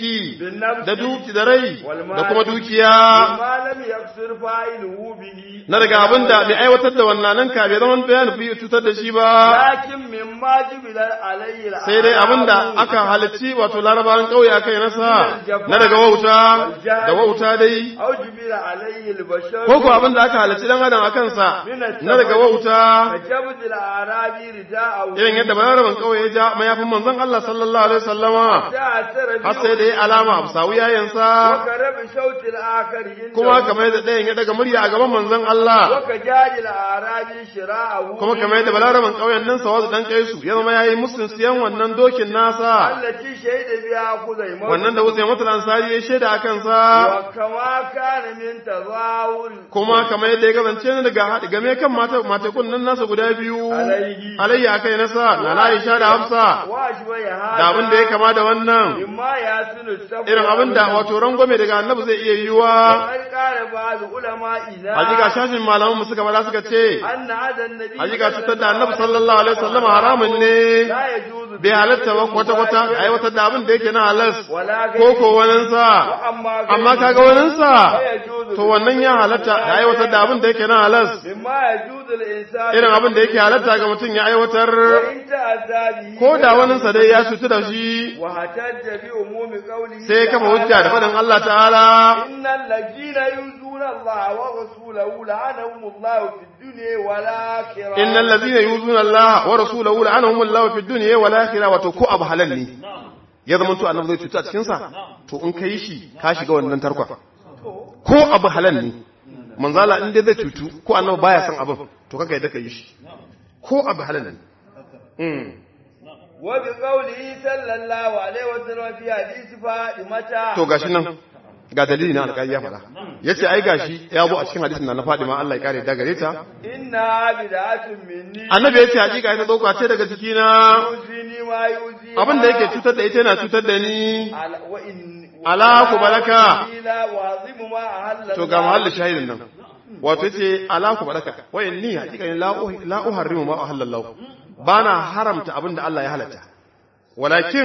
da duki da rai da kuma dukiya ما لم يقصر فاعله به na daga abin da mai aiwatar da wannan nan ka bai zama bayan fi cutar da shi ba لكن مما جبل عليه العالم sai dai abin da aka halicci wato larabawan ƙauye aka yi nasa na daga wauta da wauta dai أو جبل عليه البشر ko ko abin da aka halicci dan adam a kansa na daga wauta فجبت الأعرابي رداءه irin yadda balaraban ƙauye ya ja mayafin manzon Allah sallallahu alaihi wasallama تعثر har sai da ya alama a sawu yayansa وكرب صوت الآخر عنده kuma kamar yadda ɗayan ya daga murya a gaban manzon Allah وكجاج الأعرابي شراءه kuma kamar yadda balaraban ƙauyen nan sawazu dan kai su ya zama yayi musun siyan wannan dokin nasa التي شهد بها خزيمة wannan da Usayn mutul Ansari ya shaida a kansa وكما كان من تظاهر kuma kamar yadda ya kasance ne daga haɗi game kan mata matekun nan nasa guda biyu Alaihi. alayya kai nasa na Aisha da Hafsa وأشبه هذا da abin da ya kama da wannan مما يحسن السبب irin abin da wato rangwame daga annabi zai iya yiwa وقد قال بعض علمائنا hakika shashin malaman mu suka bada suka ce أن هذا النبي hakika cutar da annabi sallallahu alaihi wasallam haramun ne لا يجوز bai halatta ba kwata kwata aiwatar da abin da yake na halas ولا ko ko waninsa وأما amma kaga waninsa لا يجوز to wannan ya halatta da aiwatar da abin da yake na halas مما يجوز الإنسان irin abin da yake halatta ga mutum ya aiwatar وإن تأذى به ko da waninsa dai ya cutu da shi واحتج بعموم قوله sai ya kafa hujja da faɗin Allah ta'ala إن الذين يؤذون الله ورسوله لعنهم الله في الدنيا والآخرة innal ladhina yuzuna Allah wa rasulahu la'anahum Allah fi dunya wal akhirah wato ko abu halal ne ya zama to annabi zai cuta a cikin sa to in kai shi ka shiga wannan tarkon ko abu halal ne manzala in dai zai cutu ko annabi baya son abin to kaga yadda kai shi ko abu halal ne mm. وبقوله صلى الله عليه وسلم في حديث فاطمة to gashi nan ga dalili na alƙali ya faɗa yace ai gashi ya bu a cikin hadisin na na Fadima Allah ya kare da gare ta إنها بدعة مني annabi yace hakika ita dauka ce daga ciki na يؤذيني ما يؤذيها abin da yake cutar da ita yana cutar da ni على وإن Ala ku balaka. لا وعظم ما أهل to ga mahallin shahidin nan wato yace ala ku baraka wa inni hakika la uhi- la uharrimu ma ahallallahu bana haramta abin da Allah ya halatta walakin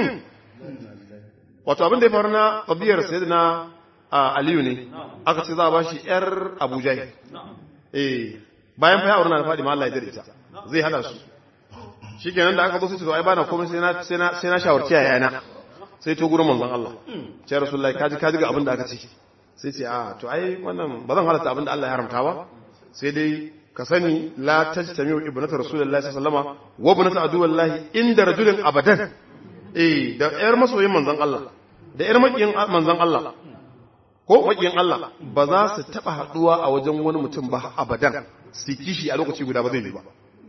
wato abin da ya faru na tabiyar sayyidina a, Aliyu ne aka ce za a bashi yar Abu Jahl eh bayan fa ya aure na fadi ma Allah ya dare ta zai hada su shikenan da aka zo sai to ai bana komai sai na sai na sai na shawarci yayana sai to gurin manzon Allah ce rasulullahi kaji kaji ga abin da aka ce sai ce a to ai wannan ba zan halatta abin da Allah ya haramta ba sai dai ka sani la tajtamiu ibnatu rasulullahi sallallahu alaihi wasallama wa ibnatu aduwallahi inda rajulin abadan eh da yar masoyin manzon Allah da yar makiyin manzon Allah ko makiyin Allah ba za su taba haduwa a wajen wani mutum ba abadan su kishi a lokaci guda ba zai yi ba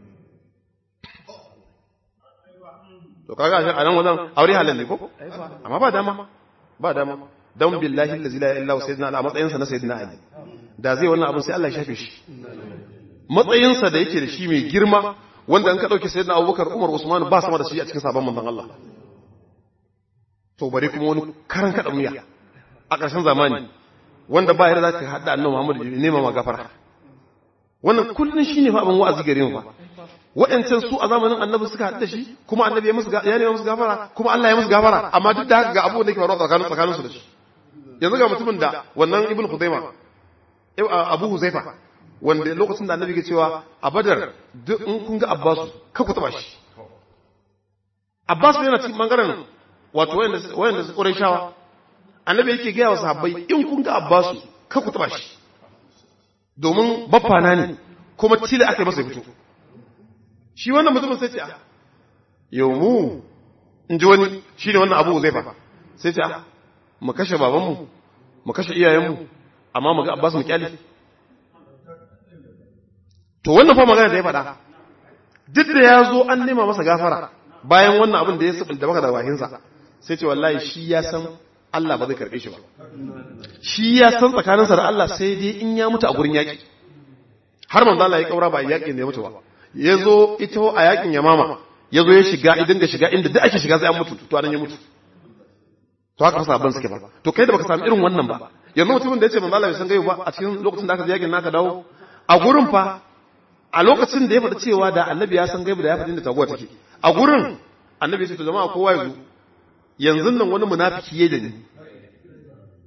to kaga a nan wajen aure halal ne ko amma ba dama ba dama dan billahi allazi la ilaha illa huwa sayyidina ali a matsayinsa na sayyidina ali da zai wannan abin sai Allah ya shafe shi matsayinsa da yake da shi mai girma wanda an ka dauke sayyidina abubakar umar usman ba sama da shi a cikin sabon manzon Allah to bare kuma wani karan kada muya a ƙarshen zamani wanda ba yarda zaka hada annabi Muhammad ya nema ma gafara wannan kullun shine fa abin wa'azi gare mu fa waɗancan su a zamanin annabi suka haɗu da shi kuma annabi ya musu ya nema musu gafara kuma Allah ya musu gafara amma duk da haka ga abubuwan da ke faruwa tsakanin tsakanin su da shi yanzu ga mutumin da wannan ibn Khuzaima Abu Huzaifa wanda lokacin da annabi ke cewa a Badar duk in kun ga Abbas ka ku taba shi Abbas yana cikin bangaren wato wayanda wayanda su Qurayshawa annabi yake ga wa sahabbai in kun ga Abbas ka ku taba shi domin baffana ne kuma tile aka yi masa fito shi wannan mutumin sai ce yau mu in ji wani shi ne wannan abu zai fa sai ce mu kashe babanmu mu kashe iyayenmu amma mu ga abbas mu kyale to wannan fa magana da ya faɗa duk da ya zo an nema masa gafara bayan wannan abin da ya sabul da baka da bakinsa sai ce wallahi shi ya san Allah ba zai karɓe shi ba shi ya san tsakaninsa da Allah sai dai in ya mutu a gurin yaƙi har manzo Allah ya kaura ba yaƙin da ya mutu ba ya zo ita a yakin yamama ya zo ya shiga idan ga shiga inda duk ake shiga sai an mutu to anan ya mutu to haka fasa abin suke ba to kai da baka samu irin wannan ba yanzu mutumin da ya ce manzo Allah bai san gaibu ba a cikin lokacin da aka je yakin naka dawo a gurin fa a lokacin da ya faɗi cewa da annabi ya san gaibu da ya faɗi inda taguwa take a gurin annabi ya ce to jama'a kowa ya zo yanzu nan wani munafiki yayi da ni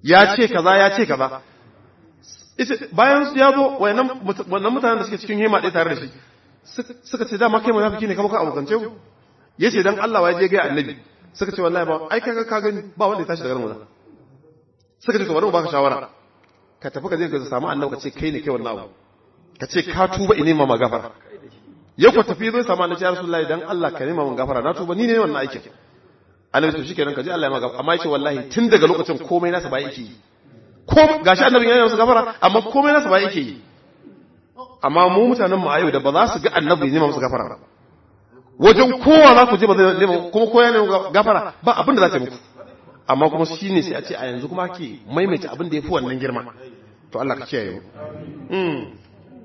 ya ce kaza ya ce kaza bayan su ya zo wannan mutanen da suke cikin hema ɗaya tare da shi suka ce dama kai munafiki ne kama ka abokance ku ya ce dan Allah ya je ga annabi suka ce wallahi ba ai kaga ka gani ba wanda ya tashi daga nan suka ce to bari mu baka shawara ka tafi ka je ka samu annabi ka ce kai ne kai wannan abu ka ce ka tuba ine ma magafara ya ku tafi zai samu annabi ya rasulullahi dan Allah ka nema mun gafara na tuba ni ne wannan aikin annabi to shikenan ka je Allah ya maka amma yace wallahi tun daga lokacin komai nasa ba yake yi ko gashi annabi yana masa gafara amma komai nasa ba yake yi amma mu mutanen mu ayo da ba za su ga annabi ne masa gafara wajen kowa za ku je ba zai nema kuma kowa ne gafara ba abin da za ta muku amma kuma shine sai a ce a yanzu kuma ke maimaita abin da yafi wannan girma to Allah ka kiyaye mu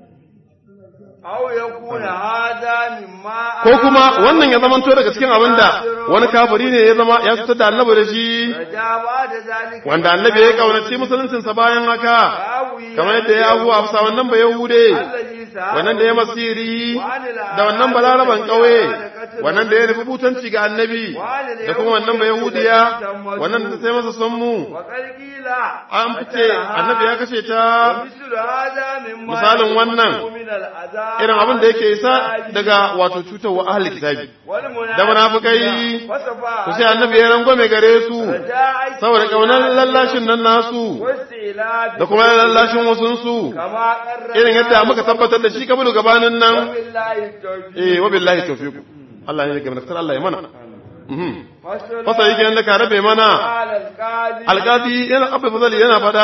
ko kuma wannan ya zamanto daga cikin abin da wani kafiri ne ya zama ya fitar da annabi da shi wanda annabi ya kaunace musuluncinsa bayan haka kamar yadda ya abuwa a bisa wannan ba yahude wannan da ya masiri da wannan balaraban ƙauye wannan da ya nufi butanci ga annabi da kuma wannan ba yahudiya wannan da sai masa sonmu an fice annabi ya kashe ta misalin wannan irin abin da yake isa daga wato cutarwa ahli kitabi da munafikai ku sai annabi ya rangwame gare su saboda kaunar lallashin nan nasu da kuma lallashin wasunsu irin yadda muka tabbatar da shi kabilu gabanin nan eh wa billahi tawfiq Allah ne ga mutar Allah ya mana fasa yake yadda ka rabe mana alƙadi yana abu fazali yana fada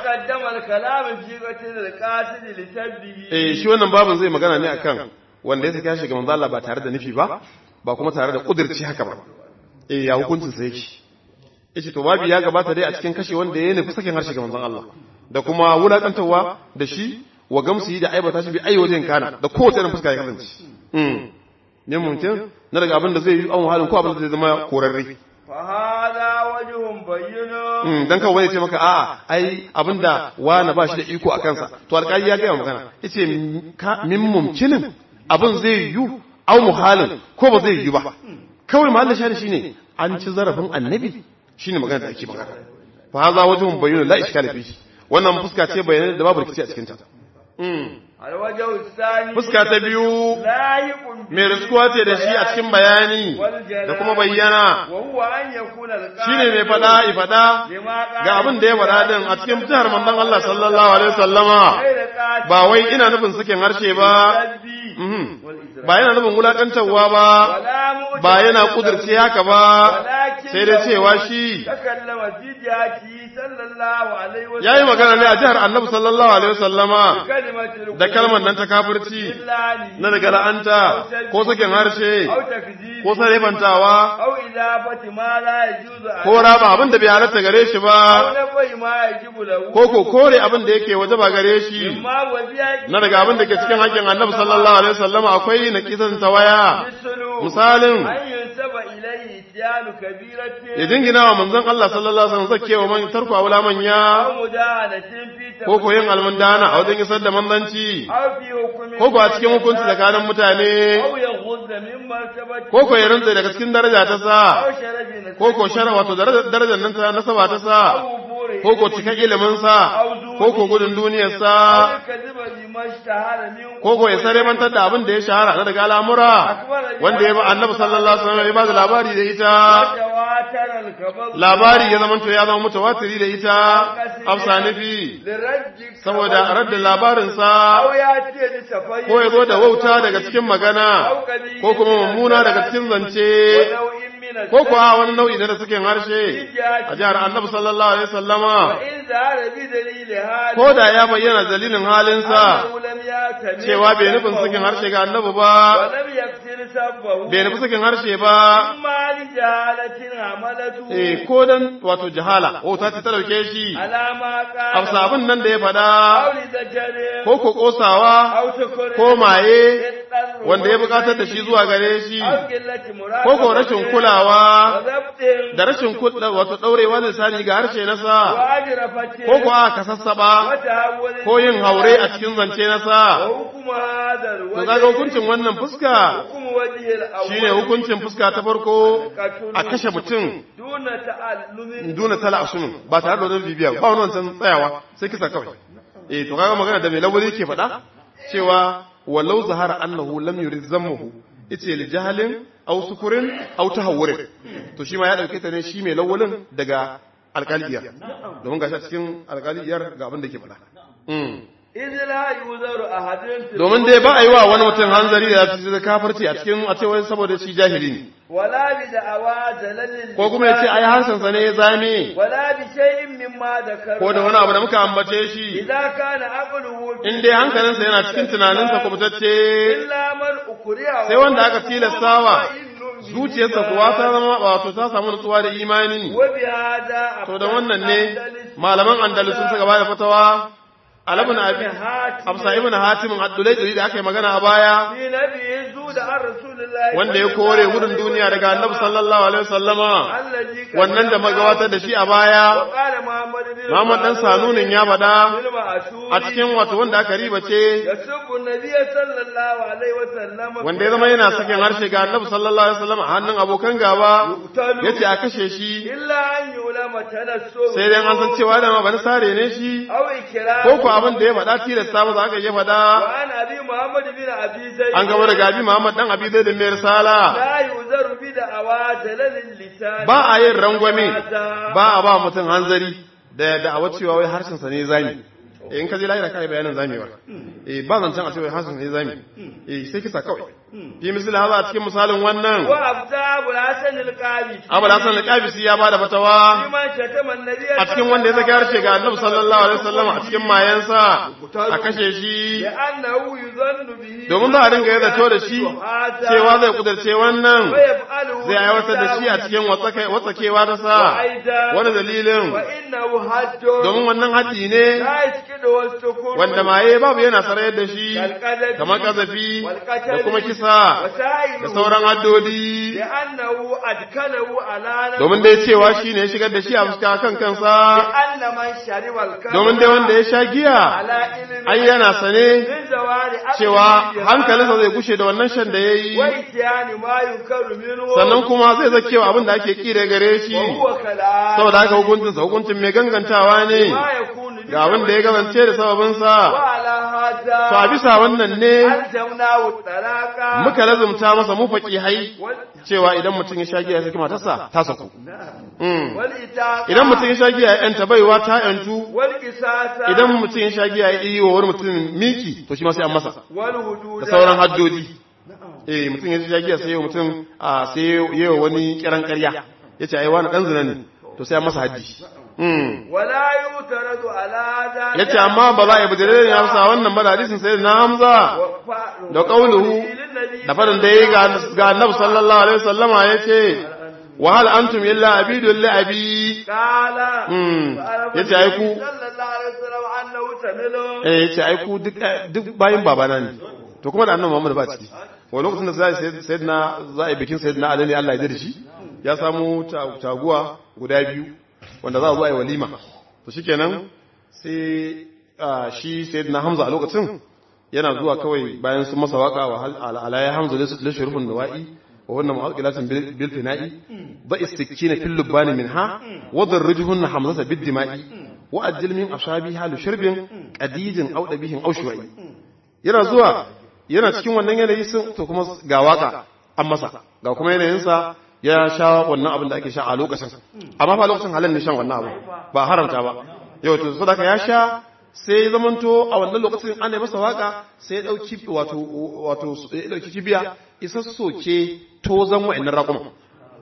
eh shi wannan babin zai magana ne akan wanda ya saka shi ga manzo Allah ba tare da nufi ba ba kuma tare da kudirci haka ba eh ya hukuncin sa yake yace to babu ya gabata dai a cikin kashe wanda ya nufi sakin harshe ga manzon Allah da kuma wulakantawa da shi wa gamsu da aibata shi bi ai wajen kana da kowace irin fuska ya kasance ne mutum na daga abin da zai yi an halin ko abin da zai zama korarre fahada wajhun bayyana dan kawai wani ce maka a'a ai abinda wani ba shi da iko a kansa to alƙali ya gaya magana yace min mumkinin abin zai yi au muhalin ko ba zai yi ba kawai mahallin shari shine an ci zarafin annabi shine magana da ake magana fahada wajhun bayyana la iskala fi wannan fuska ce bayyana da babu rikici a cikin ta Fuska ta biyu mai riskuwa ce da shi a cikin bayani da kuma bayyana shi ne mai faɗa i faɗa ga abin da ya faɗa din a cikin jihar manzon Allah sallallahu alaihi wasallama ba wai ina nufin sakin harshe ba ba yana nufin wulakantarwa ba ba yana kudurce haka ba sai dai cewa shi ya yi magana ne a jihar annabi sallallahu alaihi wasallama da kalmar nan ta kafirci na daga la'anta ko sakin harshe ko sarefantawa ko raba abin da bai halatta gare shi ba ko ko kore abin da yake waje ba gare shi na daga abin da ke cikin haƙƙin annabi sallallahu alaihi wasallama akwai na kisan tawaya misalin ya jingina wa manzon Allah sallallahu alaihi wasallam zakewa man tarko wala manya ko ko yin almundana a wajen isar da manzanci ko ko a cikin hukunci tsakanin mutane ko ko ya rantsa daga cikin daraja ta sa ko ko shara wato darajar nan ta nasaba ta sa ko ko cika ilimin sa ko ko gudun duniyar sa ko ko ya sare mantar da abin da ya shahara na daga al'amura wanda ya ba annabi sallallahu alaihi wasallam ya ba da labari da ita labari ya zama to ya zama mutawatiri da ita afsa nufi saboda radda labarinsa ko ya zo da wauta daga cikin magana ko kuma mummuna daga cikin zance ko kuwa wani nau'i na da suke harshe a jihar annabi sallallahu alaihi sallama ko da ya bayyana dalilin halinsa cewa bai nufin sakin harshe ga annabi ba bai nufi sakin harshe ba eh ko dan wato jahala wauta ce ta dauke shi a sabon nan da ya faɗa ko ko kosawa ko maye wanda ya bukatar da shi zuwa gare shi ko ko rashin kulawa kutsawa وضبط da rashin kutsa wato daurewa lisani ga harshe nasa وأجرفة ko kuwa ka sassaba وتهول ko yin haure a cikin zance nasa وحكم هذا to الوجه kaga hukuncin wannan fuska حكم وجه الأول shine hukuncin fuska ta farko قتل a kashe mutum دون تعلم duna tala asumin ba tare da wani bibiya ba wani wancan tsayawa sai kisa kawai eh to kaga magana da mai lawali ke faɗa cewa walau zahara annahu lam yurid zammuhu ice li jahalin aw sukurin aw tahawurin to shi ma ya dauke ta ne shi mai lawalin daga alƙaliyar domin gashi a cikin alƙaliyar ga abin da ke faɗa Mm. إذ لا يوزر أحد في domin dai ba a yi wa wani mutum hanzari da da kafarci a cikin a cewa saboda shi jahili ne ولا بدعوى زلل ko kuma ya ce ai harshensa ne ya zame ولا بشيء مما ذكر ko da wani abu da muka ambace shi إذا كان عقله في in dai hankalinsa yana cikin tunaninsa kubutacce إلا من أكره sai wanda aka tilastawa zuciyarsa kuwa ta zama wato ta samu nutsuwa da imani وبهذا to da wannan ne malaman andalus sun saka bada fatawa alabun abi absa ibn hatim ad-dulaydri da aka yi magana a baya في نبي زود عن رسول الله wanda ya kore gudun duniya daga annabi sallallahu alaihi wasallama الذي كان wannan da magabatar da shi a baya وقال محمد بن Muhammad dan Sanunin ya faɗa فيلم عاشور a cikin wato wanda aka riba ce يسب النبي صلى الله عليه وسلم wanda ya zama yana sakin harshe ga annabi sallallahu alaihi wasallam a hannun abokan gaba yace a kashe shi إلا أن يعلم تنسب sai dai an san cewa da ma bani sare ne shi أو إكرام ko ko abin da ya faɗa tilasta ba za ka iya faɗa وعن أبي محمد بن أبي زيد an gaba da gabi Muhammad dan Abi Zaid mai risala لا يؤذر بدعوى زلل اللسان ba a yin rangwame هذا ba a ba mutum hanzari da da'awa cewa wai harshen sa ne zami in ka je lahira kai bayanin zamewa eh ba zancen a cewa harshen sa ne zami eh sai kisa kawai fi misali haza a cikin misalin wannan وأبدا أبو الحسن القاضي Abu Hassan al-Qabisi ya bada fatawa فيما شتم النبي a cikin wanda ya saki harshe ga Annabi sallallahu alaihi wasallam a cikin mayansa a kashe shi لأنه يظن به domin za a dinga yadda to da shi cewa zai kudurce wannan ويفعله zai aiwatar da shi a cikin watsakewa ta sa wani dalilin وإنه حج domin wannan haji ne لا يسكت والسكون wanda maye babu yana sarayar da shi كالقذف kamar kazafi والقتل da kuma kisa وسائره da sauran haddodi لأنه أدخله على نفسه domin dai cewa shi ne ya shigar da shi a fuska kan kansa لأن من شرب الكذب domin dai wanda ya sha giya على علم ai yana sane من زوال عقله cewa بهذا hankalinsa zai gushe da wannan shan da ya yi وإتيان ما ينكر منه sannan kuma zai zakewa abin da ake kire gare shi وهو كلام saboda haka hukuncinsa hukuncin mai gangantawa ne ما يكون ga abin da ya gabance da sababinsa وعلى هذا to a bisa wannan ne ألزمناه الطلاق muka lazumta masa mu hai وال- cewa idan mutum ya sha giya ya saki matarsa ta saku Mm. والإتاقة idan mutum ya sha giya ya yanta baiwa ta yantu والقصاص idan mutum ya sha giya ya yi wa wani mutum miki to shi ma sai an masa والهدود da sauran haddodi eh mutum ya sha giya sai ya mutum a sai ya wa wani kiran ƙarya ya ce ai wani dan zina ne to sai an masa haddi Mm. ولا يعترض على ذلك ya ce amma ba za a yi bujire ne hamsa wannan ba da hadisin sai na hamza وفعل da ƙauluhu للنبي da faɗin da ya yi ga annabi sallallahu alaihi wasallama ya ce wa hal antum illa abidul li abi قال Mm. فعرف yace ai ku النبي صلى الله عليه وسلم أنه تمل eh yace ai ku duk duk bayin babana ne to kuma da annabi Muhammad ba ciki wa lokacin da sai sayyidina za a yi bikin sayyidina Ali ne Allah ya da shi ya samu ta- taguwa guda biyu wanda za a zo a yi walima to shikenan sai ah, shi sayyidina Hamza a lokacin yana zuwa kawai bayan sun masa waka wa hal ala ya Hamza la shurufun nawa'i wa wannan mu'aqilatin bil bil fina'i ba istikina fil lubani minha wa darrijhunna hamzata bid dima'i wa ajil min ashabiha li shurbin qadijin aw dabihin aw shuwa'i yana zuwa yana cikin wannan yanayi sun to kuma ga waka an masa ga kuma yanayinsa ya sha wannan abin da ake sha a lokacin amma fa lokacin halin ne shan wannan abu ba haramta ba yau to saboda ya sha sai ya zamanto a wannan lokacin ana masa waka sai ya dauki wato wato ya dauki kibiya isa soke tozan wa'annan raƙuma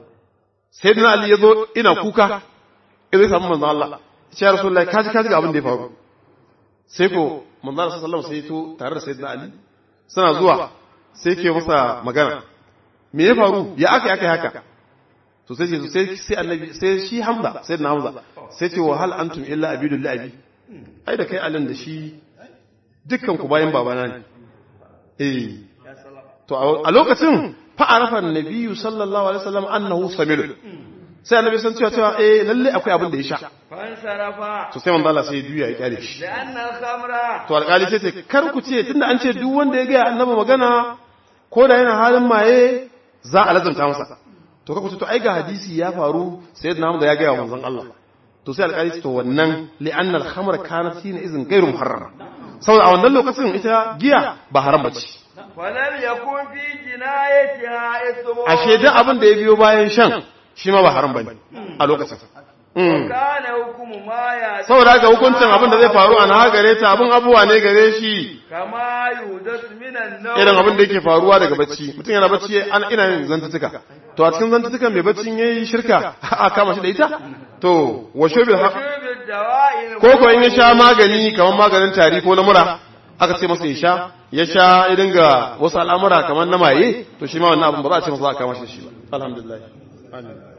sai dina ali ya zo ina kuka ya zai samu manzo Allah ya ce ya rasulullahi kaji kaji ga abin da ya faru sai ko manzo Allah sallallahu alaihi wasallam sai ya to tare da sayyidina ali suna zuwa sai ke masa magana me ya faru ya aka aka haka to sai ce sai sai annabi sai shi hamza sai na hamza sai ce wa hal antum illa abidul abi ai da kai alin da shi dukkan ku bayan babana ne eh to a lokacin fa arafa annabiyyu sallallahu alaihi wasallam annahu samil sai annabi san cewa cewa eh lalle akwai abin da ya sha fansarafa to sai manzo Allah sai ya juya ya kyale shi da annal khamra to alƙali sai ce kar ku ce tunda an ce duk wanda ya ga annabi magana ko da yana halin maye za a lazanta masa to ka ku ce to ai ga hadisi ya faru sayyidina Hamza ya ga wa manzon Allah to sai alƙali ce to wannan li'anna al-khamr kanat hina izin ghairu muharrama saboda a wannan lokacin ita giya ba haram bace falam yakun fi jinayatiha ismu ashe duk abin da ya biyo bayan shan shi ma ba haram bane a lokacin Mm. kana hukumu ma ya saboda haka hukuncin abin da zai faru a na gare ta abin abuwa ne gare shi kama yudas minan nawm irin abin da yake faruwa daga bacci mutum yana bacci an ina yin zantutuka to a cikin zantutukan mai baccin yayi shirka a kama shi da ita to wa shubil ha shubid dawa'il ko ko in ya sha magani kamar maganin tari ko na mura aka ce masa ya sha ya sha ya dinga wasu al'amura kamar na maye to shi ma wannan abin ba za a ce masa za a kama shi da shi ba alhamdulillah amin